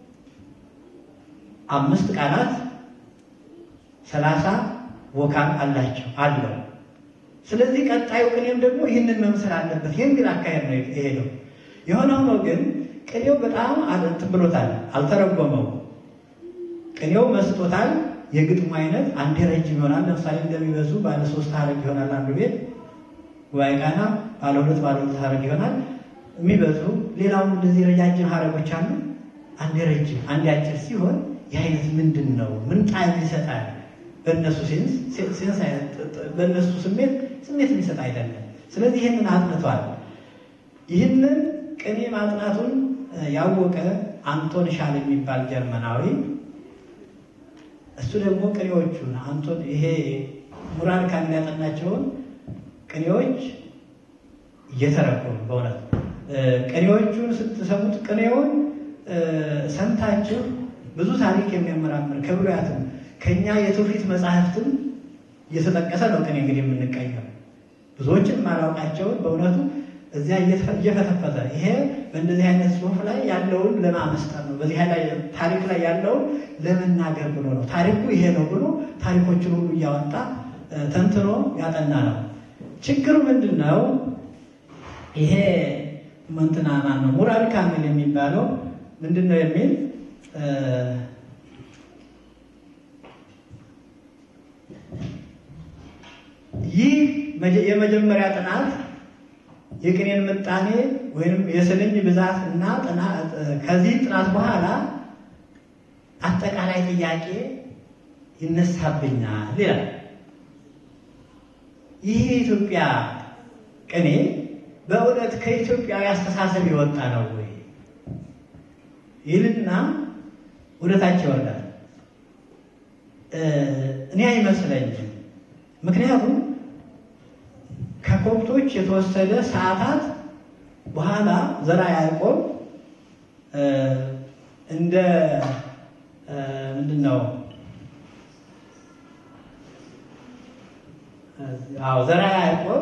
አምስት ቃላት ሰላሳ ቮካል አላቸው አለው። ስለዚህ ቀጣዩ ቅኔም ደግሞ ይህንን መምሰል አለበት የሚል አካሄድ ነው የሄደው። የሆነ ሆኖ ግን ቅኔው በጣም እንትን ብሎታል፣ አልተረጎመው። ቅኔው መስጦታል። የግጥሙ አይነት አንዴ ረጅም ይሆናል። ለምሳሌ እንደሚበዙ ባለ ሶስት ሀረግ ይሆናል አንዱ ቤት ጉባኤ ቃና ባለ ሁለት ባለ ሁለት ሀረግ ይሆናል የሚበዙ ሌላውም እንደዚህ ረጃጅም ሀረጎች አሉ። አንዴ ረጅም አንዴ አጭር ሲሆን ይህ አይነት ምንድን ነው? ምን ጣዕም ይሰጣል? በእነሱ ሴንስ በእነሱ ስሜት ስሜት የሚሰጥ አይደለም። ስለዚህ ይህንን አጥንቷል። ይህንን ቅኔ ማጥናቱን ያወቀ አንቶን ሻል የሚባል ጀርመናዊ እሱ ደግሞ ቅኔዎቹን አንቶን ይሄ ሙራድ ካሚል ያጠናቸውን ቅኔዎች እየተረጎሙ በእውነት ቅኔዎቹን ስትሰሙት ቅኔውን ሰምታችሁ ብዙ ታሪክ የሚያመራምር ከብሉያትም ከእኛ የትውፊት መጽሐፍትም እየተጠቀሰ ነው። ቅኔ እንግዲህ የምንቀኘው ብዙዎችን ማላውቃቸውን በእውነቱ እዚያ እየፈተፈተ ይሄ በእንደዚህ አይነት ጽሑፍ ላይ ያለውን ለማመስጠር ነው። በዚህ ላይ ታሪክ ላይ ያለውን ለመናገር ብሎ ነው። ታሪኩ ይሄ ነው ብሎ ታሪኮችን ሁሉ እያወጣ ተንትኖ ያጠና ነው። ችግሩ ምንድን ነው? ይሄ እንትና ማን ነው ሙራድ ካሚል የሚባለው ምንድን ነው የሚል ይህ የመጀመሪያ ጥናት የቅኔን ምጣኔ ወይም የስንኝ ብዛት እና ከዚህ ጥናት በኋላ አጠቃላይ ጥያቄ ይነሳብኛል ይላል። ይህ የኢትዮጵያ ቅኔ በእውነት ከኢትዮጵያዊ አስተሳሰብ የወጣ ነው ወይ ይልና ወደታች ይወርዳል። እኔ አይመስለኝም። ምክንያቱም ከኮፕቶች የተወሰደ ሰዓታት በኋላ ዘራ ያዕቆብ እንደ ምንድን ነው አዎ ዘራ ያዕቆብ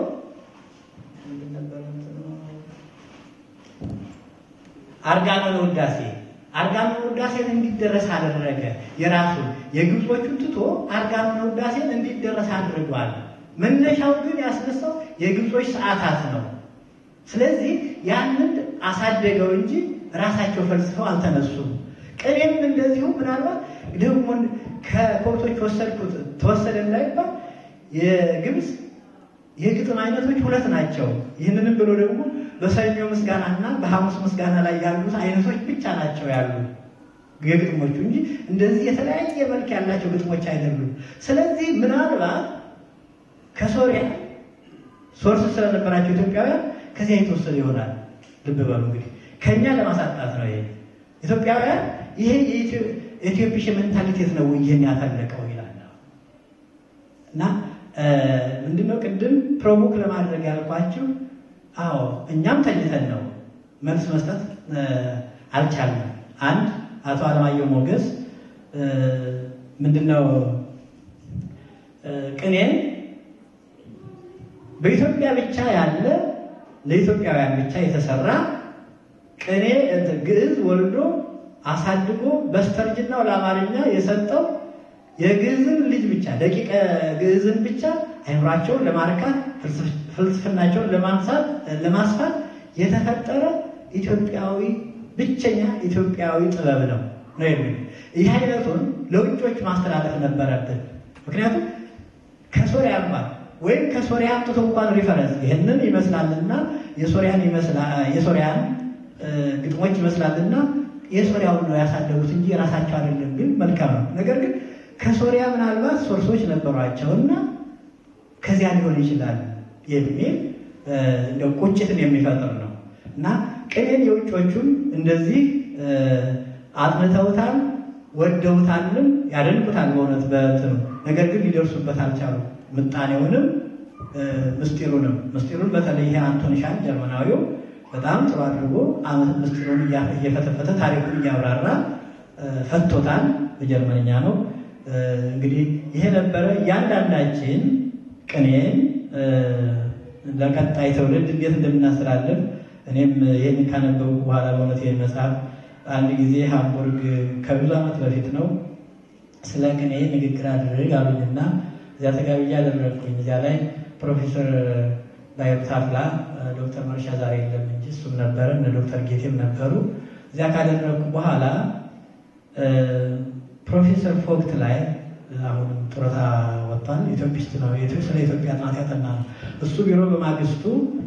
አርጋኖን ውዳሴ አርጋኖን ውዳሴን እንዲደረስ አደረገ። የራሱን የግብጾቹን ትቶ አርጋኖን ውዳሴን እንዲደረስ አድርጓል። መነሻው ግን ያስነሳው የግብጾች ሰዓታት ነው። ስለዚህ ያንን አሳደገው እንጂ ራሳቸው ፈልስፈው አልተነሱም። ቅኔም እንደዚሁ ምናልባት ደግሞ ከኮብቶች ወሰድኩት ተወሰደ እንዳይባል የግብፅ የግጥም አይነቶች ሁለት ናቸው። ይህንንም ብሎ ደግሞ በሰኞ ምስጋና እና በሐሙስ ምስጋና ላይ ያሉት አይነቶች ብቻ ናቸው ያሉ የግጥሞቹ እንጂ እንደዚህ የተለያየ መልክ ያላቸው ግጥሞች አይደሉም። ስለዚህ ምናልባት ከሶሪያ ሶርስ ስለነበራቸው ኢትዮጵያውያን ከዚያ የተወሰደ ይሆናል። ልብ በሉ እንግዲህ ከእኛ ለማሳጣት ነው። ይሄ ኢትዮጵያውያን ይሄ የኢትዮፒሽ ሜንታሊቴት ነው ይህን ያፈለቀው ይላል እና ምንድነው ቅድም ፕሮቮክ ለማድረግ ያልኳችሁ፣ አዎ እኛም ተኝተን ነው መልስ መስጠት አልቻለም። አንድ አቶ አለማየሁ ሞገስ ምንድነው ቅኔን በኢትዮጵያ ብቻ ያለ ለኢትዮጵያውያን ብቻ የተሰራ ቅኔ ግዕዝ ወልዶ አሳድጎ በስተርጅናው ለአማርኛ የሰጠው የግዕዝን ልጅ ብቻ ደቂቀ ግዕዝን ብቻ አይምሯቸውን ለማርካት ፍልስፍናቸውን ለማንሳት ለማስፋት የተፈጠረ ኢትዮጵያዊ ብቸኛ ኢትዮጵያዊ ጥበብ ነው ነው የሚል ይህ አይነቱን ለውጮች ማስተላለፍ ነበረብን። ምክንያቱም ከሶሪያ እንኳን ወይም ከሶሪያ አምጥቶ እንኳን ሪፈረንስ ይህንን ይመስላልና የሶሪያን የሶሪያን ግጥሞች ይመስላልና የሶሪያውን ነው ያሳደጉት እንጂ የራሳቸው አይደለም ቢል መልካም ነው። ነገር ግን ከሶሪያ ምናልባት ሶርሶች ነበሯቸውና ከዚያ ሊሆን ይችላል የሚል እንደው ቁጭትን የሚፈጥር ነው እና ቅኔን የውጮቹም እንደዚህ አጥንተውታል፣ ወደውታልም፣ ያደንቁታል በእውነት በትኑ ነገር ግን ሊደርሱበት አልቻሉ። ምጣኔውንም ምስጢሩንም ምስጢሩን በተለይ ይሄ አንቶን ሻን ጀርመናዊው በጣም ጥሩ አድርጎ ምስጢሩን እየፈተፈተ ታሪኩን እያብራራ ፈቶታል። በጀርመንኛ ነው። እንግዲህ ይሄ ነበረ እያንዳንዳችን ቅኔን ለቀጣይ ትውልድ እንዴት እንደምናስተላልፍ እኔም ይህን ካነበቡ በኋላ በእውነት ይህን መጽሐፍ አንድ ጊዜ ሃምቡርግ ከብዙ ዓመት በፊት ነው ስለ ቅኔ ንግግር አድርግ አሉኝና እዚያ ተጋብዬ አደረግኩኝ። እዚያ ላይ ፕሮፌሰር ባይሩ ታፍላ፣ ዶክተር መርሻ ዛሬ የለም እንጂ እሱም ነበረ፣ እነ ዶክተር ጌቴም ነበሩ። እዚያ ካደረግኩ በኋላ ፕሮፌሰር ፎክት ላይ አሁን ጡረታ ወጥቷል። ኢትዮጵስት ነው። ስለ ኢትዮጵያ ጥናት ያጠና ነው። እሱ ቢሮ በማግስቱ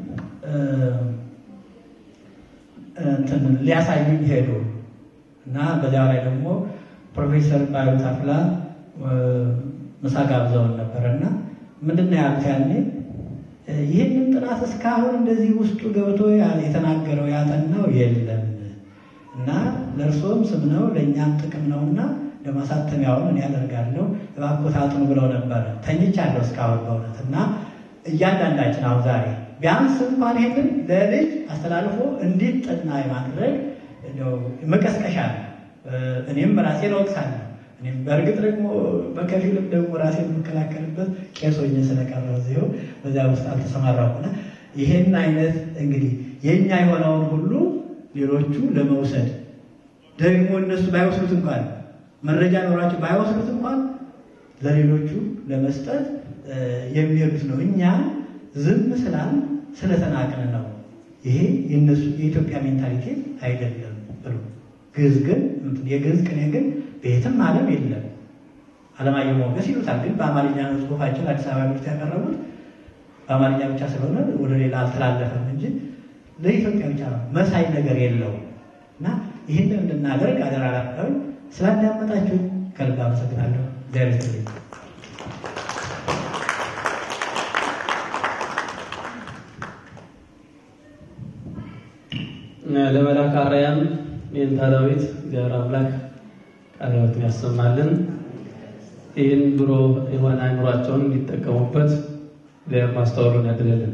እንትን ሊያሳዩኝ ሄዱ እና በዚያው ላይ ደግሞ ፕሮፌሰር ባዩ ታፍላ ምሳ ጋብዘውን ነበር እና ምንድን ነው ያሉት ያኔ ይህንን ጥናት እስካሁን እንደዚህ ውስጡ ገብቶ የተናገረው ያጠናው የለም እና ለእርሶም ስም ነው ለእኛም ጥቅም ነውና ለማሳተሚያውን እኔ ያደርጋለሁ እባክዎት አጥኑ ብለው ነበረ። ተኝቻለሁ እስካሁን በእውነት እና እያንዳንዳችን አሁን ዛሬ ቢያንስ እንኳን ይሄንን ለልጅ አስተላልፎ እንዲጠና የማድረግ መቀስቀሻ ነው። እኔም ራሴን እወቅሳለሁ። እኔም በእርግጥ ደግሞ በከፊልም ደግሞ ራሴን የምከላከልበት ቄስ ሆኜ ስለቀረው እዚሁ በዚያ ውስጥ አልተሰማራሁና ይሄን አይነት እንግዲህ የእኛ የሆነውን ሁሉ ሌሎቹ ለመውሰድ ደግሞ እነሱ ባይወስዱት እንኳን መረጃ ኖሯቸው ባይወስዱት እንኳን ለሌሎቹ ለመስጠት የሚሄዱት ነው። እኛ ዝም ስላል ስለተናቅን ነው። ይሄ የነሱ የኢትዮጵያ ሜንታሊቲ አይደለም ብሎ ግዕዝ ግን የግዕዝ ቅኔ ግን በየትም ዓለም የለም። አለማየሁ ሞገስ ይሉታል። ግን በአማርኛ ነው ጽሑፋችን አዲስ አበባ ምርት ያቀረቡት በአማርኛ ብቻ ስለሆነ ወደ ሌላ አልተላለፈም እንጂ ለኢትዮጵያ ብቻ ነው። መሳይ ነገር የለው እና ይህንን እንድናደርግ አደራ ላለው ስላዳመጣችሁ ከልብ አመሰግናለሁ። እግዚአብሔር ይስጥልኝ። ለመላከ አርያም የእንታ ዳዊት እግዚአብሔር አምላክ ቃለ ሕይወትን ያሰማልን። ይህን ብሮ የሆነ አይምሯቸውን እንዲጠቀሙበት እግዚአብሔር ማስተዋሉን ያድልልን።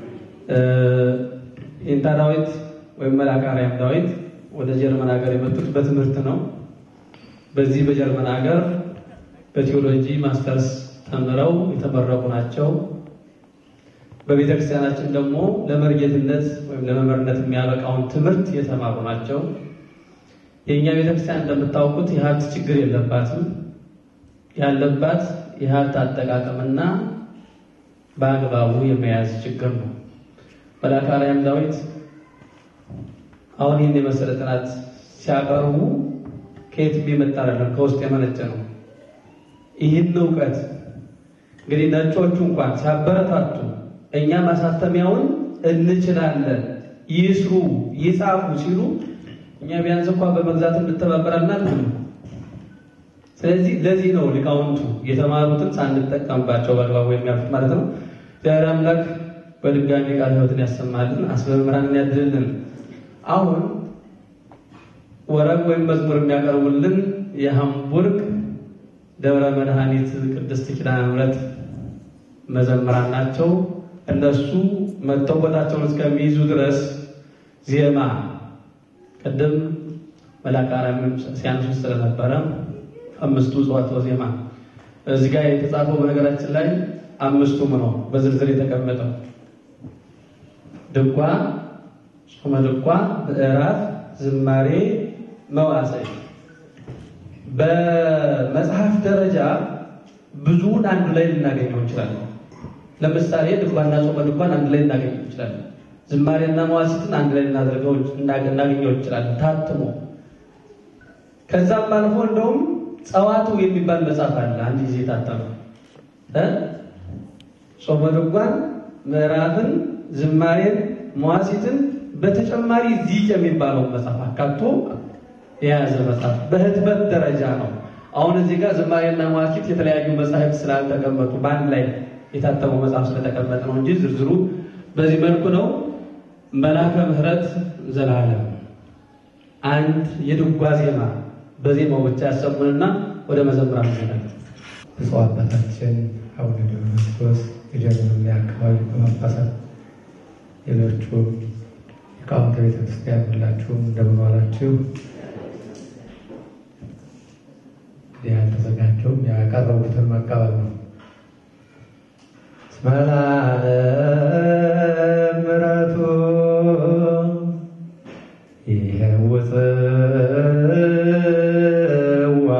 የእንታ ዳዊት ወይም መላከ አርያም ዳዊት ወደ ጀርመን ሀገር የመጡት በትምህርት ነው። በዚህ በጀርመን ሀገር በቴዎሎጂ ማስተርስ ተምረው የተመረቁ ናቸው። በቤተ ክርስቲያናችን ደግሞ ለመርጌትነት ወይም ለመምህርነት የሚያበቃውን ትምህርት የተማሩ ናቸው። የእኛ ቤተ ክርስቲያን እንደምታውቁት የሀብት ችግር የለባትም። ያለባት የሀብት አጠቃቀምና በአግባቡ የመያዝ ችግር ነው። መላከ አርያም ዳዊት አሁን ይህን የመሰለ ጥናት ሲያቀርቡ ከየት የመጣ አይደለም፣ ከውስጥ የመነጨ ነው። ይህን እውቀት እንግዲህ ነጮቹ እንኳን ሲያበረታቱ እኛ ማሳተሚያውን እንችላለን፣ ይስሩ፣ ይጻፉ ሲሉ እኛ ቢያንስ እንኳን በመግዛት እንተባበራለን አልኩ። ስለዚህ ለዚህ ነው ሊቃውንቱ የተማሩትን ሳንጠቀምባቸው በአግባቡ የሚያልፉት ማለት ነው። እግዚአብሔር አምላክ በድጋሚ ቃለ ሕይወትን ያሰማልን፣ አስበምራንን ያድልልን። አሁን ወረብ ወይም መዝሙር የሚያቀርቡልን የሃምቡርግ ደብረ መድኃኒት ቅድስት ኪዳነ ምሕረት መዘምራን ናቸው። እነሱ መጥተው ቦታቸውን እስከሚይዙ ድረስ ዜማ ቅድም መልአከ አርያምም ሲያነሱ ስለነበረ አምስቱ እጽዋተ ዜማ እዚህ ጋር የተጻፈው በነገራችን ላይ አምስቱም ነው በዝርዝር የተቀመጠው ድጓ፣ ጾመ ድጓ፣ ምዕራፍ፣ ዝማሬ፣ መዋሥዕ በመጽሐፍ ደረጃ ብዙውን አንድ ላይ ልናገኘው እንችላለን። ለምሳሌ ድጓና ጾመ ድጓን አንድ ላይ ልናገኘው እንችላለን። ዝማሬና መዋሥዕትን አንድ ላይ ልናደርገው እናገኘው እንችላለን ታትሞ። ከዛም አልፎ እንደውም ጸዋትው የሚባል መጽሐፍ አለ አንድ ጊዜ ታተመ እ ጾመ ድጓን፣ ምዕራፍን፣ ዝማሬን፣ መዋሥዕትን በተጨማሪ ዚቅ የሚባለው መጽሐፍ አካቶ የያዘ መጽሐፍ በህትመት ደረጃ ነው። አሁን እዚህ ጋር ዝማሬና መዋሥዕት የተለያዩ መጽሐፍት ስላልተቀመጡ በአንድ ላይ የታተመው መጽሐፍ ስለተቀመጠ ነው እንጂ ዝርዝሩ በዚህ መልኩ ነው። መላከ ምሕረት ዘላለም አንድ የድጓ ዜማ በዜማው ብቻ ያሰሙንና ወደ መዘምራን ይሆናል። ብፁዕ አባታችን አቡነ ዲዮናስዮስ የጀርመን አካባቢ በማባሳት ሌሎቹ ሊቃውንተ ቤተክርስቲያን ሁላችሁም እንደምን ዋላችሁ? እንግዲህ ያልተዘጋጀውም ያቀረቡትን መቀበል ነው። እስመላለ ምሕረቱ ይሄውፅዋ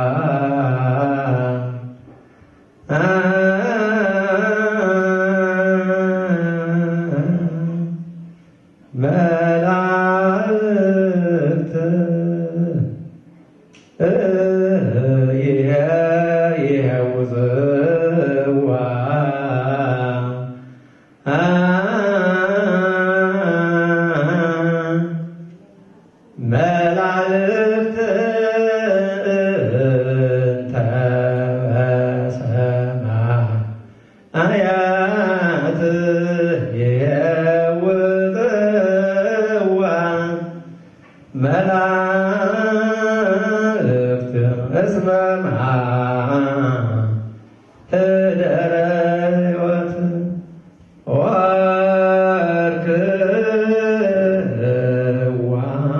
መላእክት ይሄውፅዋ መላእክት እንተ በሰማያት ይሄውፅዋ መላእክት እስመ ማኅደረ ሕይወት ወርክዋ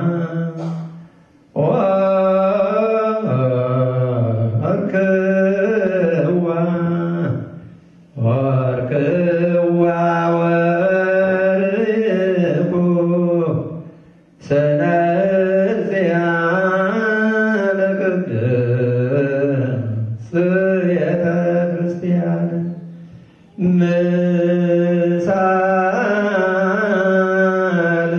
ወርክዋ ወርክዋ ወርኩ ሰነዚያ ለቅድስት ቤተ ክርስቲያን ምሳል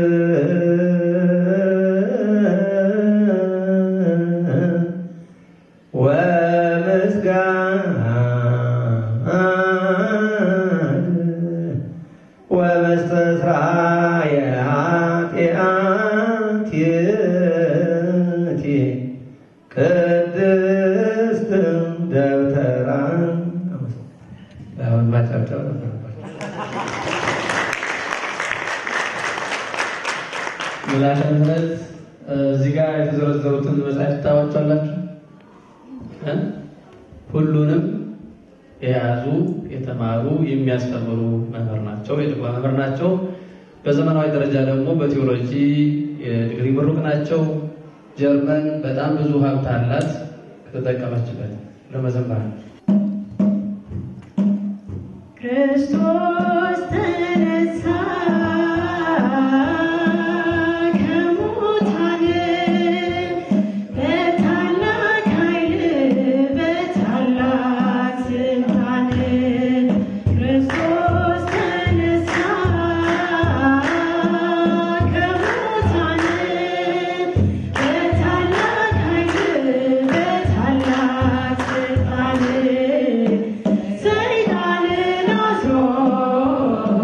ወምስጋድ ወመስተስራየ ኃጢአትቲ ቅድስት ደብተራ አሁን ማጨብጨብ ነበረባቸው። መላከ ምሕረት እዚህ ጋር የተዘረዘሩትን መጽሐፍ ታዋቸዋላችሁ። ሁሉንም የያዙ የተማሩ የሚያስተምሩ መምህር ናቸው። የድጓ መምህር ናቸው። በዘመናዊ ደረጃ ደግሞ በቴዎሎጂ የዲግሪ ምሩቅ ናቸው። ጀርመን በጣም ብዙ ሀብት አላት ከተጠቀመችበት ለመዘመር ክርስቶስ ተነሳ ከሙታን በታላቅ ኃይል በታላቅ ስልጣን ክርስቶስ ተነሳ ከሙታን በታላቅ ኃይል በታላቅ ስልጣን ሰይጣንን አስሮ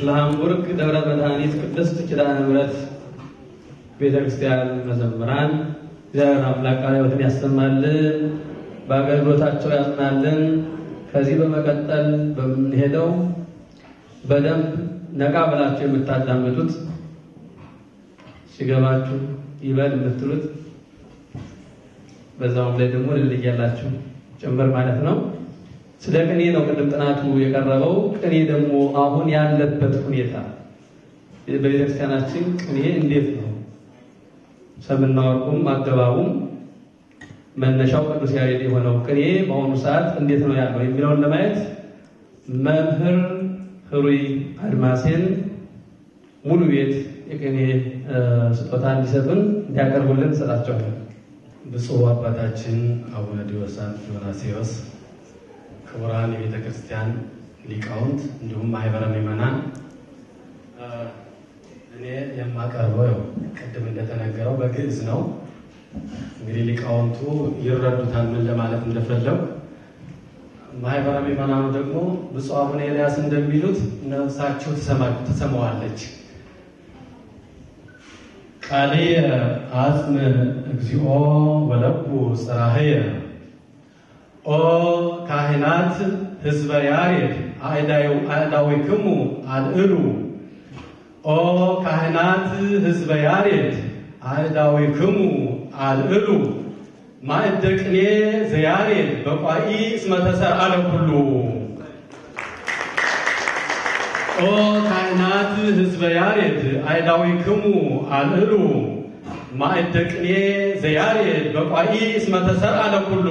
ስለ ሃምቡርግ ደብረ መድኃኒት ቅድስት ኪዳነ ምሕረት ቤተ ክርስቲያን መዘምራን እግዚአብሔር አምላክ ቃለ ሕይወትን ያሰማልን፣ በአገልግሎታቸው ያጽናልን። ከዚህ በመቀጠል በምንሄደው በደንብ ነቃ ብላችሁ የምታዳምጡት ሲገባችሁ ይበል የምትሉት በዛውም ላይ ደግሞ ልልይ ያላችሁ ጭምር ማለት ነው። ስለ ቅኔ ነው ቅድም ጥናቱ የቀረበው። ቅኔ ደግሞ አሁን ያለበት ሁኔታ በቤተክርስቲያናችን ቅኔ እንዴት ነው? ሰምና ወርቁም አገባቡም መነሻው ቅዱስ ያሬድ የሆነው ቅኔ በአሁኑ ሰዓት እንዴት ነው ያለው የሚለውን ለማየት መምህር ህሩይ አድማሴን ሙሉ ቤት የቅኔ ስጦታ እንዲሰጡን እንዲያቀርቡልን እንሰጣቸዋለን። ብፁዕ አባታችን አቡነ ዲዮሳን ዲዮናስዮስ፣ ክቡራን የቤተ ክርስቲያን ሊቃውንት እንዲሁም ማህበረ ምዕመናን፣ እኔ የማቀርበው ያው ቅድም እንደተነገረው በግዕዝ ነው። እንግዲህ ሊቃውንቱ ይረዱታል ምን ለማለት እንደፈለው። ማህበረ ምዕመናኑ ደግሞ ብፁዕ አቡነ ኤልያስ እንደሚሉት ነፍሳቸው ትሰማዋለች። ቃልየ አጽም እግዚኦ ወለቡ ጽራህየ ኦ ካህናት ህዝበ ያሬድ አእዳዊክሙ አልዕሉ ኦ ካህናት ህዝበ ያሬድ አእዳዊክሙ አልዕሉ ማእደ ቅኔ ዘያሬድ በቋኢ እስመ ተሰርዐ ለኩሉ ኦ ካህናት ህዝበ ያሬድ አእዳዊክሙ አልዕሉ ማእደ ቅኔ ዘያሬድ በቋኢ እስመ ተሰርዐ ለኩሉ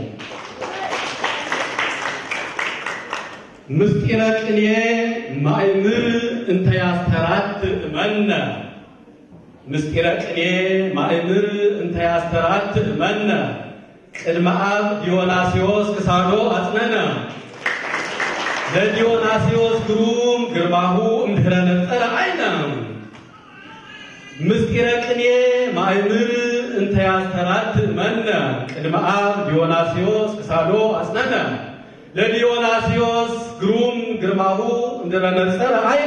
ምስጢረ ቅኔ ማእምር እንተ ያስተራት እመነ ምስጢረ ቅኔ ማእምር እንተ ያስተራት እመነ ቅድመ አብ ዲዮናስዮስ ክሳዶ አጽነነ ለዲዮናስዮስ ግሩም ግርማሁ እምድኅረ ነጸረ አይነ ምስጢረ ቅኔ ማእምር እንተ ያስተራት እመነ ቅድመ አብ ዲዮናስዮስ ክሳዶ አጽነነ ለዲዮናስዮስ ግሩም ግርማሁ እምድኅረ ነጸረ አይነ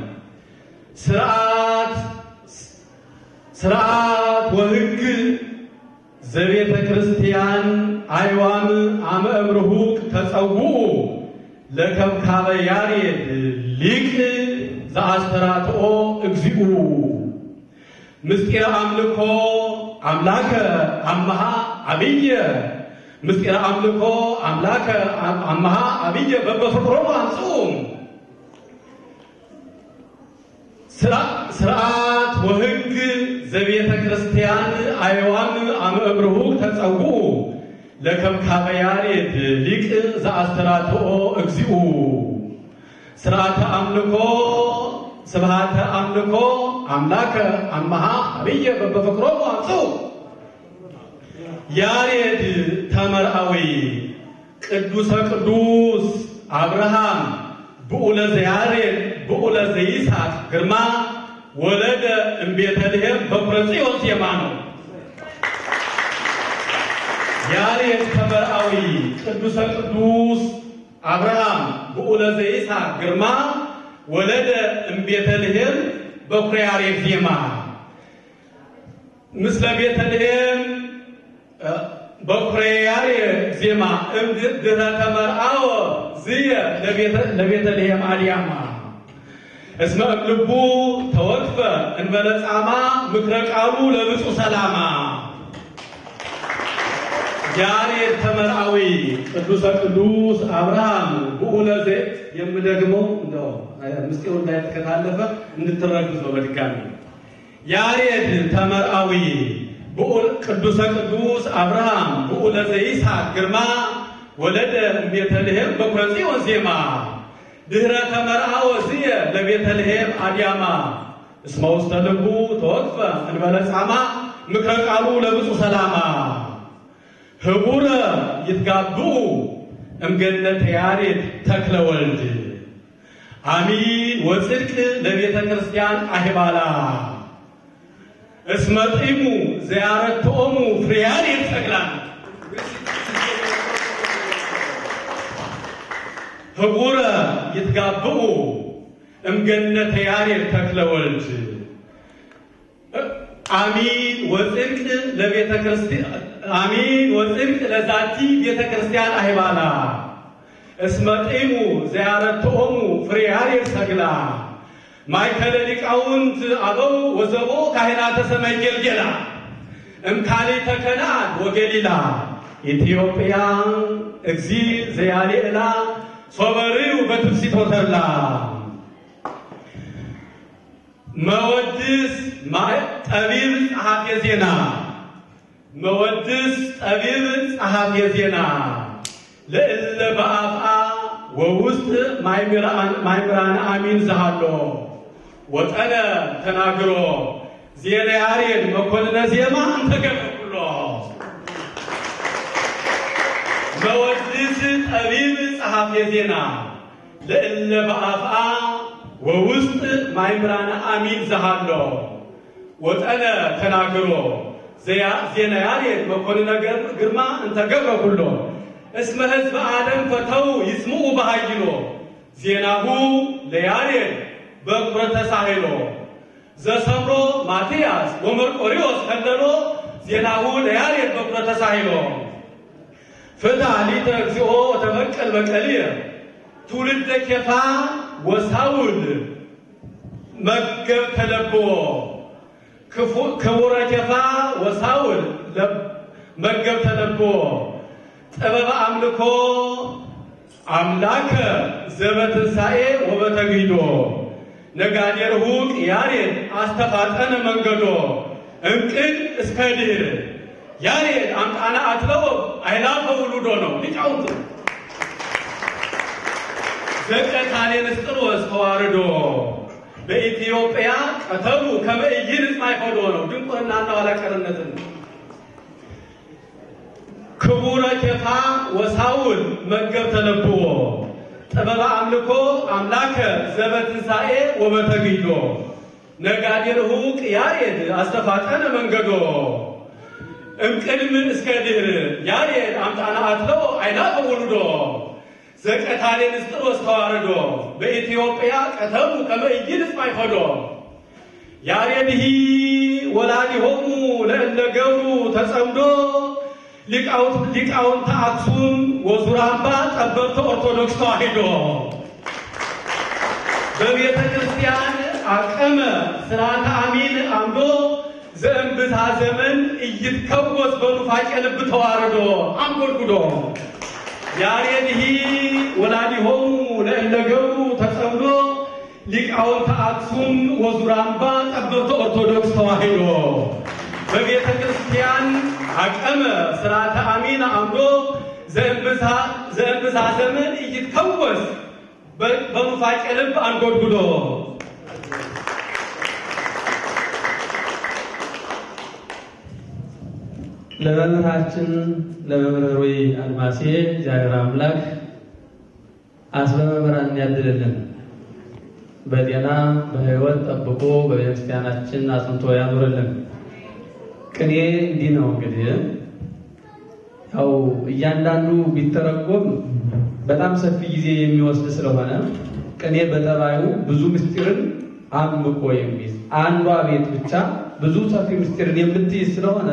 ስርዓት ስርዓት ወሕግ ዘቤተ ክርስቲያን አይዋም አመ እምርሁቅ ተጸውዑ ለከብካበ ያሬድ ሊቅ ዘአስተራትኦ እግዚኡ ምስጢረ አምልኮ አምላከ አመሃ አብየ ምስጢረ አምልኮ አምላከ አመሃ አብየ በበፍቅሮሙ አምጽኡ ስርዓት ወሕግ ዘቤተ ክርስቲያን አይዋም አመ እምርሁቅ ተጸውዑ ለከብካበ ያሬድ ሊቅ ዘአስተራትኦ እግዚኡ ስርዓተ አምልኮ ስብሃተ አምልኮ አምላከ አመሃ አብየ በበፍቅሮሙ አምጽኡ ያሬድ ተመርአዊ ቅዱሰ ቅዱስ አብርሃም ብዑለ ዘያሬድ ብዑለ ዘይስሐቅ ግርማ ወለደ እምቤተልሔም በኩረ ጽዮን ዜማ ነው። ያሬድ ተመርአዊ ቅዱሰ ቅዱስ አብርሃም ብዑለ ዘይስሐቅ ግርማ ወለደ እምቤተልሔም በኩረ ያሬድ ዜማ ምስለ ቤተልሔም በኩረ ያሬድ ዜማ እምድኅረ ተመርአወ ዝየ ለቤተልሔም አልያማ እስመ እምልቡ ተወክፈ እንበለ ጻማ ምክረ ቃሉ ለብፁዕ ሰላማ ያሬድ ተመርአዊ ቅዱሰ ቅዱስ አብርሃም ብዑለ ዘ የምደግመው እንደው ምስጢሩ እንዳይተከታለፈ እንድትረዱት ነው። በድጋሚ ያሬድ ተመርአዊ ቅዱሰ ቅዱስ አብርሃም ብዑለ ዘይስሐቅ ግርማ ወለደ እምቤተልሔም በኩረ ጽዮን ዜማ ድኅረ ተመርአወ ዝየ ለቤተልሔም አድያማ እስመ ውስተ ልቡ ተወክፈ እንበለ ጻማ ምክረ ቃሉ ለብፁዕ ሰላማ ህቡረ ይትጋብኡ እምገነተ ያሬድ ተክለ ወልድ አሚን ወጽድቅ ለቤተ ክርስቲያን አህባላ እስመ ጢሙ ዘያረትኦሙ ፍሬ ያሬድ ተክላ ህቡረ ይትጋብኡ እምገነተ ያሬድ ተክለ ወልድ አሚን ወፅድቅ ለቤተ ክርስቲያን አሚን ወፅድቅ ለዛቲ ቤተ ክርስቲያን አይባላ እስመ ጢሙ ዘያረትኦሙ ፍሬ ያሬድ ሰግላ ማእከለ ሊቃውንት አበው ወዘቦ ካህናተ ሰማይ ገልገላ እምካሌተ ከነዓን ወገሊላ ኢትዮጵያ እግዚ ዘያሌዕላ ሶበርዩ በትፍሲት ወተላ መወድስ ጠቢብ ጸሐፌ ዜና መወድስ ጠቢብ ጸሐፌ ዜና ለእለ በአፍአ ወውስጥ ማይምራን አሚን ዝሃሎ ወጠነ ተናግሮ ዜና ያሬድ መኮንነ ዜማ እንተገበኩሎ መወድስ ጠቢብ ጸሐፌ ዜና ለእለ በአፍአ ወውስጥ ማይምራን አሚን ዝሃሎ ወጠነ ተናግሮ ዜና ያሬድ መኮንነ ግርማ እንተገብረ ኩሎ እስመ ህዝበ አደም ፈተው ይስምዑ በሃይሎ ዜናሁ ለያሬድ በኩረ ተሳሂሎ ዘሰምሮ ማትያስ ወመርቆሪዎስ ከለሎ ዜናሁ ለያሬድ በኩረ ተሳሂሎ ፍታ ሊተ እግዚኦ ተበቀል በቀልየ ትውልደ ኬፋ ወሳውል መገብ ተለብዎ ክቡረ ኬፋ ወሳውል መገብ ተለብዎ ጥበበ አምልኮ አምላከ ዘበትንሣኤ ወበተግሂዶ ነጋዴ ርሁቅ ያሬድ አስተፋጠነ መንገዶ እንቅድ እስከ ድህር ያሬድ አምጣነ አትለው አይላፈ ውሉዶ ነው ሊቃውንት ዘቀታሌ ንስጥሮስ ተዋርዶ በኢትዮጵያ ቀተሉ ከመእይን ማይፈዶ ነው ድንቁርናና ኋላቀርነትን ክቡረ ኬፋ ወሳውል መገብ ተለብዎ ጥበበ አምልኮ አምላከ ዘበትንሣኤ ወበተግሂዶ ነጋዴ ርሁቅ ያሬድ አስተፋጠነ መንገዶ እምቅድም እስከ ድህር ያሬድ አምጣነ አትለው አይላፈ ውሉዶ ዘቀታሌ ንስጥሮስ ተዋርዶ በኢትዮጵያ ቀተሉ ከመእይን ማይፈዶ ያሬድሂ ወላዲሆሙ ለእለ ገብሩ ተጸምዶ ሊቃውንተ አክሱም ወዙራምባ ጠበብተ ኦርቶዶክስ ተዋሂዶ በቤተ ክርስቲያን አቀመ ስርዓተ አሚን አምዶ ዘእንብታ ዘመን እይትከወስ በኑፋቄ ልብ ተዋርዶ አንጎድጉዶ ያሬድሂ ወላዲሆሙ ለእለ ገብሩ ተጸምዶ ሊቃውንተ አክሱም ወዙራምባ ጠበብተ ኦርቶዶክስ ተዋሂዶ በቤተ ክርስቲያን አቀመ ስርዓተ አሚን አምዶ ዘእንብዛ ዘመን እይትከወስ በኑፋቄ ልብ አንጎድጉዶ ለመምህራችን ለመምህር ወይ አድማሴ እግዚአብሔር አምላክ አስበ መምህራን ያድልልን፣ በጤና በሕይወት ጠብቆ በቤተክርስቲያናችን አጽንቶ ያኑርልን። ቅኔ እንዲህ ነው እንግዲህ ያው እያንዳንዱ ቢተረጎም በጣም ሰፊ ጊዜ የሚወስድ ስለሆነ ቅኔ በጠባዩ ብዙ ምስጢርን አምቆ የሚይዝ አንዷ ቤት ብቻ ብዙ ሰፊ ምስጢርን የምትይዝ ስለሆነ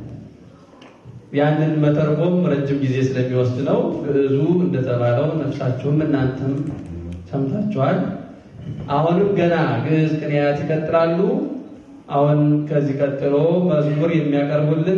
ያንን መተርጎም ረጅም ጊዜ ስለሚወስድ ነው። ግዕዙ እንደተባለው ነፍሳችሁም እናንተም ሰምታችኋል። አሁንም ገና ግዕዝ ቅኔያት ይቀጥላሉ። አሁን ከዚህ ቀጥሎ መዝሙር የሚያቀርቡልን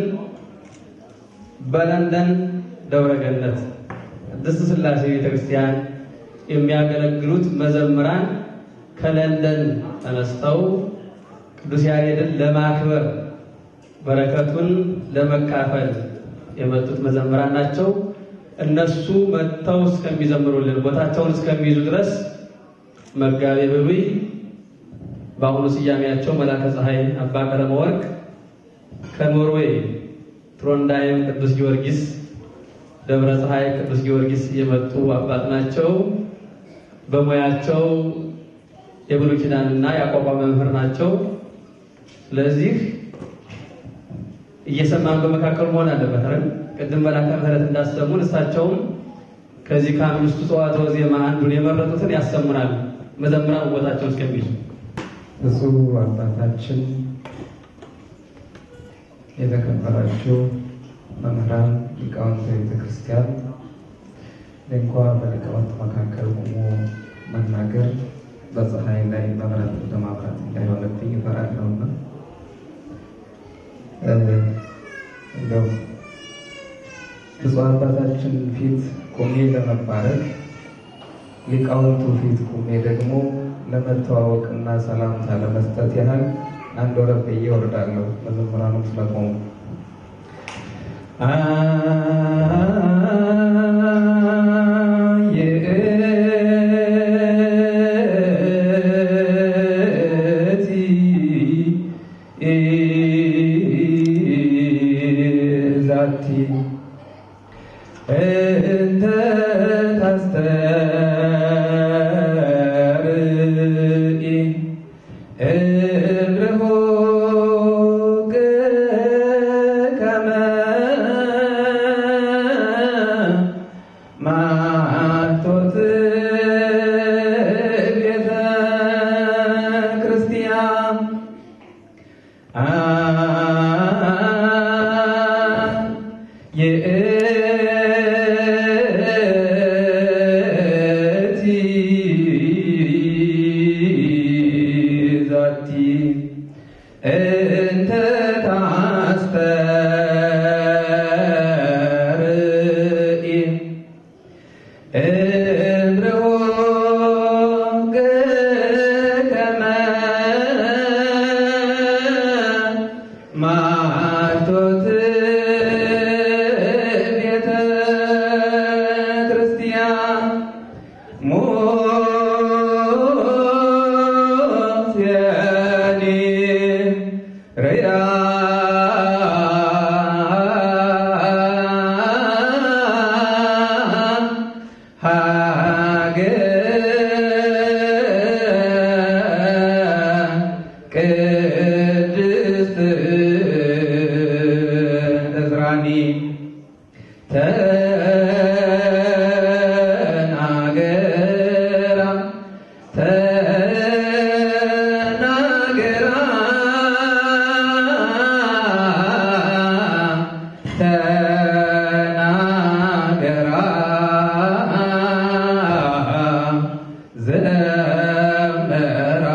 በለንደን ደብረ ገነት ቅድስት ሥላሴ ቤተክርስቲያን የሚያገለግሉት መዘምራን ከለንደን ተነስተው ቅዱስ ያሬድን ለማክበር በረከቱን ለመካፈል የመጡት መዘምራን ናቸው። እነሱ መጥተው እስከሚዘምሩልን ቦታቸውን እስከሚይዙ ድረስ መጋቤ ብሉይ በአሁኑ ስያሜያቸው መላከ ፀሐይ አባ ቀለመ ወርቅ ከኖርዌይ ትሮንዳይም ቅዱስ ጊዮርጊስ ደብረ ፀሐይ ቅዱስ ጊዮርጊስ የመጡ አባት ናቸው። በሙያቸው የብሉይ ኪዳንና የአቋቋም መምህር ናቸው። ስለዚህ እየሰማን በመካከሉ መሆን አለበት አይደል? ቅድም መላከ ምሕረት እንዳሰሙን እሳቸውም ከዚህ ከአምስቱ ጸዋትወ ዜማ አንዱን የመረጡትን ያሰሙናል። መዘምራን ቦታቸው እስከሚይዙ ብፁዕ አባታችን የተከበራችሁ መምህራን ሊቃውንተ ቤተ ክርስቲያን እንኳ በሊቃውንት መካከል ቆሞ መናገር በፀሐይ ላይ መብራት ወደ ማብራት እንዳይሆንብኝ እፈራለሁና እንደው ብፁዕ አባታችን ፊት ቆሜ ለመባረክ ሊቃውንቱ ፊት ቆሜ ደግሞ ለመተዋወቅና ሰላምታ ለመስጠት ያህል አንድ ወረድ ብዬ እወርዳለሁ። መዘምራኑም ስለቆሙ ዛቲ እንተ ታስተርኢ እምርሁቅ ከመ ማቶት ቤተ ክርስቲያን የእቲ ዛቲ እንተ ታስተርኢ እምርሁቅ ከመ ማርቶት ቤተ ክርስቲያን ሞስያኒ ርያ ቅድስት እዝራኒ ተናገራ ተናገራ ተናገራ ዘመራ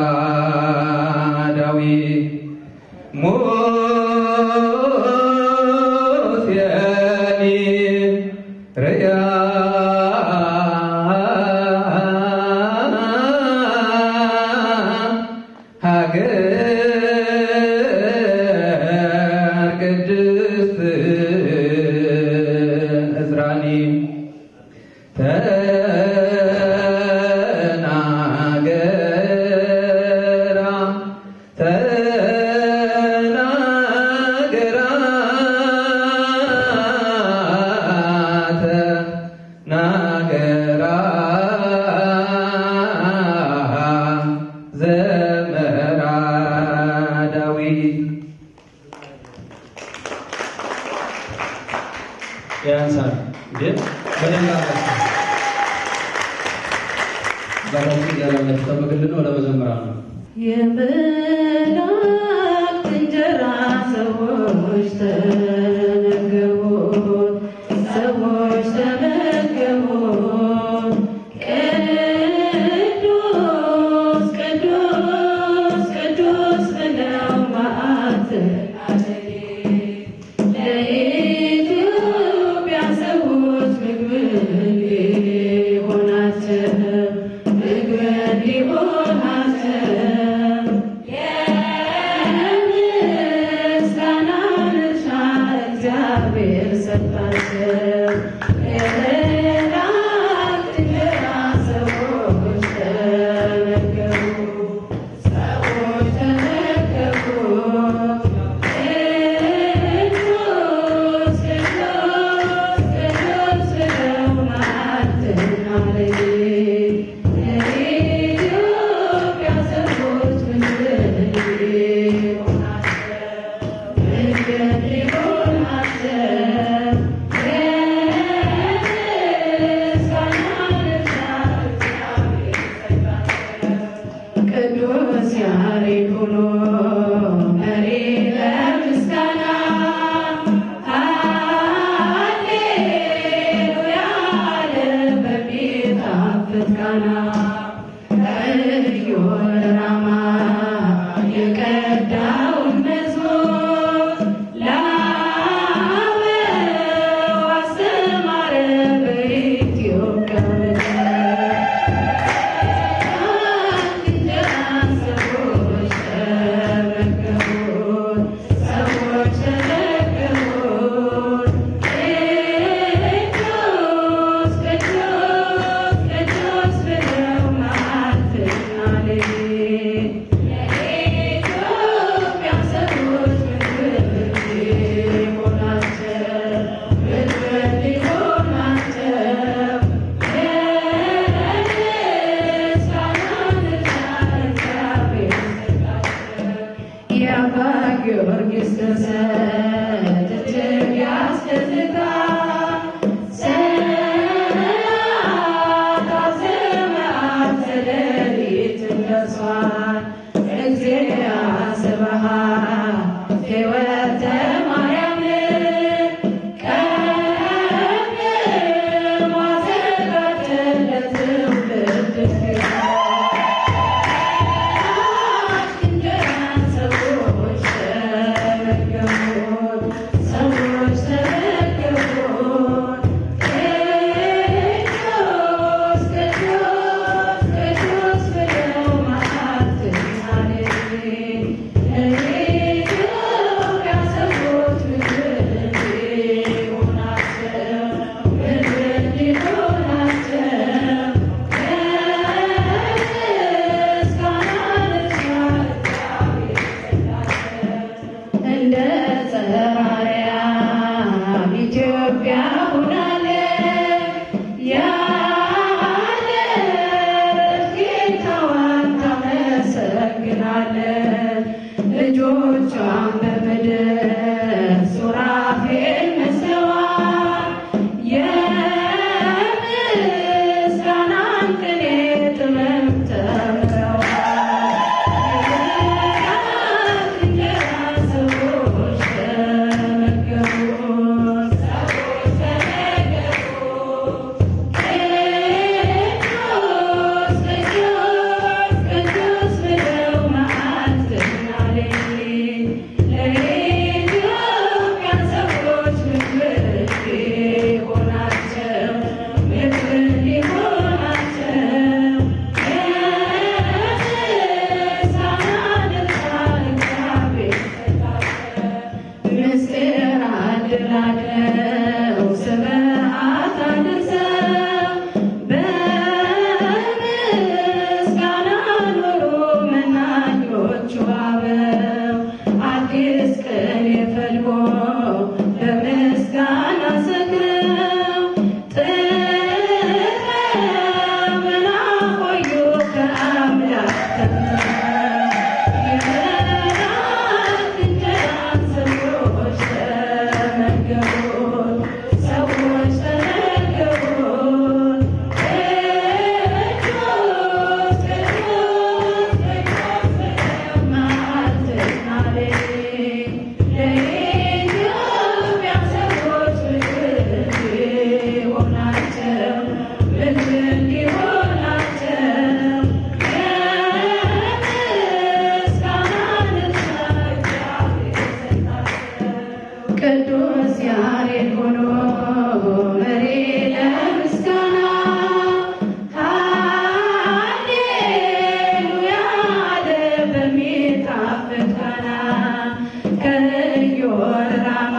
ዳዊት ሞስያኒ ርያ ሀገር ቅድስት እዝራኒ ተናገራ ተናገራ ተናገራ ዘመራ ዳዊት ያንሳል ግን በደንብ አላቸው ባላችሁ ያላላችሁ ጠብቅልን ነው ለመዘምራን ነው የመላእክት እንጀራ ሰዎች ተመገቡ፣ ሰዎች ተመገቡ። ቅዱስ ቅዱስ ቅዱስ ብለው መዓት ለኢትዮጵያ ሰዎች ምግብ ሊሆናቸው ምግብ ሊሆናቸው የምስጋና ድርሻ እግዚአብሔር ሰጣቸው። የመላእክት እንጀራ ሰዎች ተመገቡ፣ ሰዎች ተመገቡ። ቅዱስ ቅዱስ ቅዱስ ብለው መዓልትና ሌሊት ለኢትዮጵያ ደርሷል። እግዚአ ስብሐት ሕይወተ ማርያም ቀድሞ አዘጋጀለት ትውልድ እንጀራን ሰዎች ተመገቡት፣ ሰዎች ተመገቡት። ቅዱስ ቅዱስ ቅዱስ ብለው መዓልትና ሌሊት ለኢትዮጵያ ሰዎች ምድር እንዲሆናቸው ምድር እንዲሆናቸው እንደ ጸራርያም ኢትዮጵያ ሆናለች ያለች ጌታዋን ታመሰግናለች። ልጆቿን በምድር ሱራፌል መስለዋል የምስጋናን ቅኔ ጥበብ ተምረዋል። ሰዎች ተመገቡት፣ ሰዎች ተመገቡት። ቅዱስ ቅዱስ ቅዱስ ብለው መዓልትና ሌሊት ለኢትዮጵያ ሰዎች ምግብ እንዲሆናቸው ምግብ እንዲሆናቸው የምስጋና እግዚአብሔር ምስጢር አድላለው ስብሐት አድርሰው በምስጋና ኑሩ መናኞቹ አበው አዲስ ቅኔ ፈልጎ በምስጋና ሰክረው ጥበብን አቆዩ ከአምላክ ተምረው የመላእክት እንጀራን ሰዎች ተመገቡት፣ ሰዎች ተመገቡት። ቅዱስ ቅዱስ ቅዱስ ብለው መዓልትና ሌሊት ለኢትዮጵያ ሰዎች ምግብ እንዲሆናቸው ምግብ እንዲሆናቸው ቅዱስ ያሬድ ሆኖ መሪ ለምስጋና ሃሌሉያ አለ በሚጣፍጥ ቃና ከኢዮር ራማ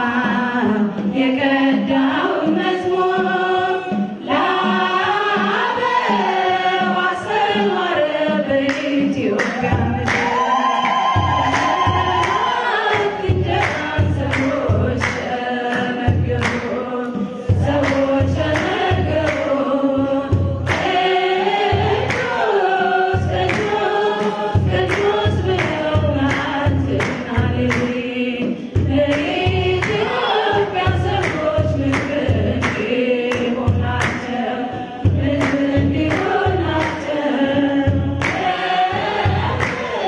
የቀዳውን መዝሙር ለአበው አስተማረ በኢትዮጵያ ምድር ሰዎች ተመገቡት፣ ሰዎች ተመገቡት። ቅዱስ ቅዱስ ቅዱስ ብለው መዓልትና ሌሊት ለኢትዮጵያ ሰዎች ምግብ እንዲሆናቸው ምግብ እንዲሆናቸው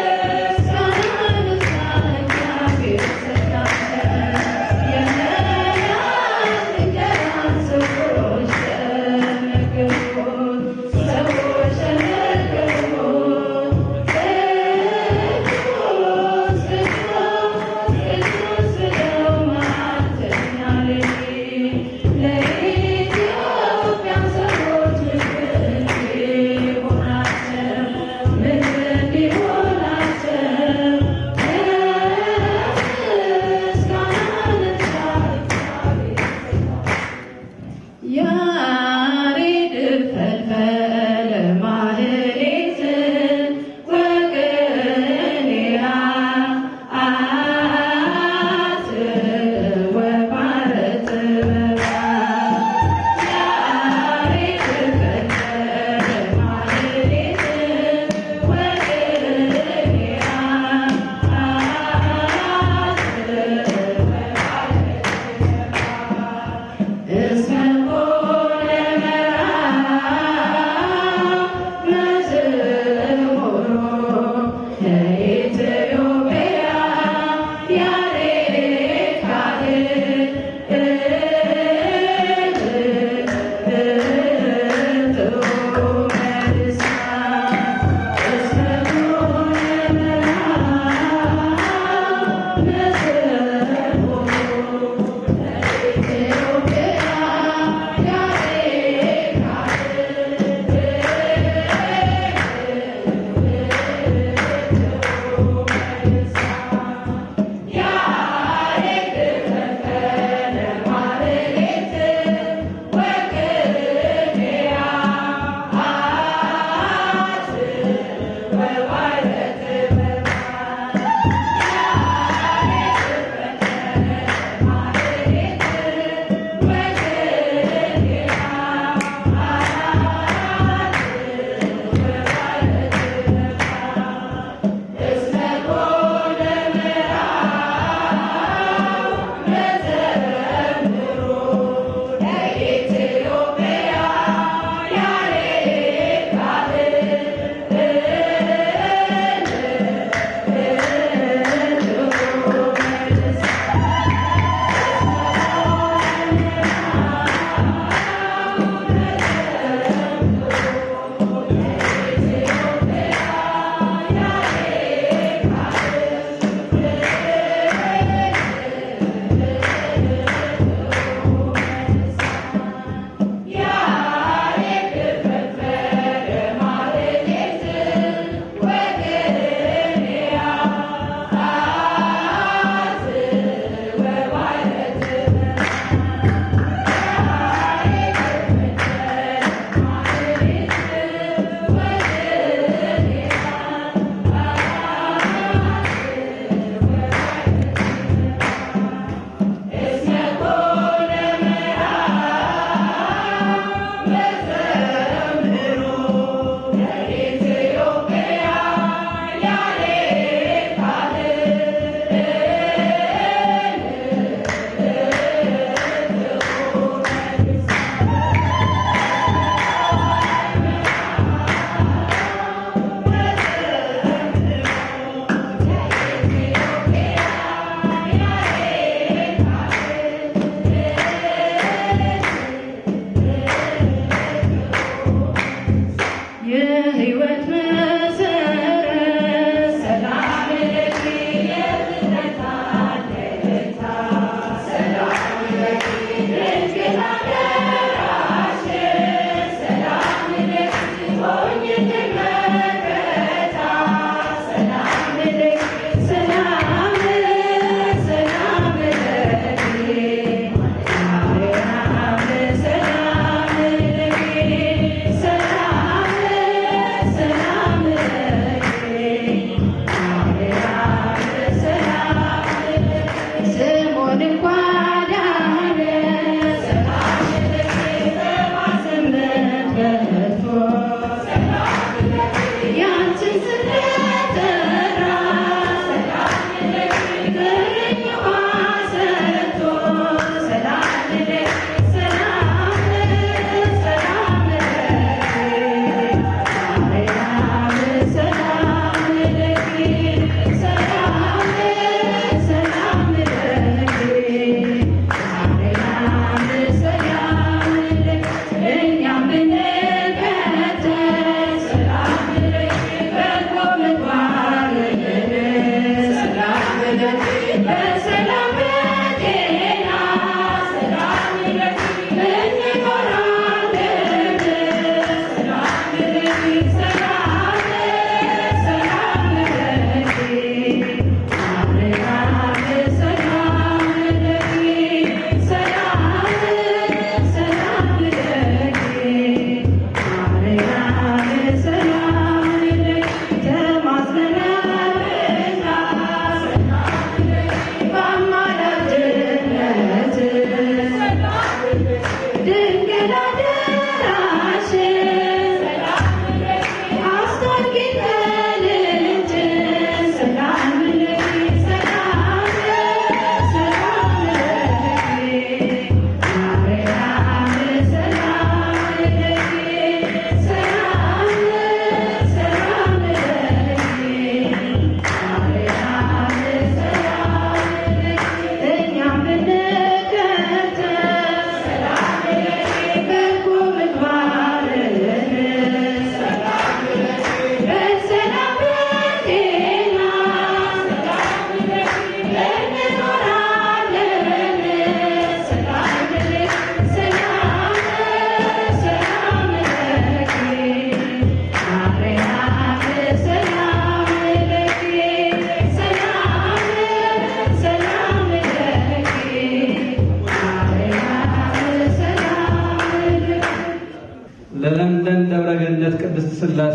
ለለንደን ደብረገነት ቅድስት ሥላሴ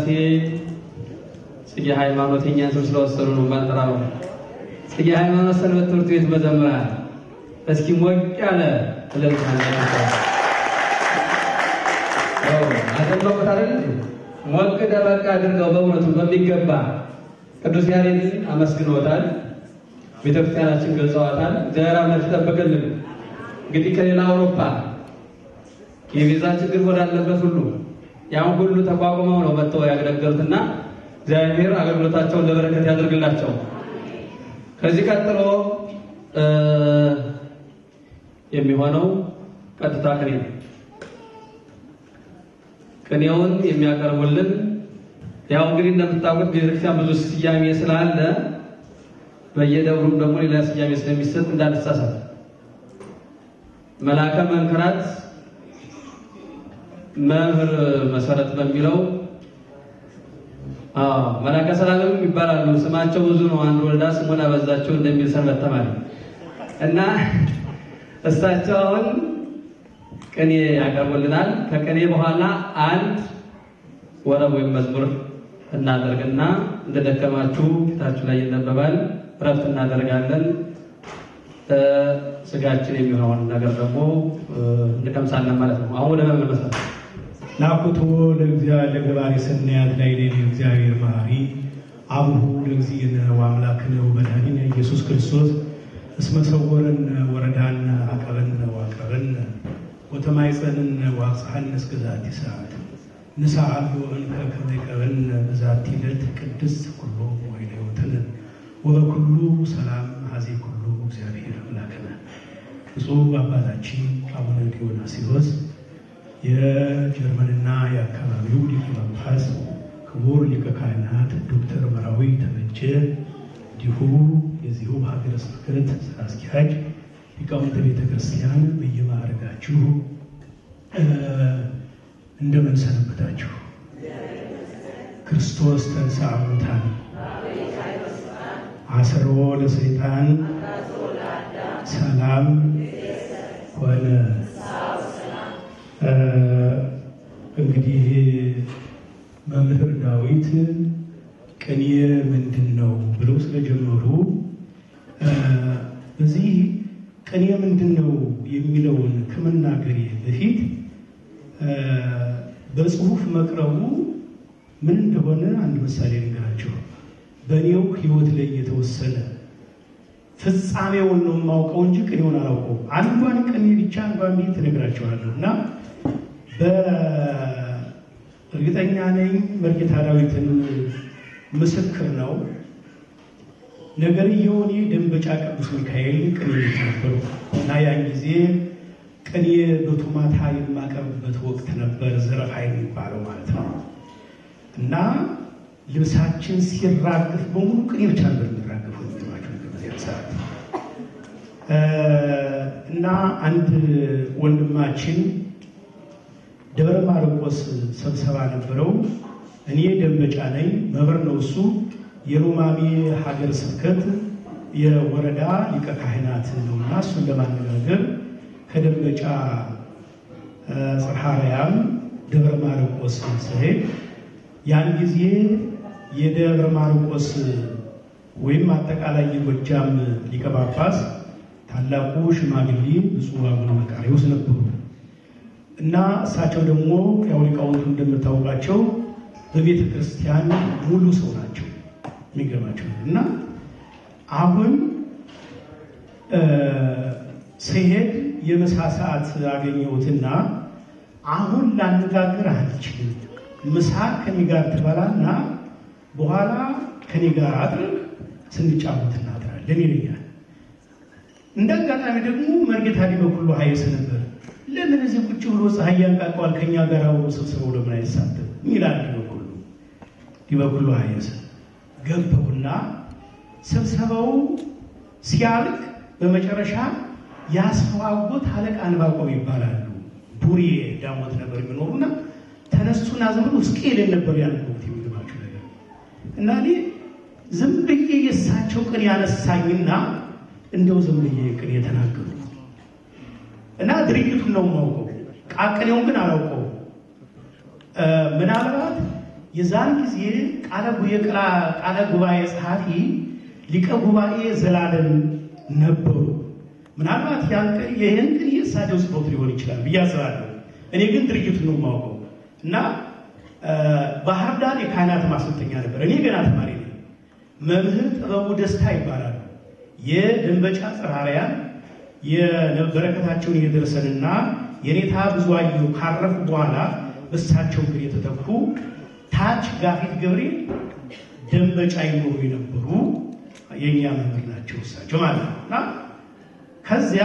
ጽጌ ሃይማኖት የእኛን ስም ስለወሰዱ ነው ባልጠራው። ጽጌ ሃይማኖት ሰንበት ትምህርት ቤት መዘምራን እስኪ ሞቅ ያለ እልልታ አደንበቁት አይደል? ሞቅ ደመቅ አድርገው በእውነቱ በሚገባ ቅዱስ ያሬድን አመስግኖታል። ቤተክርስቲያናችን ገልጸዋታል። እግዚአብሔር አምላክ ይጠብቅልን። እንግዲህ ከሌላ አውሮፓ የቪዛ ችግር ወዳለበት ሁሉ ያን ሁሉ ተቋቁመው ነው መጥተው ያገለገሉትና እግዚአብሔር አገልግሎታቸውን ለበረከት ያደርግላቸው። ከዚህ ቀጥሎ የሚሆነው ቀጥታ ቅኔ ነው። ቅኔውን የሚያቀርቡልን ያው እንግዲህ እንደምታውቁት ቤተክርስቲያን ብዙ ስያሜ ስላለ በየደብሩም ደግሞ ሌላ ስያሜ ስለሚሰጥ እንዳትሳሳት መላከ መንክራት መምህር መሰረት በሚለው አዎ መላከ ሰላምም ይባላሉ። ስማቸው ብዙ ነው። አንድ ወልዳ ስሙን አበዛቸው እንደሚል ሰንበት ተማሪ እና እሳቸው አሁን ቅኔ ያቀርቡልናል። ከቅኔ በኋላ አንድ ወረብ ወይም መዝሙር እናደርግና እንደደከማችሁ ፊታችሁ ላይ ይነበባል። እረፍት እናደርጋለን። ስጋችን የሚሆነውን ነገር ደግሞ እንቀምሳለን ማለት ነው። አሁን ወደ መምህር መሰረት ናኩቶ ለእግዚአብሔር ለገባሬ ሰናያት ላይ ሌሊ እግዚአብሔር መሐሪ አቡሁ ለእግዚእነ ወአምላክነ ወመድኃኒነ ኢየሱስ ክርስቶስ እስመ ሰወረን ወረዳን አቀበን ዋቀበን ወተማይፀንን ዋቅፅሐን እስከ ዛቲ ሰዓት ንስዓሉ እንከ ከመ ይቀበን በዛቲ ዕለት ቅድስት ኩሎ ወይነ ሕይወትን ወበኩሉ ሰላም ሀዜ ኩሉ እግዚአብሔር አምላክነ ብፁዕ አባታችን አቡነ ዲዮናስዮስ የጀርመንና የአካባቢው ሊቀ ጳጳስ ክቡር ሊቀ ካህናት ዶክተር መራዊ ተበጀ እንዲሁ የዚሁ ሀገረ ስብከት ስራ አስኪያጅ ሊቃውንተ ቤተ ክርስቲያን በየማዕረጋችሁ እንደምን ሰነበታችሁ? ክርስቶስ ተንሥአ እሙታን አሰሮ ለሰይጣን ሰላም ሆነ። እንግዲህ መምህር ዳዊት ቅኔ ምንድን ነው ብለው ስለጀመሩ በዚህ ቅኔ ምንድን ነው የሚለውን ከመናገሬ በፊት በጽሁፍ መቅረቡ ምን እንደሆነ አንድ ምሳሌ ልንገራችሁ። በእኔው ሕይወት ላይ የተወሰነ ፍጻሜውን ነው የማውቀው እንጂ ቅኔውን አላውቀው። አንዷን ቅኔ ብቻ አንዷን ቤት ትነግራቸዋለሁ እና በእርግጠኛ ነኝ መርጌታ ዳዊትን ምስክር ነው። ነገርየው እኔ ደንበጫ ቅዱስ ሚካኤል ቅኔ ቤት ነበሩ እና ያን ጊዜ ቅኔ በቱማታ የማቀርብበት ወቅት ነበር። ዘረፋ የሚባለው ማለት ነው እና ልብሳችን ሲራግፍ በሙሉ ቅኔ ብቻ ነበር የሚራገፈው። የሚገርማችሁ ነገር በዚያ ሰዓት እና አንድ ወንድማችን ደብረ ማርቆስ ስብሰባ ነበረው። እኔ ደንበጫ ነኝ፣ መምህር ነው እሱ። የሮማሜ ሀገር ስብከት የወረዳ ሊቀ ካህናት ነው እና እሱን ለማነጋገር ከደንበጫ ጽርሐ አርያም ደብረ ማርቆስ ስሄድ ያን ጊዜ የደብረ ማርቆስ ወይም አጠቃላይ የጎጃም ሊቀ ጳጳስ ታላቁ ሽማግሌ ብፁዕ አቡነ መቃርዮስ ነበሩ እና እሳቸው ደግሞ ያው ሊቃውንቱ እንደምታውቃቸው በቤተ ክርስቲያን ሙሉ ሰው ናቸው። የሚገርማቸው እና አሁን ስሄድ የምሳ ሰዓት አገኘሁትና አሁን ላነጋግር አልችልም፣ ምሳ ከኔ ጋር ትበላና በኋላ ከኔ ጋር አድረግ ስንጫወት እናድራለን ይለኛል። እንደ አጋጣሚ ደግሞ መርጌታ ዲበኩሉ ሀይስ ነበር። ለምን እዚህ ቁጭ ብሎ ፀሐይ ያንቃቀዋል ከኛ ጋር አብሮ ስብስበው ለምን አይሳተፍ ይላል ዲበኩሉ ዲበኩሉ ሀይስ ገባውና ስብሰባው ሲያልቅ በመጨረሻ ያስፈዋጎት አለቃ አንባቆም ይባላሉ። ቡሬ ዳሞት ነበር የሚኖሩና ተነሱና ዝም ብሎ ስቄልን ነበር ያነበቡት። የሚገባቸው ነገር እና እኔ ዝም ብዬ የእሳቸው ቅኔ ያነሳኝና እንደው ዝም ብዬ ቅኔ የተናገሩ እና ድርጅቱን ነው የማውቀው፣ ቃቅኔውን ግን አላውቀው። ምናልባት የዛን ጊዜ ቃለ ጉባኤ ጸሐፊ ሊቀ ጉባኤ ዘላለም ነበሩ። ምናልባት ይህን ግን የእሳቸው ጽፎት ሊሆን ይችላል ብዬ አስባለሁ። እኔ ግን ድርጅቱን ነው የማውቀው እና ባህር ዳር የካህናት ማሰልጠኛ ነበር። እኔ ገና ተማሪ ነኝ። መምህር ጥበቡ ደስታ ይባላሉ። የደንበጫ ጽራሪያን የበረከታቸውን የደርሰንና የኔታ ብዙአየሁ ካረፉ በኋላ እሳቸው ግን የተተኩ ታች ጋፊት ገብርኤል ደንበጫ ይኖሩ የነበሩ የእኛ መምህር ናቸው እሳቸው ማለት ነው እና ከዚያ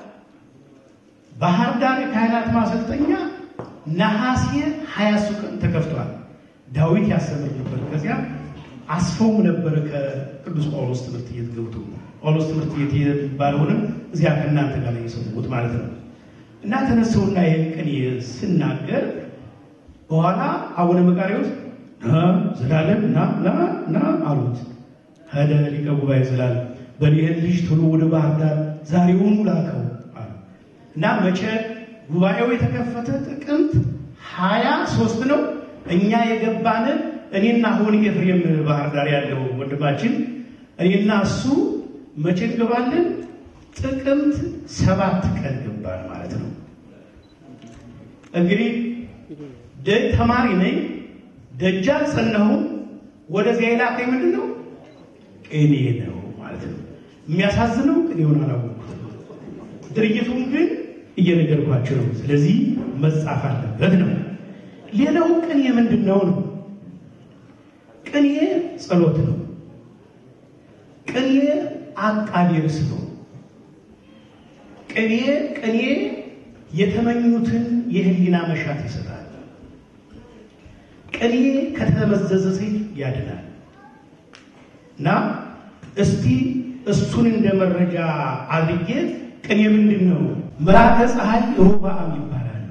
ባህር ዳር የካህናት ማሰልጠኛ ነሐሴ ሀያ ቀን ተከፍቷል። ዳዊት ያስተምር ነበር። ከዚያ አስፈውም ነበረ ከቅዱስ ጳውሎስ ትምህርት ቤት ገብቶ ጳውሎስ ትምህርት ቤት የሚባለውንም እዚያ ከእናንተ ጋር የሰሙት ማለት ነው እና ተነሰውና ይህን ቅኔ ስናገር በኋላ አቡነ መቃርዮስ ዘላለም ና ና ና አሉት። ሄደ ሊቀ ጉባኤ ዘላለም በሊህን ልጅ ቶሎ ወደ ባህር ዳር ዛሬውኑ ላከው አሉ እና መቼ ጉባኤው የተከፈተ ጥቅምት ሀያ ሶስት ነው። እኛ የገባንን እኔና አሁን ኤፍሬም ባህር ዳር ያለው ወንድማችን እኔና እሱ መቼ እንገባለን? ጥቅምት ሰባት ቀን ገባን ማለት ነው። እንግዲህ ተማሪ ነኝ። ደጃ አልጸናሁም። ወደዚያ የላከኝ ምንድን ነው? ቅኔ ነው ማለት ነው። የሚያሳዝነው ቅኔውን አላወቅኩትም። ድርጅቱን ግን እየነገርኳቸው ነው። ስለዚህ መጻፍ አለበት ነው። ሌላው ቅኔ ምንድን ነው ነው? ቅኔ ጸሎት ነው። ቅኔ አቃቤ ርዕስ ነው። ቅኔ ቅኔ የተመኙትን የህሊና መሻት ይሰጣል። ቅኔ ከተመዘዘ ሰይፍ ያድናል። እና እስቲ እሱን እንደ መረጃ አድርጌ ቅኔ ምንድን ነው? መልአከ ፀሐይ ሮብዓም ይባላሉ።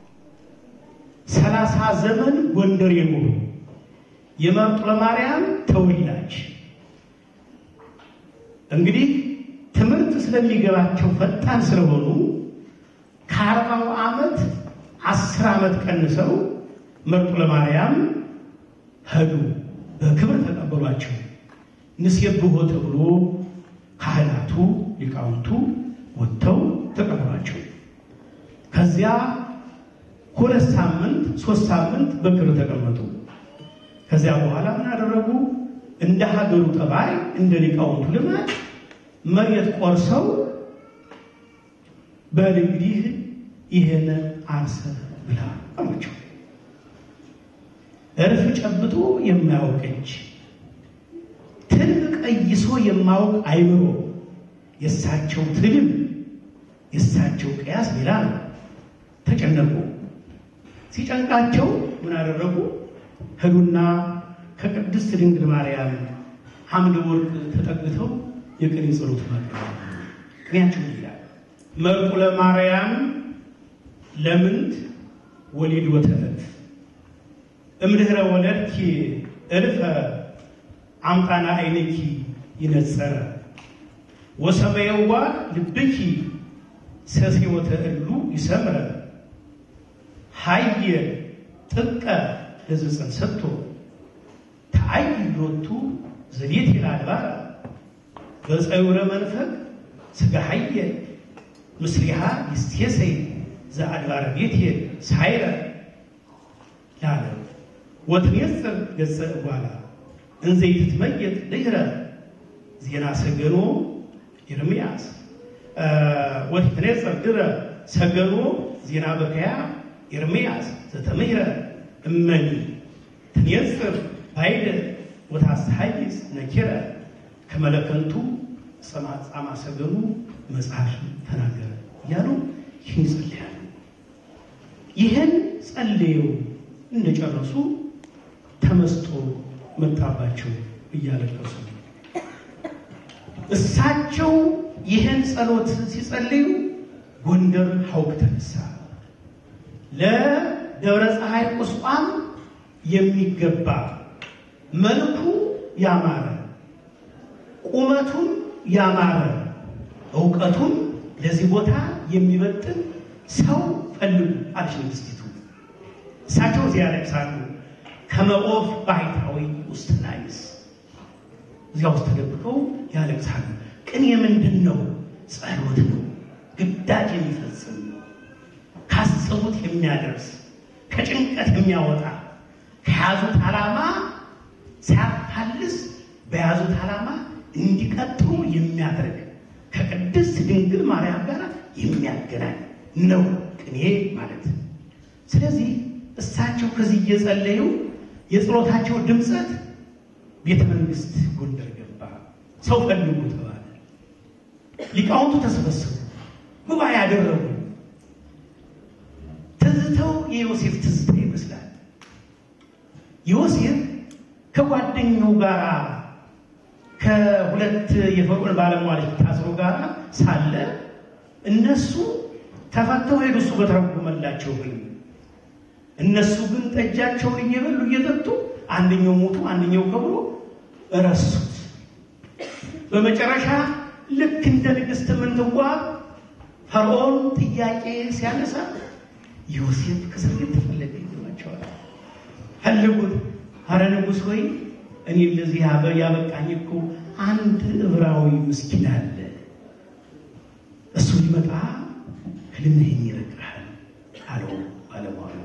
ሰላሳ ዘመን ጎንደር የኖሩ የመርጦለ ማርያም ተወላጅ እንግዲህ ትምህርት ስለሚገባቸው ፈጣን ስለሆኑ ከአርባው ዓመት አስር ዓመት ቀንሰው መርጦለ ማርያም ሄዱ። በክብር ተቀበሏቸው። ንሴብሖ ተብሎ ካህናቱ ሊቃውንቱ ወጥተው ተቀበሏቸው። ከዚያ ሁለት ሳምንት ሶስት ሳምንት በክብር ተቀመጡ። ከዚያ በኋላ ምን አደረጉ? እንደ ሀገሩ ጠባይ እንደ ሊቃውንቱ ልማድ መሬት ቆርሰው በል እንግዲህ ይህን አርሰህ ብላ አሏቸው። እርፍ ጨብጦ የማያውቅ እጅ፣ ትልም ቀይሶ የማያውቅ አይምሮ፣ የእሳቸው ትልም የእሳቸው ቅያስ ሌላ ነው። ተጨነቁ። ሲጨንቃቸው ምን አደረጉ? ሄዱና ከቅድስት ድንግል ማርያም ሐምለ ወርቅ ተጠግተው የቅኔ ጸሎት ማቅረብ ቅኔያቸው ይላል መርቁ ለማርያም ለምንት ወሊድ ወተለት እምድኅረ ወለድኪ እልፈ አምጣና አይንኪ ይነጸረ ወሰመየዋ ልብኪ ሰሴወተ እሉ ይሰምረ ሀየ ጥቀ ለዝፅን ሰጥቶ ተአይ ሎቱ ዘቤት ይላድባረ በፀውረ መንፈቅ ስጋ ሀየ ምስሊሃ ይስቴሰይ ዘአድባረ ቤት ሳይረ ላለ ወትኔጽር ገጸ እጓላ እንዘይ ትትመየጥ ድኅረ ዜና ሰገኖ ኤርምያስ ወትኔጽር ድረ ሰገኖ ዜና በከያ ኤርምያስ ዘተምህረ እመኒ ትኔጽር ባይደ ወታስሐይስ ነኪረ ከመለከንቱ ጻማ ሰገኑ መጽሐፍ ተናገረ እያሉ ይህን ይጸልያሉ። ይህን ጸልየው እንደጨረሱ ተመስጦ መጣባቸው እያለቀሱ እሳቸው ይህን ጸሎት ሲጸልዩ ጎንደር ሐውክ ተነሳ። ለደብረ ፀሐይ ቁስቋም የሚገባ መልኩ ያማረ ቁመቱም ያማረ እውቀቱም ለዚህ ቦታ የሚመጥን ሰው ፈልጉ አለች ንግስቲቱ። እሳቸው እዚያ ያለቅሳሉ። ከመኦፍ ባሕታዊ ውስጥ ላይስ እዚያ ውስጥ ተደብቀው ያለቅሳሉ። ቅኔ ምንድን ነው? ጸሎት ነው። ግዳጅ የሚፈጽም ካሰቡት የሚያደርስ ከጭንቀት የሚያወጣ ከያዙት ዓላማ ሲያፋልስ በያዙት ዓላማ እንዲቀጥሉ የሚያደርግ ከቅድስት ድንግል ማርያም ጋር የሚያገናኝ ነው ቅኔ ማለት። ስለዚህ እሳቸው ከዚህ እየጸለዩ የጸሎታቸው ድምፀት ቤተ መንግስት ጎንደር ገባ። ሰው ፈልጉ ተባለ። ሊቃውንቱ ተሰበሰቡ፣ ጉባኤ ያደረጉ። ትዝተው የዮሴፍ ትዝታ ይመስላል። ዮሴፍ ከጓደኛው ጋር ከሁለት የፈርዖን ባለሟሎች ታስሮ ጋር ሳለ እነሱ ተፈተው ሄዱ። እሱ በተረጎመላቸው ህልም እነሱ ግን ጠጃቸውን እየበሉ እየጠጡ አንደኛው ሞቱ፣ አንደኛው ከብሮ እረሱት። በመጨረሻ ልክ እንደ ንግሥት ምንትዋብ ፈርዖን ጥያቄ ሲያነሳ ዮሴፍ ከእስር ቤት ተፈለገ ይሏቸዋል። ፈልጉት። አረ ንጉሥ ሆይ እኔ እንደዚህ ያበቃኝ እኮ አንድ ዕብራዊ ምስኪን አለ። እሱ ሊመጣ ህልምህን ይነግርሃል አለው ባለሟሉ።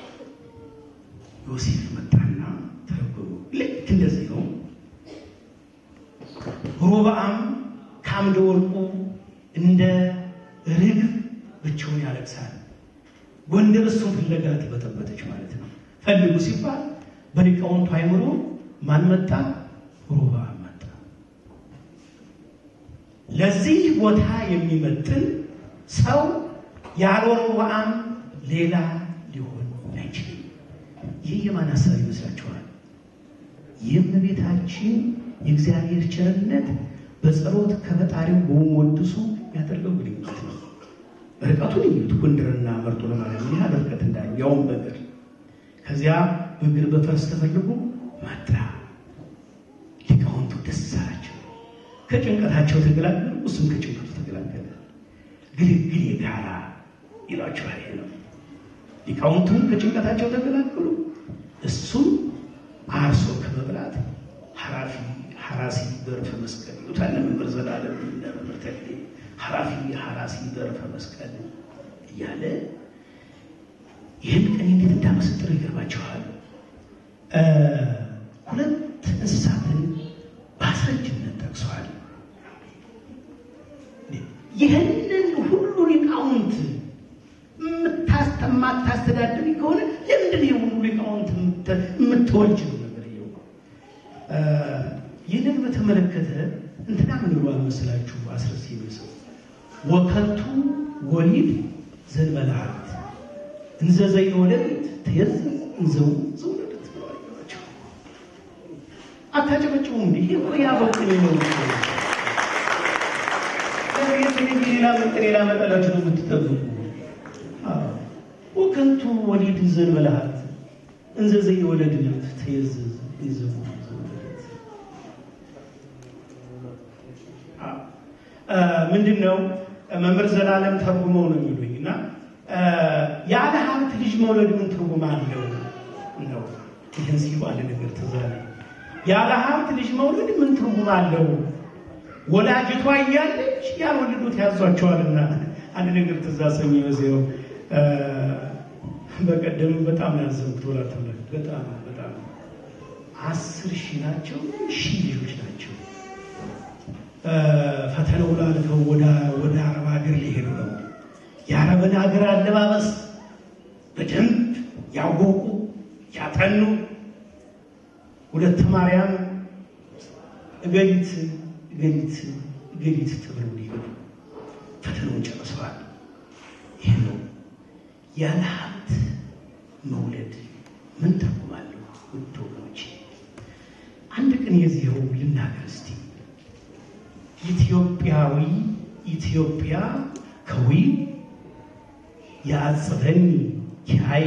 ዮሴፍ መጣና ተረጎሙ። ልክ እንደዚህ ነው። ሮብዓም ከአምደ ወርቁ እንደ ርግብ ብቻውን ያለቅሳል። ጎንደር እሱን ፍለጋ ተበጠበጠች ማለት ነው። ፈልጉ ሲባል በሊቃውንቱ አይምሮ ማን መጣ? ሮብዓም መጣ። ለዚህ ቦታ የሚመጥን ሰው ያለ ሮብዓም ሌላ ሊሆን አይችልም። ይህ የማን ሀሳብ ይመስላችኋል? የእመቤታችን የእግዚአብሔር ቸርነት በጸሎት ከፈጣሪው በመወድሱ ያደረገው ግንኙነት ነው። ርቀቱን እዩት። ጎንደርና መርጦ ለማርያም ምን ያህል ርቀት እንዳለው ያውም በእግር ከዚያ በእግር በፈረስ ተፈልጎ መጣ። ሊቃውንቱ ደስ አላቸው። ከጭንቀታቸው ተገላገሉ፣ እሱም ከጭንቀቱ ተገላገለ። ግልግል የጋራ ይሏቸዋል። ይሄ ነው። ሊቃውንቱም ከጭንቀታቸው ተገላገሉ፣ እሱም አርሶ ከመብላት ሐራፊ ሐራሲ በርፈ መስቀል ይሉታል። መምህር ዘላለም እና መምህር ተክሌ ሐራፊ ሐራሲ በርፈ መስቀል እያለ ይህን ቀን እንዴት እንዳመሰጥረው ይገርማችኋል። ሁለት እንስሳትን በአስረጅነት ጠቅሰዋል። ይህንን ሁሉ ሊቃውንት የማታስተዳድር ከሆነ ለምንድን ነው ሁሉ ሊቃውንት የምትወልጅ ነው ነገር ይኸው። ይህንን በተመለከተ እንትና ምን ብሏል መስላችሁ? አስረስ የሚሰው ወከንቱ ወሊድ ዘንበልሃት እንዘ ዘይወለድ ትየዝ እንዘው ዘውለደት ብለዋቸው አታጨበጭቡም እንዴ? ይሄ እኮ ያበቅኔ ነው። ሌላ መጠን ሌላ መጠላችሁ ነው የምትጠብቁ። ወከንቱ ወሊድ ዘንበልሃት እንዘ ዘይወለድ ትየዝ እንዘው ዘውለደት ምንድን ነው መምህር ዘላለም ተርጉመው ነው የሚሉኝ እና ያለ ሀብት ልጅ መውለድ ምን ትርጉም አለው ነው። ይህን ሲሉ አንድ ነገር ትዝ አለኝ። ያለ ሀብት ልጅ መውለድ ምን ትርጉም አለው? ወላጅቷ እያለች ያልወለዱት ያዟቸዋልና አንድ ነገር ትዝ አሰኝ በዚያው በቀደም በጣም ያዘንኩት ወላት በጣም በጣም አስር ሺህ ናቸው ሺህ ልጆች ናቸው ፈተናውን አልፈው ወደ አረብ ሀገር ሊሄዱ ነው። የአረብን ሀገር አለባበስ በደንብ ያወቁ ያጠኑ ሁለት ማርያም እገሊት እገሊት እገሊት ተብለው ሊሄዱ ፈተናውን ጨርሰዋል። ይህ ነው ያለ ሀብት መውለድ ምን ተርጉማለሁ? ውድ ወገኖቼ አንድ ቀን የዚህው ልናገር እስቲ ኢትዮጵያዊ ኢትዮጵያ ከዊ ያጽበኒ ኪራዬ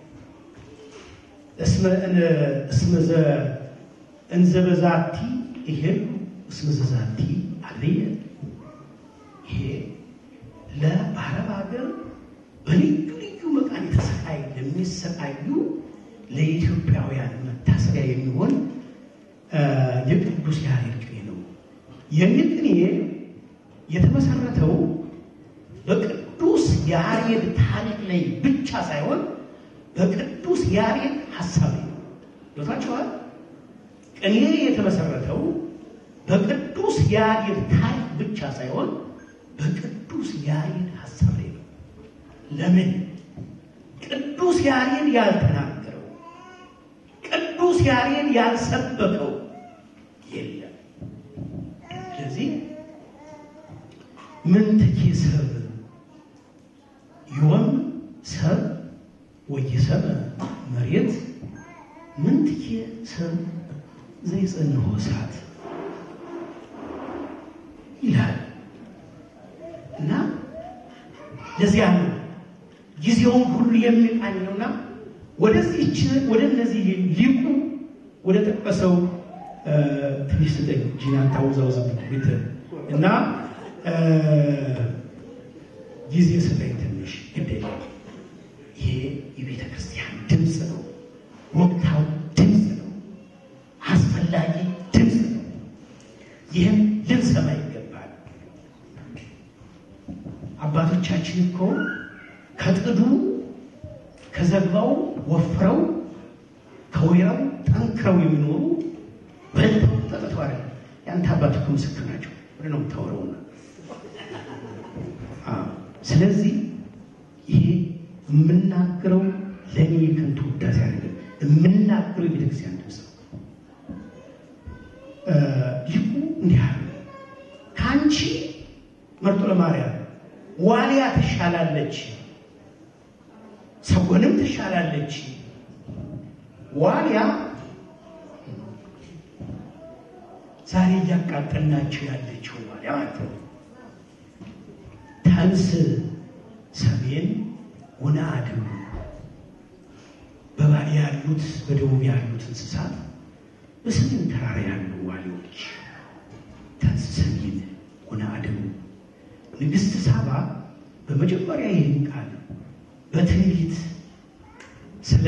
እስመዘ እንዘ በዛቲ ይሄን እስመ ዘዛቲ አለየ ይሄ ለአረብ ሀገር በልዩ ልዩ መቃን የተሰቃይ ለሚሰቃዩ ለኢትዮጵያውያን መታሰቢያ የሚሆን የቅዱስ ያሬድ ቅኔ ነው። ይህ ቅኔ የተመሰረተው በቅዱስ ያሬድ ታሪክ ላይ ብቻ ሳይሆን በቅዱስ ያሬድ ሀሳብ ላይ ነው። ዶታችኋል። ቅኔ የተመሰረተው በቅዱስ ያሬድ ታሪክ ብቻ ሳይሆን በቅዱስ ያሬድ ሀሳብ ላይ ነው። ለምን? ቅዱስ ያሬድ ያልተናገረው ቅዱስ ያሬድ ያልሰበከው የለም። ስለዚህ ምንትኬ ሰብ ዮም ሰብ ወይሰብ መሬት ምንትኬ ሰብ ዘይጸንሆ እሳት ይላል እና ለዚያ ነው ጊዜውን ሁሉ የሚቃኘውና ወደዚህች ወደ እነዚህ ሊቁ ወደ ጠቀሰው ትንሽ ስጠኝ ጂና ታውዛውዝ ቤት እና ጊዜ ስጠኝ ትንሽ ግድ ይሄ የቤተ ክርስቲያን ድምፅ ነው። ወቅታዊ ድምፅ ነው። አስፈላጊ ድምፅ ነው። ይህም ልንሰማ ይገባል። አባቶቻችን እኮ ከጥዱ ከዘግባው ወፍረው ከወይራው ጠንክረው የሚኖሩ በልተው ጠጥተው አይደለም። ያንተ አባት እኮ ምስክር ናቸው። ወደ ነው የምታወራውና ስለዚህ ይሄ የምናገረው ለእኔ የከንቱ ውዳሴ አይደለም። የምናገረው የቤተክርስቲያን ድምፅ ነው። ሊቁ እንዲህ አለ። ከአንቺ መርጦ ለማርያም ዋልያ ትሻላለች፣ ሰጎንም ትሻላለች። ዋልያ ዛሬ እያቃጠልናቸው ያለችው ዋልያ ማለት ነው። ተንስ ሰሜን ወነአድም በባሌ ያሉት በደቡብ ያሉት እንስሳት በሰሜን ተራራ ያሉ ዋሊዎች ተንስ ሰሜን ወነአድም ንግሥት ሳባ በመጀመሪያ ይህን ቃል በትንቢት ስለ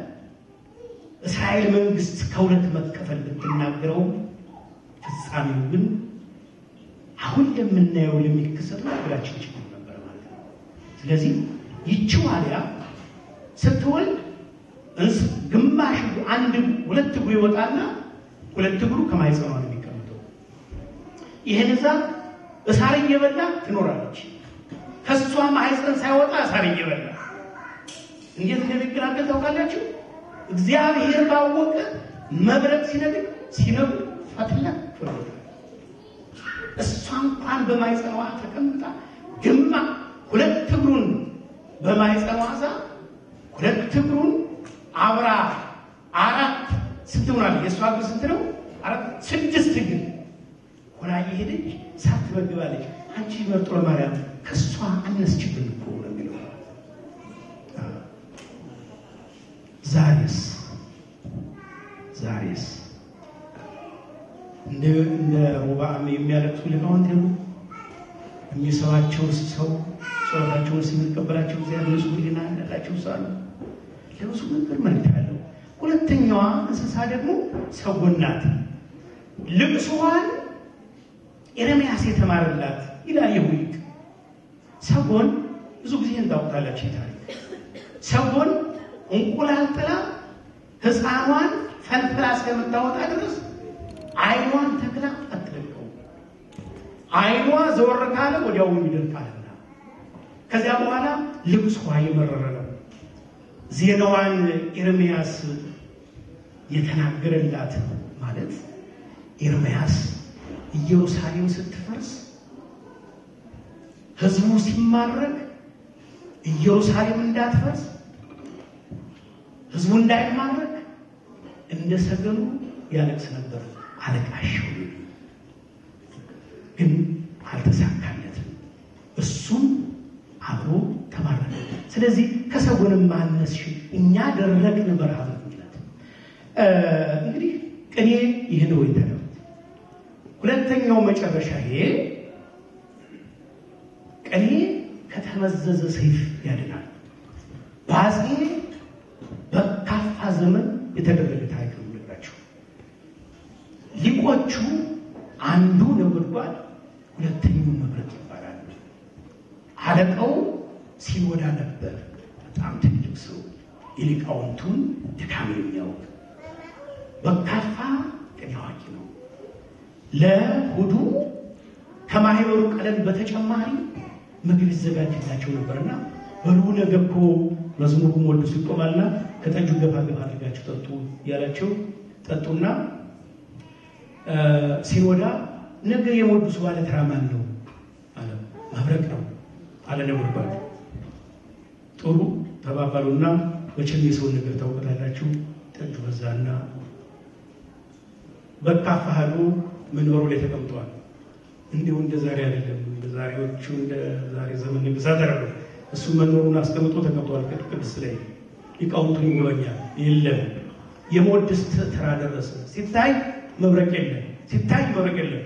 እስራኤል መንግስት ከሁለት መከፈል ብትናገረው ፍጻሜው ግን አሁን ለምናየው ለሚከሰተው ሀገራችን ችግር ነበር ማለት ነው። ስለዚህ ይቺ ዋልያ ስትወልድ ግማሽ አንድ ሁለት እግሩ ይወጣና ሁለት እግሩ ከማይጸኗ ነው የሚቀመጠው። ይህን ዛፍ እሳር እየበላ ትኖራለች። ከእሷ ማህፀን ሳይወጣ እሳር እየበላ እንዴት እንደሚገላገል ታውቃላችሁ? እግዚአብሔር ባወቀ መብረቅ ሲነግር ሲነግር ፈትላ ፍርታ እሷ እንኳን በማይጸኗ ተቀምጣ ግማ ሁለት እግሩን በማይጸኗ ዛ ሁለት እግሩን አብራ አራት ስንት ሆናል? የእሷ እግር ስንት ነው? አራት ስድስት እግር ሆና እየሄደች ሳትመግባለች። አንቺ መርጦ ለማርያም ከእሷ አነስችብን እኮ ነው የሚለው። ዛሬስ ዛሬስ እንደ እንደ ሮብዓም የሚያለቅሱ ሊቃውንት የሉ የሚሰማቸው ሰው ጸሎታቸውን የሚቀበላቸው እግዚአብሔር ብዙ ሕሊና እንዳላቸው ሳሉ ለብዙ ነገር መልክ ያለው። ሁለተኛዋ እንስሳ ደግሞ ሰጎን ናት። ልቅሶዋን ኤርምያስ የተማረላት ይላል የሁሊቅ ሰጎን ብዙ ጊዜ እንዳውጣላችሁ ታሪክ ሰጎን እንቁላል ጥላ ሕፃኗን ፈልፍላ እስከምታወጣ ድረስ አይኗን ተክላ አትለቀው። አይኗ ዘወር ካለ ወዲያው ይደርቃልና ከዚያ በኋላ ልቅሷ የመረረ ነው። ዜናዋን ኤርምያስ የተናገረላት ማለት ኤርምያስ ኢየሩሳሌም ስትፈርስ ህዝቡ ሲማረክ ኢየሩሳሌም እንዳትፈርስ ህዝቡ እንዳይማረክ እንደ ሰገኑ ያለቅስ ነበር። አለቃቸው ግን አልተሳካለትም። እሱም አብሮ ተማረከ። ስለዚህ ከሰጎንም ማነስሽ እኛ ደረቅን በረሃ ምክንያት እንግዲህ ቅኔ ይህ ነው የተለው። ሁለተኛው መጨረሻ ይሄ ቅኔ ከተመዘዘ ሰይፍ ያድናል። በአፄ በካፋ ዘመን የተደረገ ታሪክ ነው የምነግራችሁ። ሊቆቹ አንዱ ነጎድጓድ፣ ሁለተኛው መብረቅ ይባላል። አለቃው ሲኖዳ ነበር። በጣም ትልቅ ሰው፣ የሊቃውንቱን ድካም የሚያውቅ በካፋ ቅኔ አዋቂ ነው። ለእሑዱ ከማህበሩ ቀለም በተጨማሪ ምግብ ይዘጋጅላቸው ነበርና በሉ ነገ እኮ መዝሙሩም ወዱ ይቆማልና ከጠጁ ገፋ ገፋ አድርጋችሁ ጠጡ ያላቸው ጠጡና ሲኖዳ ነገ የሞዱስ ባለ ተራ ማን ነው አለ። መብረቅ ነው አለ ነጎድጓድ። ጥሩ ተባባሉና መቼም የሰውን ነገር ታውቃላችሁ። ጠጁ በዛና በካፋ ሄዶ መንበሩ ላይ ተቀምጠዋል። እንዲሁ እንደ ዛሬ አይደለም። እንደ ዛሬዎቹ እንደ ዛሬ ዘመን ንግሳት አይደለም። እሱ መንበሩን አስቀምጦ ተቀምጠዋል። ቅድስ ላይ ሊቃውንቱን ይጎበኛል። የለም የሞድስ ተራ ደረሰ። ሲታይ መብረቅ የለም፣ ሲታይ መብረቅ የለም።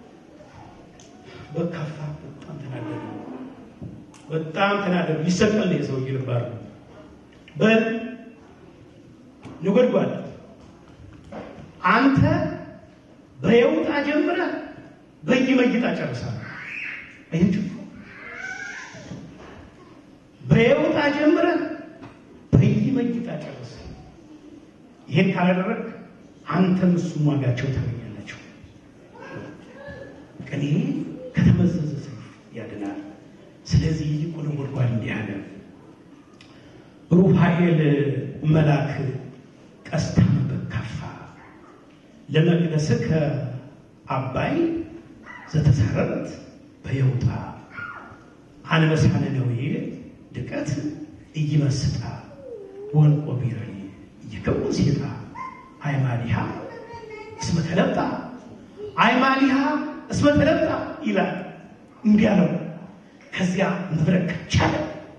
በካፋ በጣም ተናደደ። በጣም ተናደደ። ሊሰቀል ነው የሰውዬ ልባር ነው። በል ነጎድጓድ አንተ በየውጣ ጀምረህ በየመይጣ ጨርሳለህ። አያችሁ፣ በየውጣ ጀምረህ በየመይጣ ጨርስ። ይሄን ካላደረግ አንተም እሱም ዋጋቸው ታገኛላችሁ። ቅኔ ከተመዘዘ ሰይፍ ያድናል። ስለዚህ ይልቁ ነጎድጓድ እንዲህ አለ። ሩፋኤል መልአክ ቀስታም በካፋ ለመቅደስከ አባይ ዘተሰረት በየውጣ አንበሳነ ነዌ ድቀት እይመስጣ ወንቆ ቢረኒ እይከውን ሴጣ አይማሊሃ እስመ ተለብጣ አይማሊሃ እስመ ተለብጣ ይላል። እንዲህ አለው። ከዚያ መብረቅ ቻለ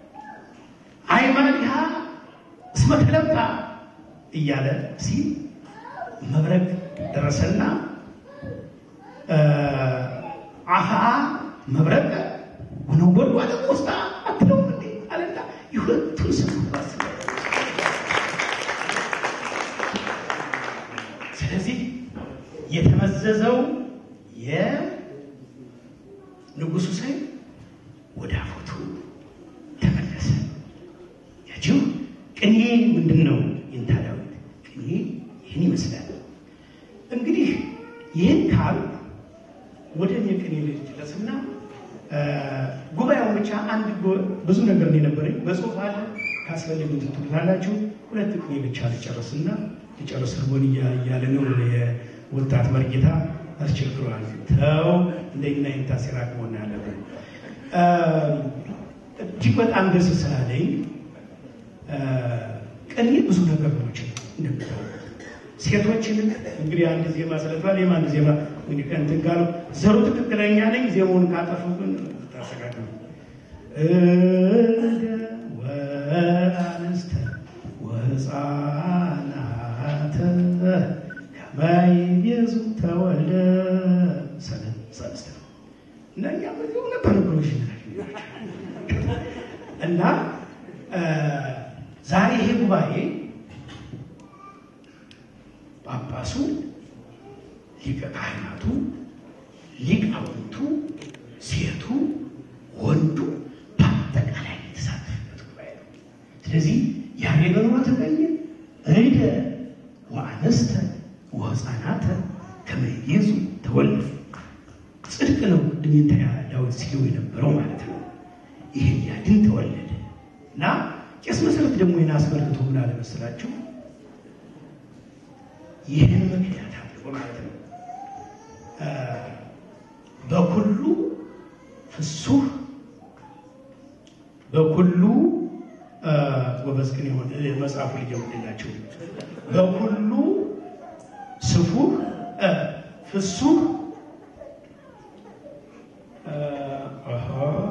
አይማሊሃ እስመ ተለብጣ እያለ ሲል መብረቅ ደረሰና አሃ መብረቅ ወነጎድጓድ ውስጣ አትለው እንዴ አለና የሁለቱን ስም ባስ ስለዚህ የተመዘዘው የንጉሱ ሰይፍ ወደ አፎቱ ተመለሰ። ያችው ቅኔ ምንድን ነው? ይንታ ዳዊት ቅኔ ይህን ይመስላል። እንግዲህ ካል ወደ እኔ ቅኔ ልድረስና ጉባኤውን ብቻ አንድ ጎ- ብዙ ነገር ነው የነበረኝ በጽሁፍ አለ ካስፈለግ ትትሉታላችሁ። ሁለት ቅኔ ብቻ ልጨርስና ልጨርስ እርቦን እያ- እያለ ነው የወጣት መርጌታ አስቸግረዋል። ተው እንደና ይንታ ሲራቅ መሆን ያለብን እጅግ በጣም ደስ ስላለኝ ቅኔ ብዙ ነገሮች እንደምታውቁት ሴቶችንም እንግዲህ አንድ ዜማ ስለተባለ የማ አንድ ዜማ እንግዲህ ከእንትን ጋር ዘሩ ትክክለኛ ነኝ። ዜማውን ካጠፉ ግን ታሰቃቅም እደ ወአንስተ ወሕፃናተ ከመይቤዙ ተወልደ ሰለ- ሰለስተ እና እኛ በዚህ እውነት ተነግሮሽ እና እ ዛሬ ይሄ ጉባኤ ጳጳሱ፣ ሊቀ ካህናቱ፣ ሊቃውንቱ፣ ሴቱ፣ ወንዱ በአጠቃላይ የተሳተፈበት ጉባኤ ነው። ስለዚህ ያሬድ በኖረ ተገኘ እደ ወአንስተ ወሕፃናተ ከመ ይቤዙ ተወልደ ጽድቅ ነው። ቅድም እንትና ዳዊት ሲለው የነበረው ማለት ነው። ይሄ ሊያድን ተወለደ እና ቄስ መሰረት ደግሞ ይህን አስመልክቶ ምን አለ መሰላችሁ? ይህን ምክንያት አድርጎ ማለት ነው እ በኩሉ ፍሱህ በኩሉ እ ጎበዝ ግን የሆነ መጽሐፉ ሊጀምርላቸው በኩሉ ስፉህ እ ፍሱህ እ አሃ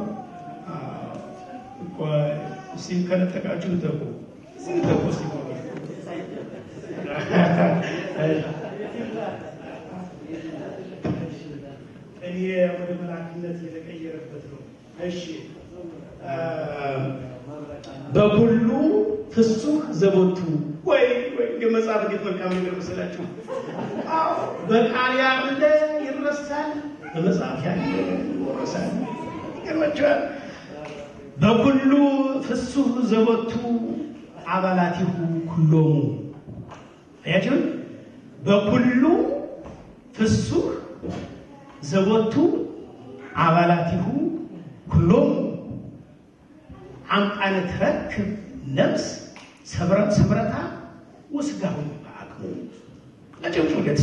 ቆይ እስኪ ከነጠቃችሁ ልጠቁ ልጠቁ እስኪ እኔ ወደ መላክነት የተቀየረበት ነው። እሺ በኩሉ ፍሱህ ዘቦቱ ወይ ወይ የመጽሐፍ እንዴት መልካም ነገር መሰላችሁ! አዎ በቃል ያለ ይረሳል፣ በመጽሐፍ ያለ ይወረሳል። ይገርማችኋል። በኩሉ ፍሱህ ዘቦቱ አባላቲሁ ኩሎሙ አያችሁን? በኩሉ ፍሱህ ዘቦቱ አባላቲሁ ኩሎሙ አምጣነ ትረክብ ነፍስ ሰምረታ ወስጋሁ በአቅሙ ለጭምጭ ገት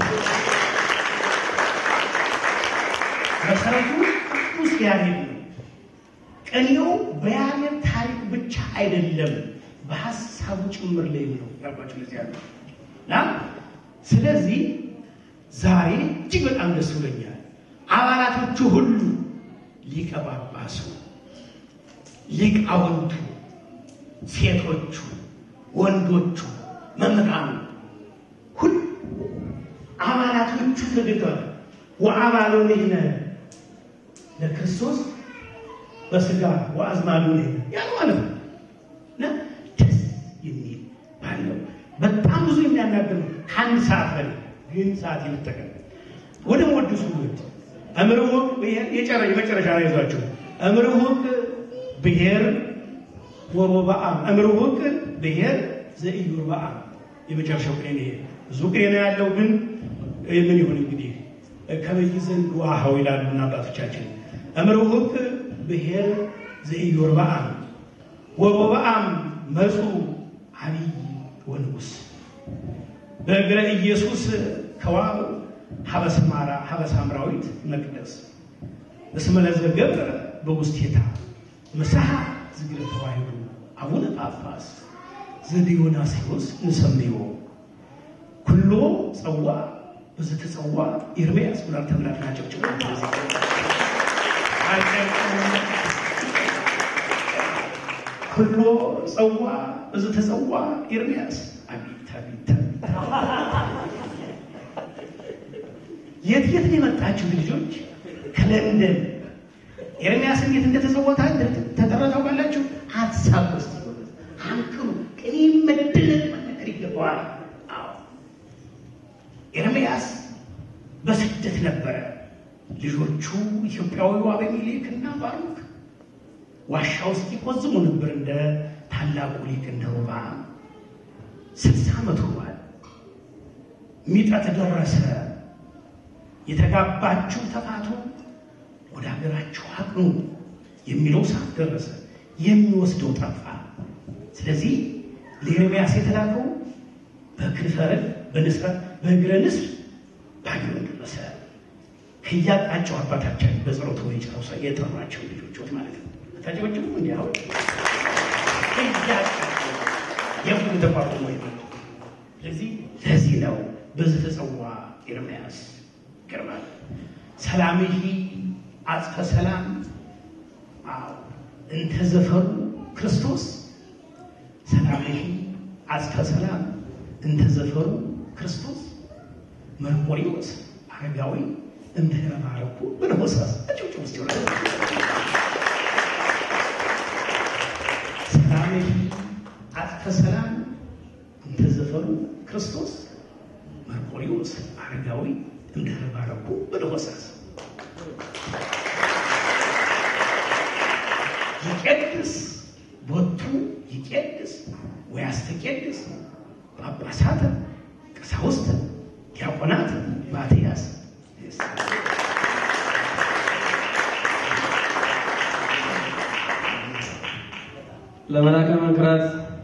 መሰረቱ ቅዱስ ያሬድ ነው። ቅኔው በያሬድ ታሪክ ብቻ አይደለም፣ በሀሳቡ ጭምር ላይ ነው ያልኳቸው ለዚህ ያለ እና ስለዚህ ዛሬ እጅግ በጣም ደስ ብሎኛል። አባላቶቹ ሁሉ ሊቀ ጳጳሱ፣ ሊቃውንቱ፣ ሴቶቹ፣ ወንዶቹ፣ መምህራኑ ሁሉ አባላቶቹ ተገኝተዋል። ወአባሎ ንሕነ ለክርስቶስ በስጋ ወአዝማዱ ንሕነ ያን ማለት ነው እና ደስ የሚል ባለው በጣም ብዙ የሚያናገር ነው። ከአንድ ሰዓት በላይ ግን ሰዓት የምጠቀም ወደ መወድሱ ወድ እምርሁቅ የጨረ የመጨረሻ ነው ይዟቸው እምርሁቅ ብሔር ወሮበአም እምርሁቅ ብሔር ዘኢዮርብዓም የመጨረሻው ቅኔ ነው። ብዙ ቅኔ ነው ያለው፣ ግን ምን ይሁን እንግዲህ ከበይ ዘንድ ዋሃው ይላሉና አባቶቻችን እምርሁቅ ብሔር ዘኢዮርብዓም ወሮበአም መፁ አብይ ወንጉስ በእግረ ኢየሱስ ከዋብ ሀበሰማራ ሀበሳምራዊት መቅደስ እስመ ለዘገብረ በውስቴታ ምሳሐ ዝግረ ተዋሕዶ አቡነ ጳጳስ ዘዲዮናስዮስ ንሰምዮ ኩሎ ጸዋ በዘተጸዋ ኤርምያስ ብላል ተብላት ናቸው። ኩሎ ጸዋ በዘተጸዋ ኤርምያስ አቤት አቤት የት የት ነው የመጣችሁት ልጆች? ከለንደን ኤርሚያስ እንዴት እንደተጸወታ ተጠራ ታውቃላችሁ? ሀሳብ ውስጥ አንክሩ ቅኔ መደነቅ መነገር ይገባዋል። አዎ ኤርሚያስ በስደት ነበረ። ልጆቹ ኢትዮጵያዊው አቤሜሌክ እና ባሩክ ዋሻ ውስጥ ይቆዝሙ ነበር እንደ ታላቁ ሊቅ እንደ ሮብዓም ስልሳ ዓመት ሆኗል። ሚጠት ደረሰ። የተጋባችሁ ተፋቱ፣ ወደ ሀገራችሁ አቅኑ የሚለው ሰዓት ደረሰ። የሚወስደው ጠፋ። ስለዚህ ለኤርምያስ የተላከው በክንፈ ረድእ በንስር በእግረ ንስር ባቢሎን ደረሰ። ከያቃቸው አባታችን በጸሎት ወይ ጨረሰ የጠሯቸው ልጆች ማለት ነው። ታጨበጭቡ እንዲ አሁን ከያቃቸው የሁሉ ተቋቁሞ ይመጡ። ስለዚህ ለዚህ ነው በዚህ ተጸዋ ኤርምያስ ይገርማል። ሰላምሂ አጽፈ ሰላም አዎ እንተ ዘፈሩ ክርስቶስ ሰላምሂ አጽፈ ሰላም እንተ ዘፈሩ ክርስቶስ መርቆሪዎስ አረጋዊ እንተ ረባረኩ ብንሆሳስ እጭውጭ ውስጥ ይሆናል። ሰላምሂ አጽፈ ሰላም እንተ ዘፈሩ ክርስቶስ መርቆሪዎስ አረጋዊ እንተ ረባረኩ ብንሆሳስ ይቄድስ ቦቱ ይቄድስ ወያስተቄድስ ጳጳሳተ ቀሳውስተ ዲያቆናት ማትያስ ለመላከ መንክራት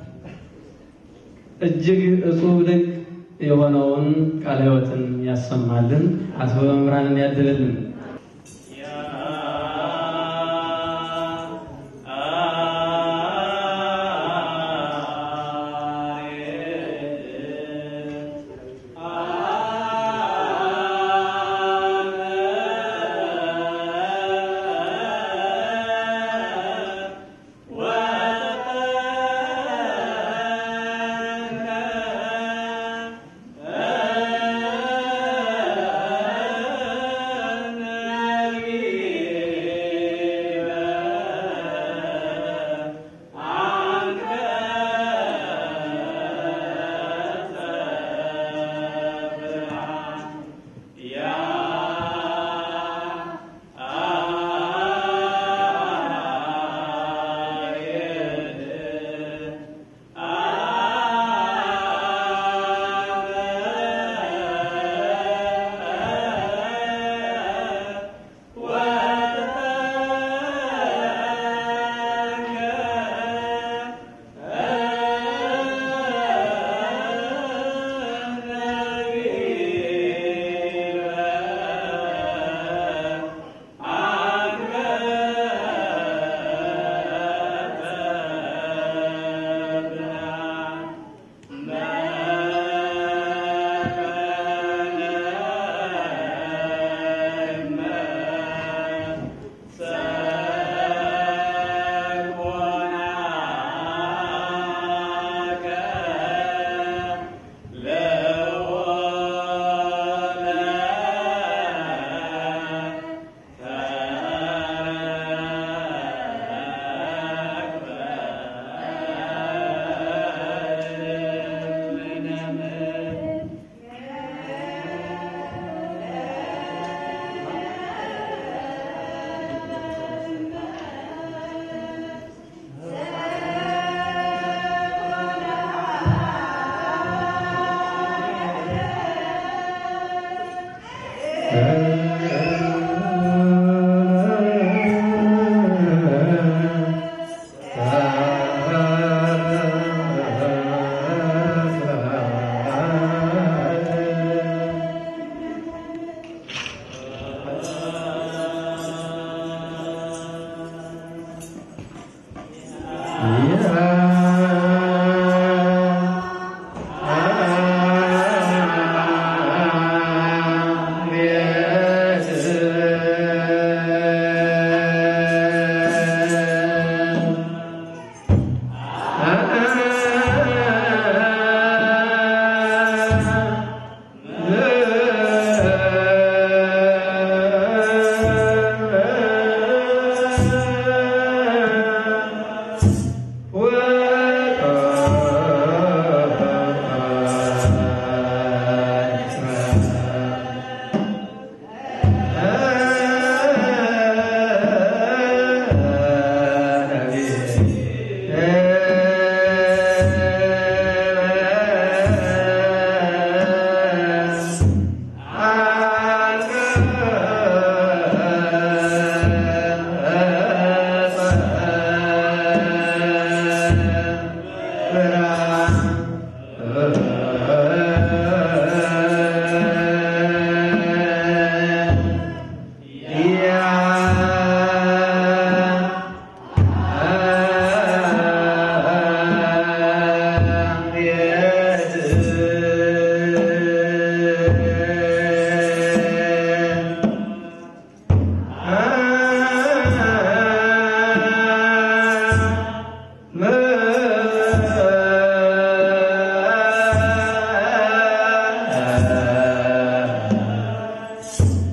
እጅግ እጹብ ድንቅ የሆነውን ቃለ ሕይወትን ያሰማልን፣ አስበ መምህራንን ያድልልን። ወጠ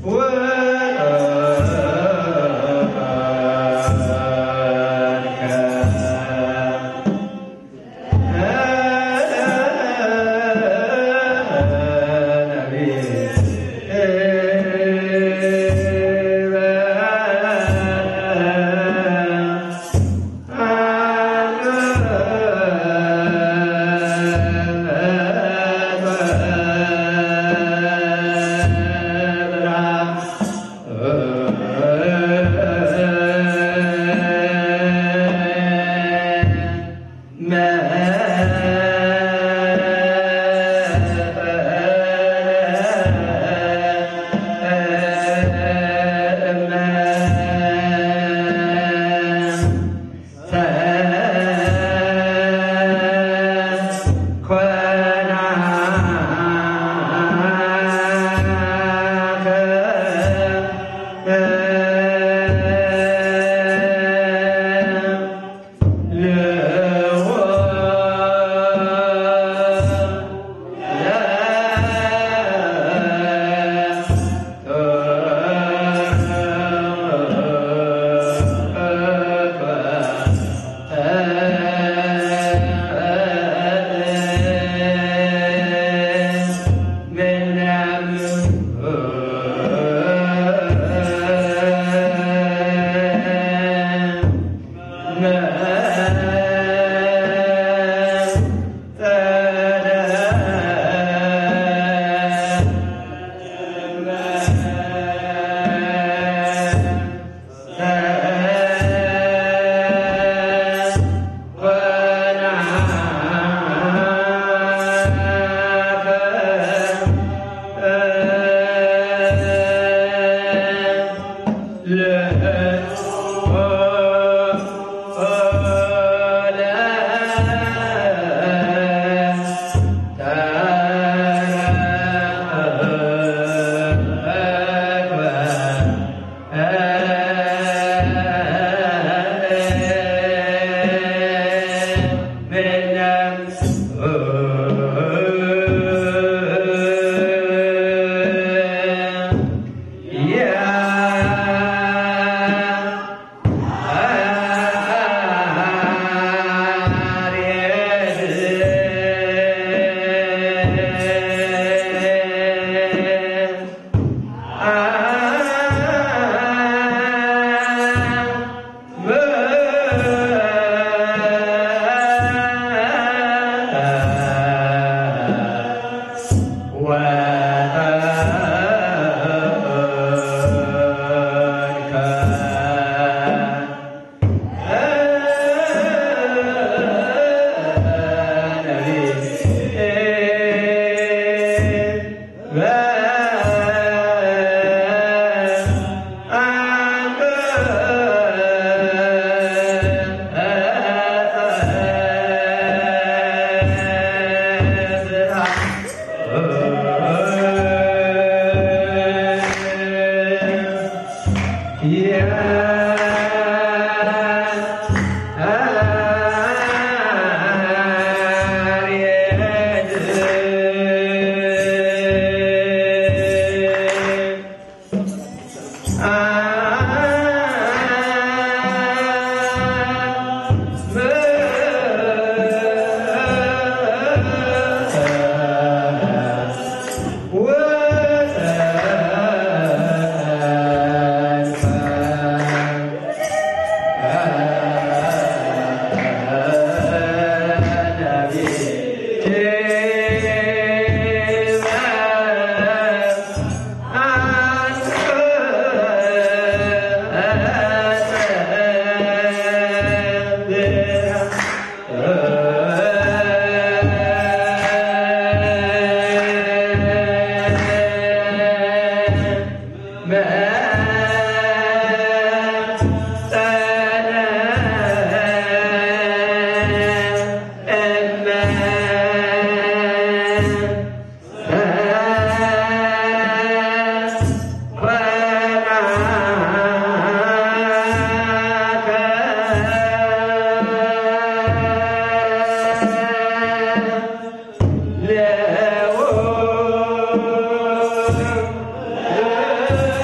ለ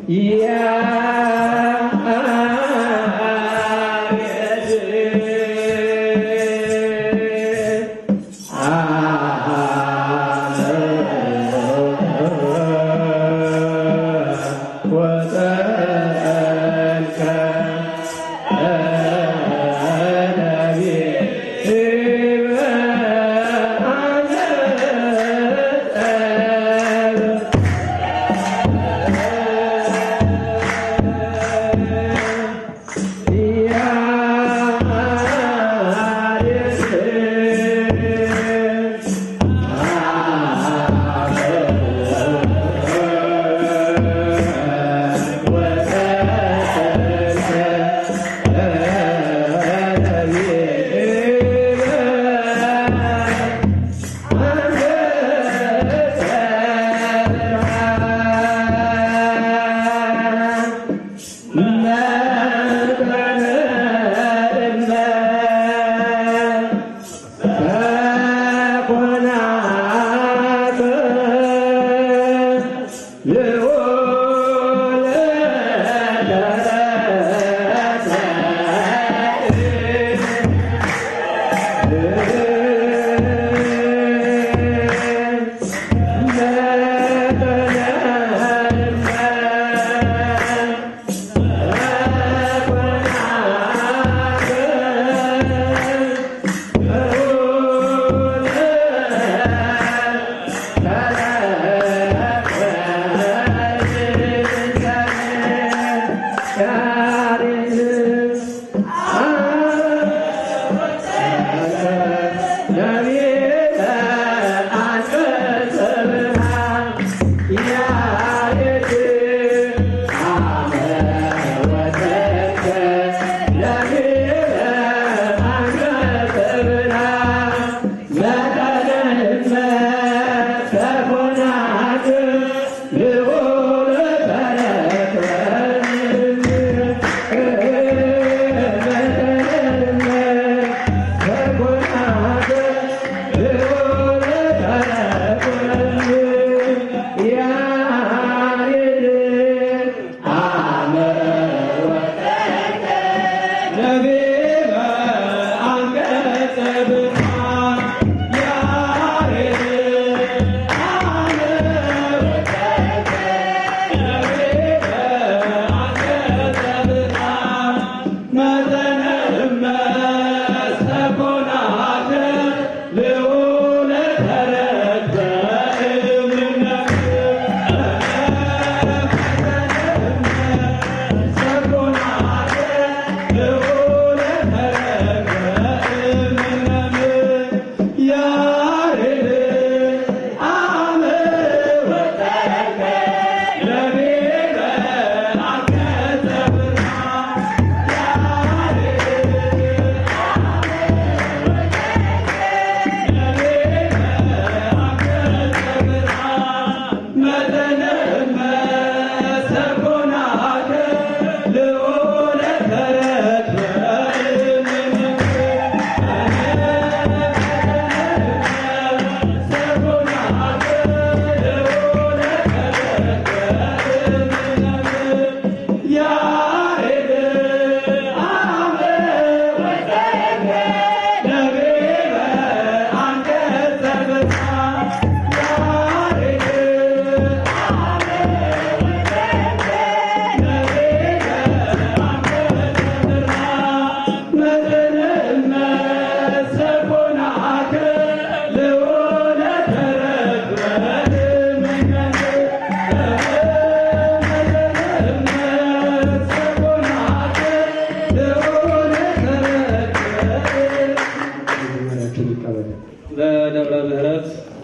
በደብረ ምሕረት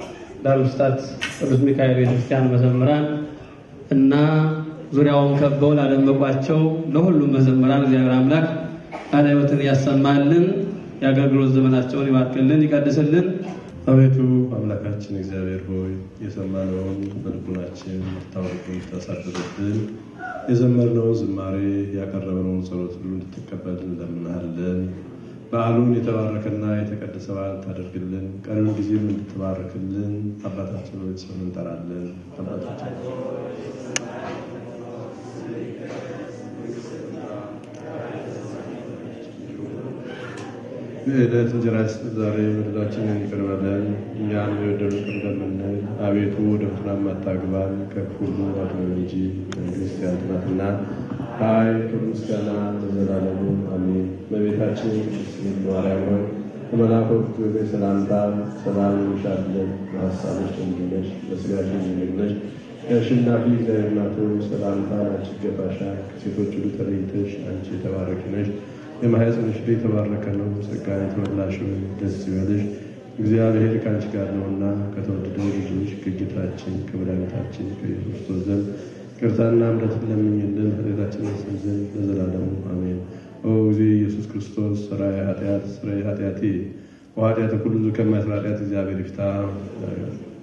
ዳርምስታት ቅዱስ ሚካኤል ቤተክርስቲያን መዘምራን እና ዙሪያውን ከበው ላደመቋቸው ለሁሉም መዘምራን እግዚአብሔር አምላክ ቃለ ሕይወትን ያሰማልን፣ የአገልግሎት ዘመናቸውን ይባርክልን፣ ይቀድስልን። አቤቱ አምላካችን እግዚአብሔር ሆይ የሰማነውን በልቡናችን ታወቁ ታሳድርብን። የዘመርነውን ዝማሬ ያቀረብነውን ጸሎት ሁሉ እንድትቀበል እንለምናለን። በዓሉን የተባረከና የተቀደሰ በዓል ታደርግልን። ቀሪውን ጊዜም እንድትባርክልን አባታችን ሆይ ስም እንጠራለን። አባታችን የዕለት እንጀራችንን ዛሬ በደላችንን ይቅር በለን እኛን የበደሉንን ይቅር እንደምንል፣ አቤቱ ወደ ፈተና አታግባን ከክፉ ሁሉ አድነን እንጂ መንግሥት ያንተ ናትና ኃይል፣ ክብር፣ ምስጋና ለዘላለሙ አሜን። እመቤታችን ቅድስት ድንግል ማርያም ሆይ ከመልአኩ ገብርኤል ሰላምታ ሰላም እንልሻለን። በሐሳብሽ ድንግል ነሽ፣ በሥጋሽ ድንግል ነሽ። የአሸናፊ እግዚአብሔር እናቱ ሰላምታ አንቺ ይገባሻል። ከሴቶች ሁሉ ተለይተሽ አንቺ የተባረክሽ ነሽ። የማኅፀንሽ ፍሬ የተባረከ ነው። ጸጋን የተመላሽ ሆይ ደስ ይበልሽ፣ እግዚአብሔር ከአንቺ ጋር ነውና ከተወደደው ልጅሽ ከጌታችን ከመድኃኒታችን ከኢየሱስ ክርስቶስ ዘንድ ይቅርታና ምሕረትን ለምኝልን ኃጢአታችንን ያስብ ዘንድ ለዘላለሙ አሜን። ኦ ጊዜ ኢየሱስ ክርስቶስ ሠራየ ኃጢአት ሠራየ ኃጢአቴ ወኃጢአተ ኩሉ ከማይሠራ ኃጢአት እግዚአብሔር ይፍታ።